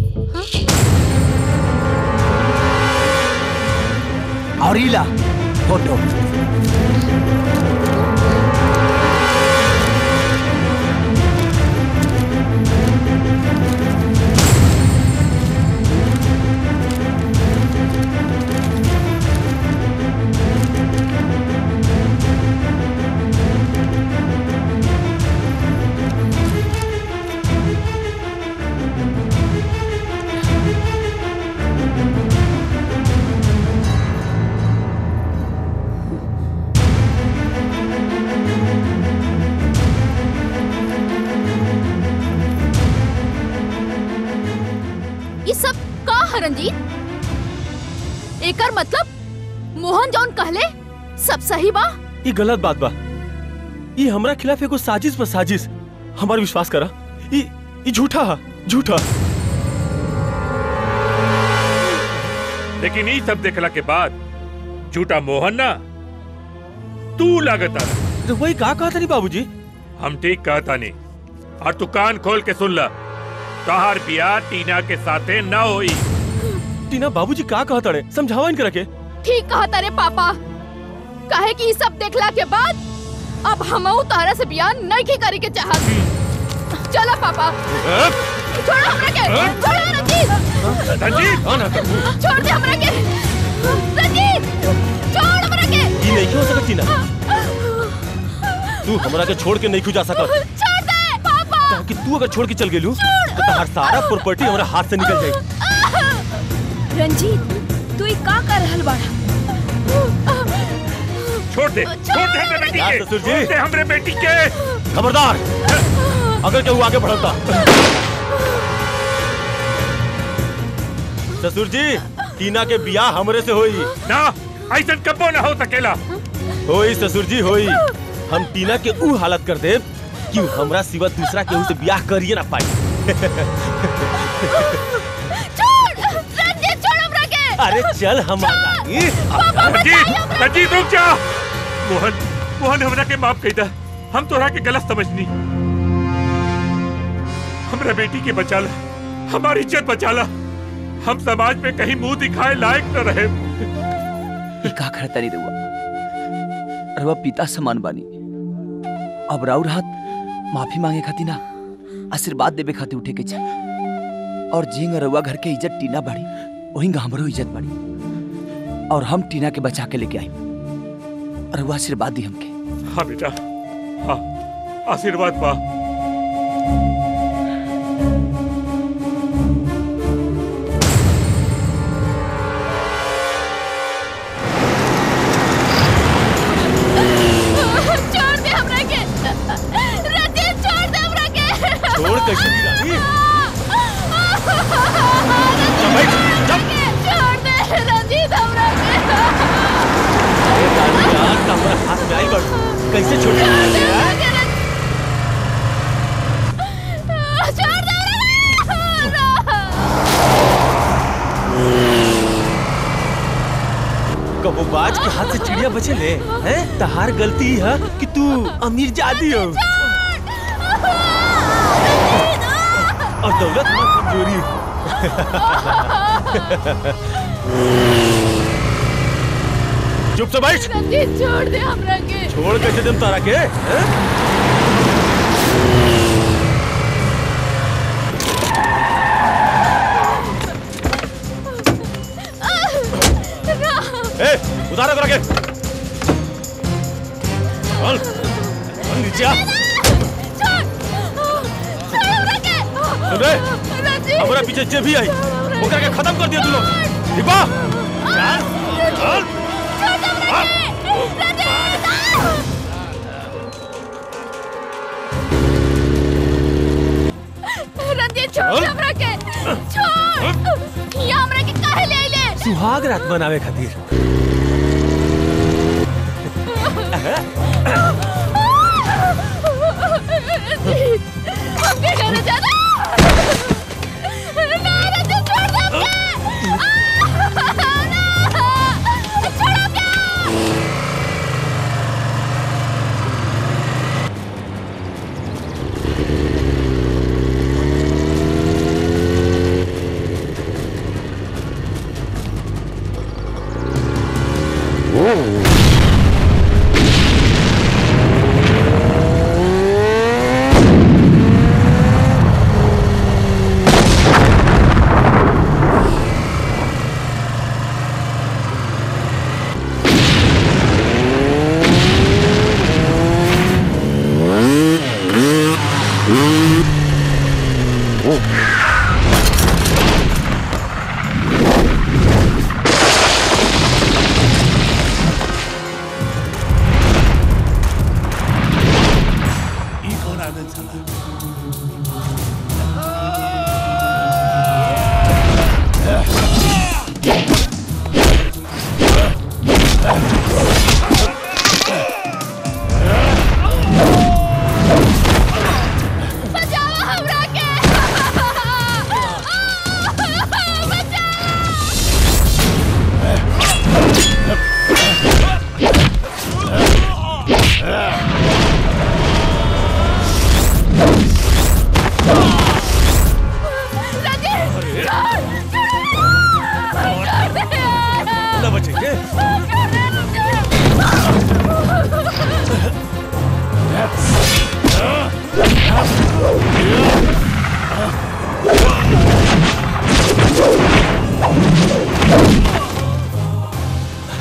और ईला फोटो ये सब का है रंजीत एकर मतलब मोहन जौन कहले सब सही बा ये गलत बात बा ये हमरा खिलाफ एगो साजिश पर साजिश हमार विश्वास करा ये ये झूठा है झूठा लेकिन ये सब देखला के बाद झूठा मोहन ना तू लागता तो वही का कहा था बाबूजी हम ठीक कहता नहीं और तू कान खोल के सुन ला तोहार बियाह टीना के साथे न होई टीना बाबूजी का कहत अड़े समझावा इनकरा के ठीक कहा तारे पापा काहे कि ई सब देखला के बाद अब हमहू तारा से बियाह नहीं की करे के चाहत चला पापा छोड़ो हमरा के छोड़ो रंजीत रंजीत छोड़ दे हमरा के रंजीत छोड़ हमरा के ई नहीं हो सकत टीना तू हमरा के छोड़ के नहीं खु जा सकत छोड़ दे पापा कहा कि तू अगर छोड़ के चल गेलू तो तहार सारा प्रॉपर्टी हमरा हाथ से निकल जाई रंजीत तू ई का कर रहल बाड़ा छोड़ दे छोड़ दे हमरे बेटी यार के ससुर जी। छोड़ दे हमरे बेटी के खबरदार अगर केहू आगे बढ़ता ससुर जी टीना के बियाह हमरे से होई ना ऐसा कबो ना हो सकेला होई ससुर जी होई हम टीना के ऊ हालत कर देब कि ऊ हमरा सिवा दूसरा केहू से बियाह करिए ना पाई छोड़ रंजीत छोड़ हमरा के अरे चल हमारा रंजीत रंजीत रुक जा मोहन मोहन हमरा के माफ कही दा हम तोरा के गलत समझनी हमरा बेटी के बचाला हमारी इज्जत बचाला हम समाज में कहीं मुंह दिखाए लायक न रहे ई का करता नहीं रहुआ रहुआ पिता समान बानी अब राउर हाथ माफी मांगे खाती ना आशीर्वाद देवे खातिर उठे के चाहे और जिंग रहुआ घर के इज्जत टीना बाड़ी वहीं हमरो इज्जत बाड़ी और हम टीना के बचा के लेके आई रहुआ आशीर्वाद दी हमके हाँ बेटा हाँ आशीर्वाद पा छोड़ दे हमरा के रंजीत छोड़ दे हमरा के छोड़ कैसे दी रानी छोड़ दे रंजीत हमरा के अरे रानी यार तो हमारा हाथ में आई बड़ कैसे छोड़ दी यार छोड़ दे कबो बाज के हाथ से चिड़िया बचे ले हैं तहार गलती ही है कि तू अमीर जादी हो और दौलत में कमजोरी चुप से बैठ रंजीत छोड़ दे हमरा के छोड़ कैसे दिन तारा के हैं? ए उतारो करा के चल चल नीचे आ सुन रे हमारा पीछे जे भी आई ओकरा के खत्म कर दिया तू लोग ठीक बा चल चल रंजीत छोड़ दे हमरा के छोड़ यहाँ हमरा के काहे ले आइले सुहाग रात बनावे खातिर रंजीत हमके घर जाना ना रंजीत छोड़ दे हमके आ, ना छोड़ हमके ई कौन आदत साला बचाओ हमरा के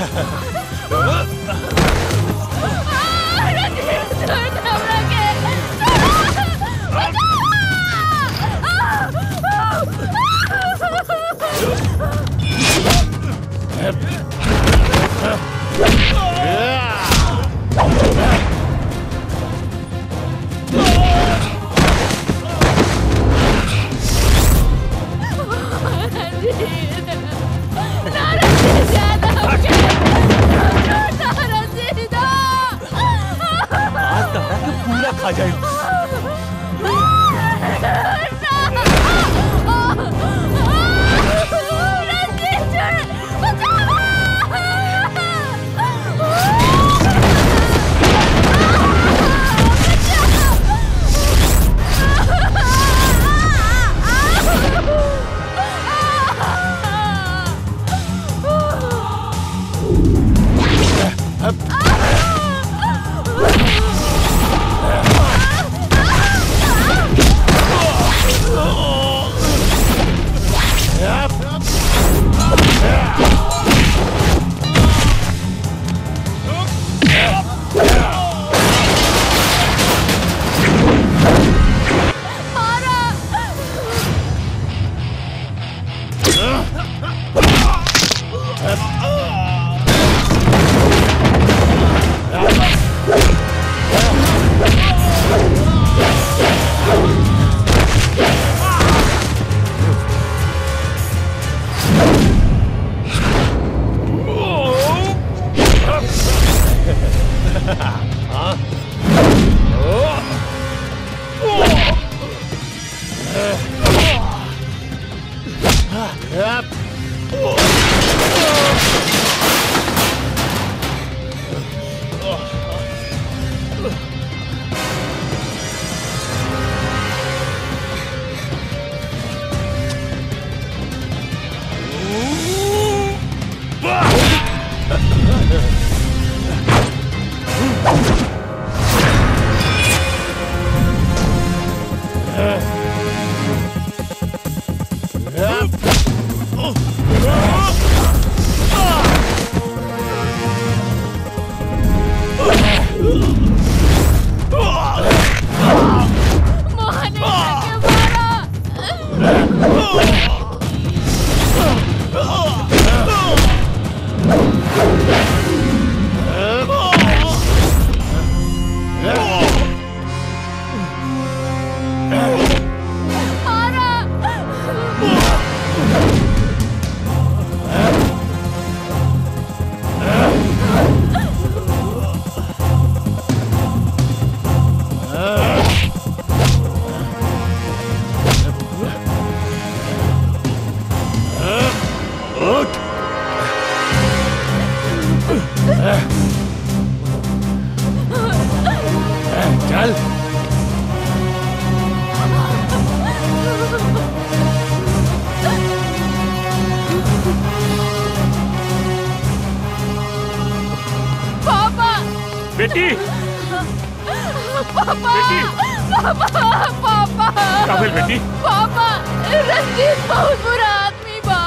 आज तहरा के पूरा खा जाए चल पापा बेटी पापा पापा पापा काबिल बेटी पापा रंजीत बहुत बुरा आदमी बा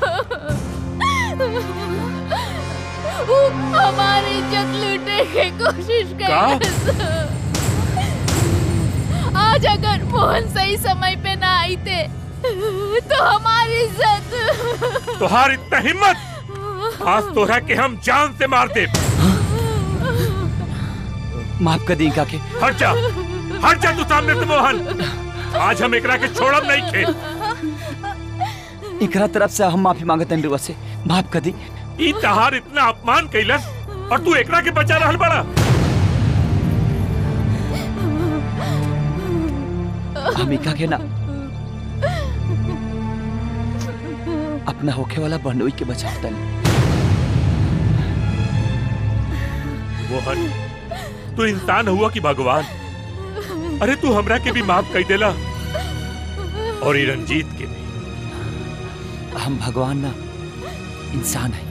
वो हमारी इज्जत लूटने की कोशिश कर आज अगर मोहन सही समय पे ना आई थे तो हमारी इज्जत तुहार इतना हिम्मत आज तोरा के हम जान से मार दे माफ कर दी काके हट जा हट जा तू सामने से मोहन आज हम एकरा के छोड़ब नहीं खे इकरा तरफ से हम माफी मांगते हैं रुआ से माफ कर दी ई तहार इतना अपमान कैलस और तू एकरा के बचा रहल बड़ा हम इका के ना अपना होखे वाला बहनोई के बचावता मोहन तू इंसान हुआ कि भगवान अरे तू हमरा के भी माफ कर देला और ई रंजीत के भी हम भगवान ना इंसान है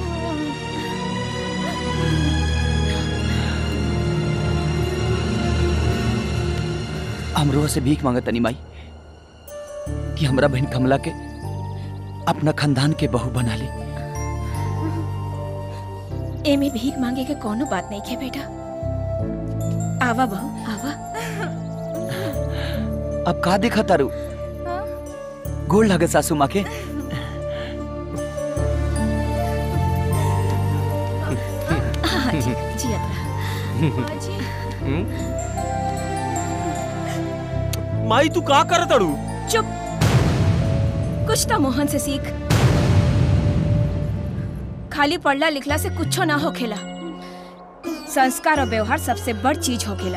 हम रोह से भीख मांगत तनी माई कि हमरा बहन कमला के अपना खानदान के बहू बना ले एमे भीख मांगे के कोनो बात नहीं है बेटा आवा बहू आवा अब का देखा तारू गोल लगे सासू माँ के हाँ जी जियत रहा माई तू का कर तड़ू चुप कुछ तो मोहन से सीख खाली पढ़ला लिखला से कुछो ना होखेला संस्कार और व्यवहार सबसे बड़ चीज होखेला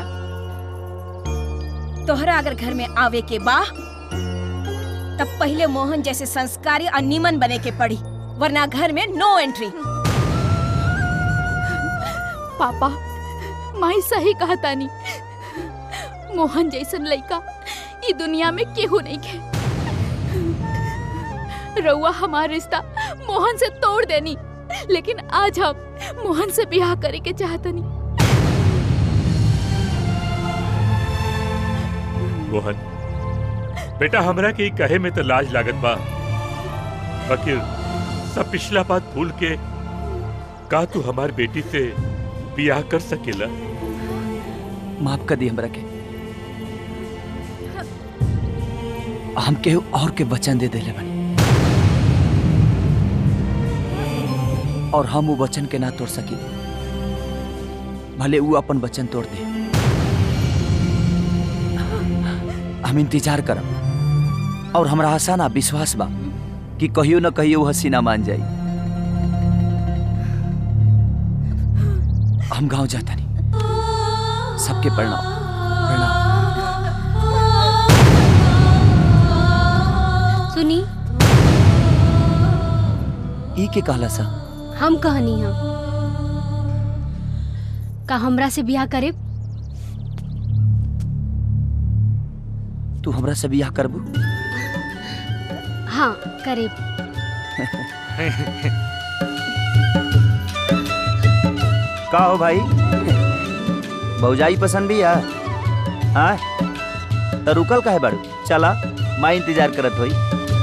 तोहरा अगर घर में आवे के बा तब पहले मोहन जैसे संस्कारी और नीमन बने के पड़ी वरना घर में नो एंट्री पापा माई सही कहा तानी मोहन जैसन लड़का ई दुनिया में केहू नहीं के रउआ हमार रिश्ता मोहन से तोड़ देनी लेकिन आज हम मोहन से ब्याह करे के चाहतनी मोहन बेटा हमरा के ई कहे में तो लाज लागत बा वकील सब पिछला बात भूल के का तू हमार बेटी से बियाह कर सकेला माफ कर दी हमरा के हम केहू और के वचन दे देले बनी और हम वो वचन के ना तोड़ सकी भले वो अपन वचन तोड़ दे हम इंतजार करब और हमरा आशा ना विश्वास बा कि कहियो न कहियो वो हसीना मान जाई हम गांव जाता नहीं सबके प्रणाम सुनी ई के कहला सा हम कहनी हम का हमरा से ब्याह करे तू हमरा से बियाह करबू हाँ करे का हो भाई भौजाई पसंद भी है हाँ तो रुकल काहे बाड़ू चला माँ इंतजार करत होई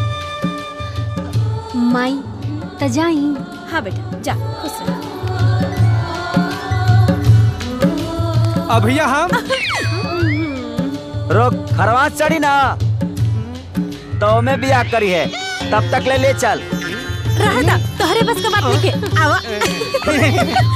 माई त जाई हाँ बेटा जा खुश रह अब भैया हम रोक खरवा चढ़ी ना तो में बियाह करी है तब तक ले ले चल रहता तोहरे बस का बात नहीं के आवा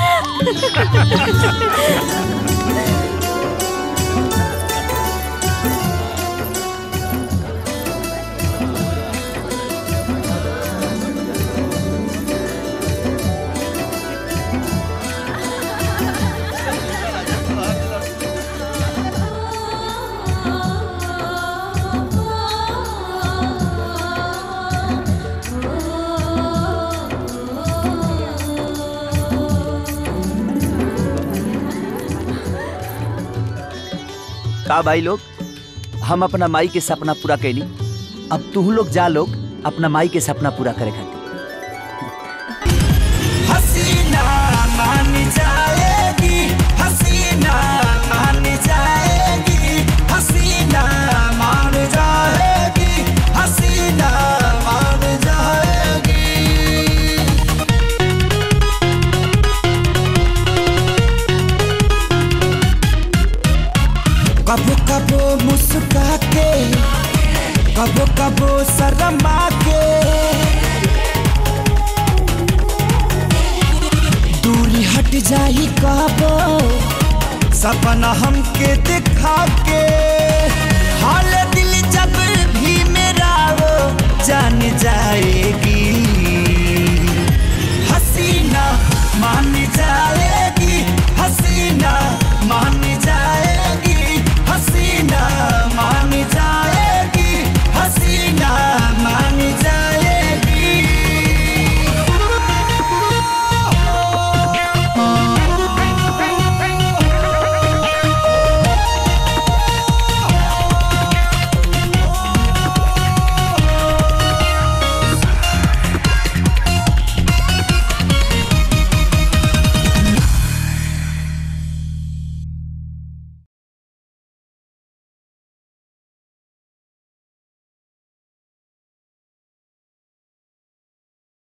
का भाई लोग हम अपना माई के सपना पूरा कैली अब तू लोग जा लोग अपना माई के सपना पूरा करे खातिर हसीना मान जाएगी हसीना मान जाएगी हसीना मान जाएगी हसीना मान जाएगी कबो कबो मुस्का के कबो कबो शर्मा के दूरी हट जाई कबो सपना हमके दिखा के हाल दिल जब भी मेरा वो जान जाएगी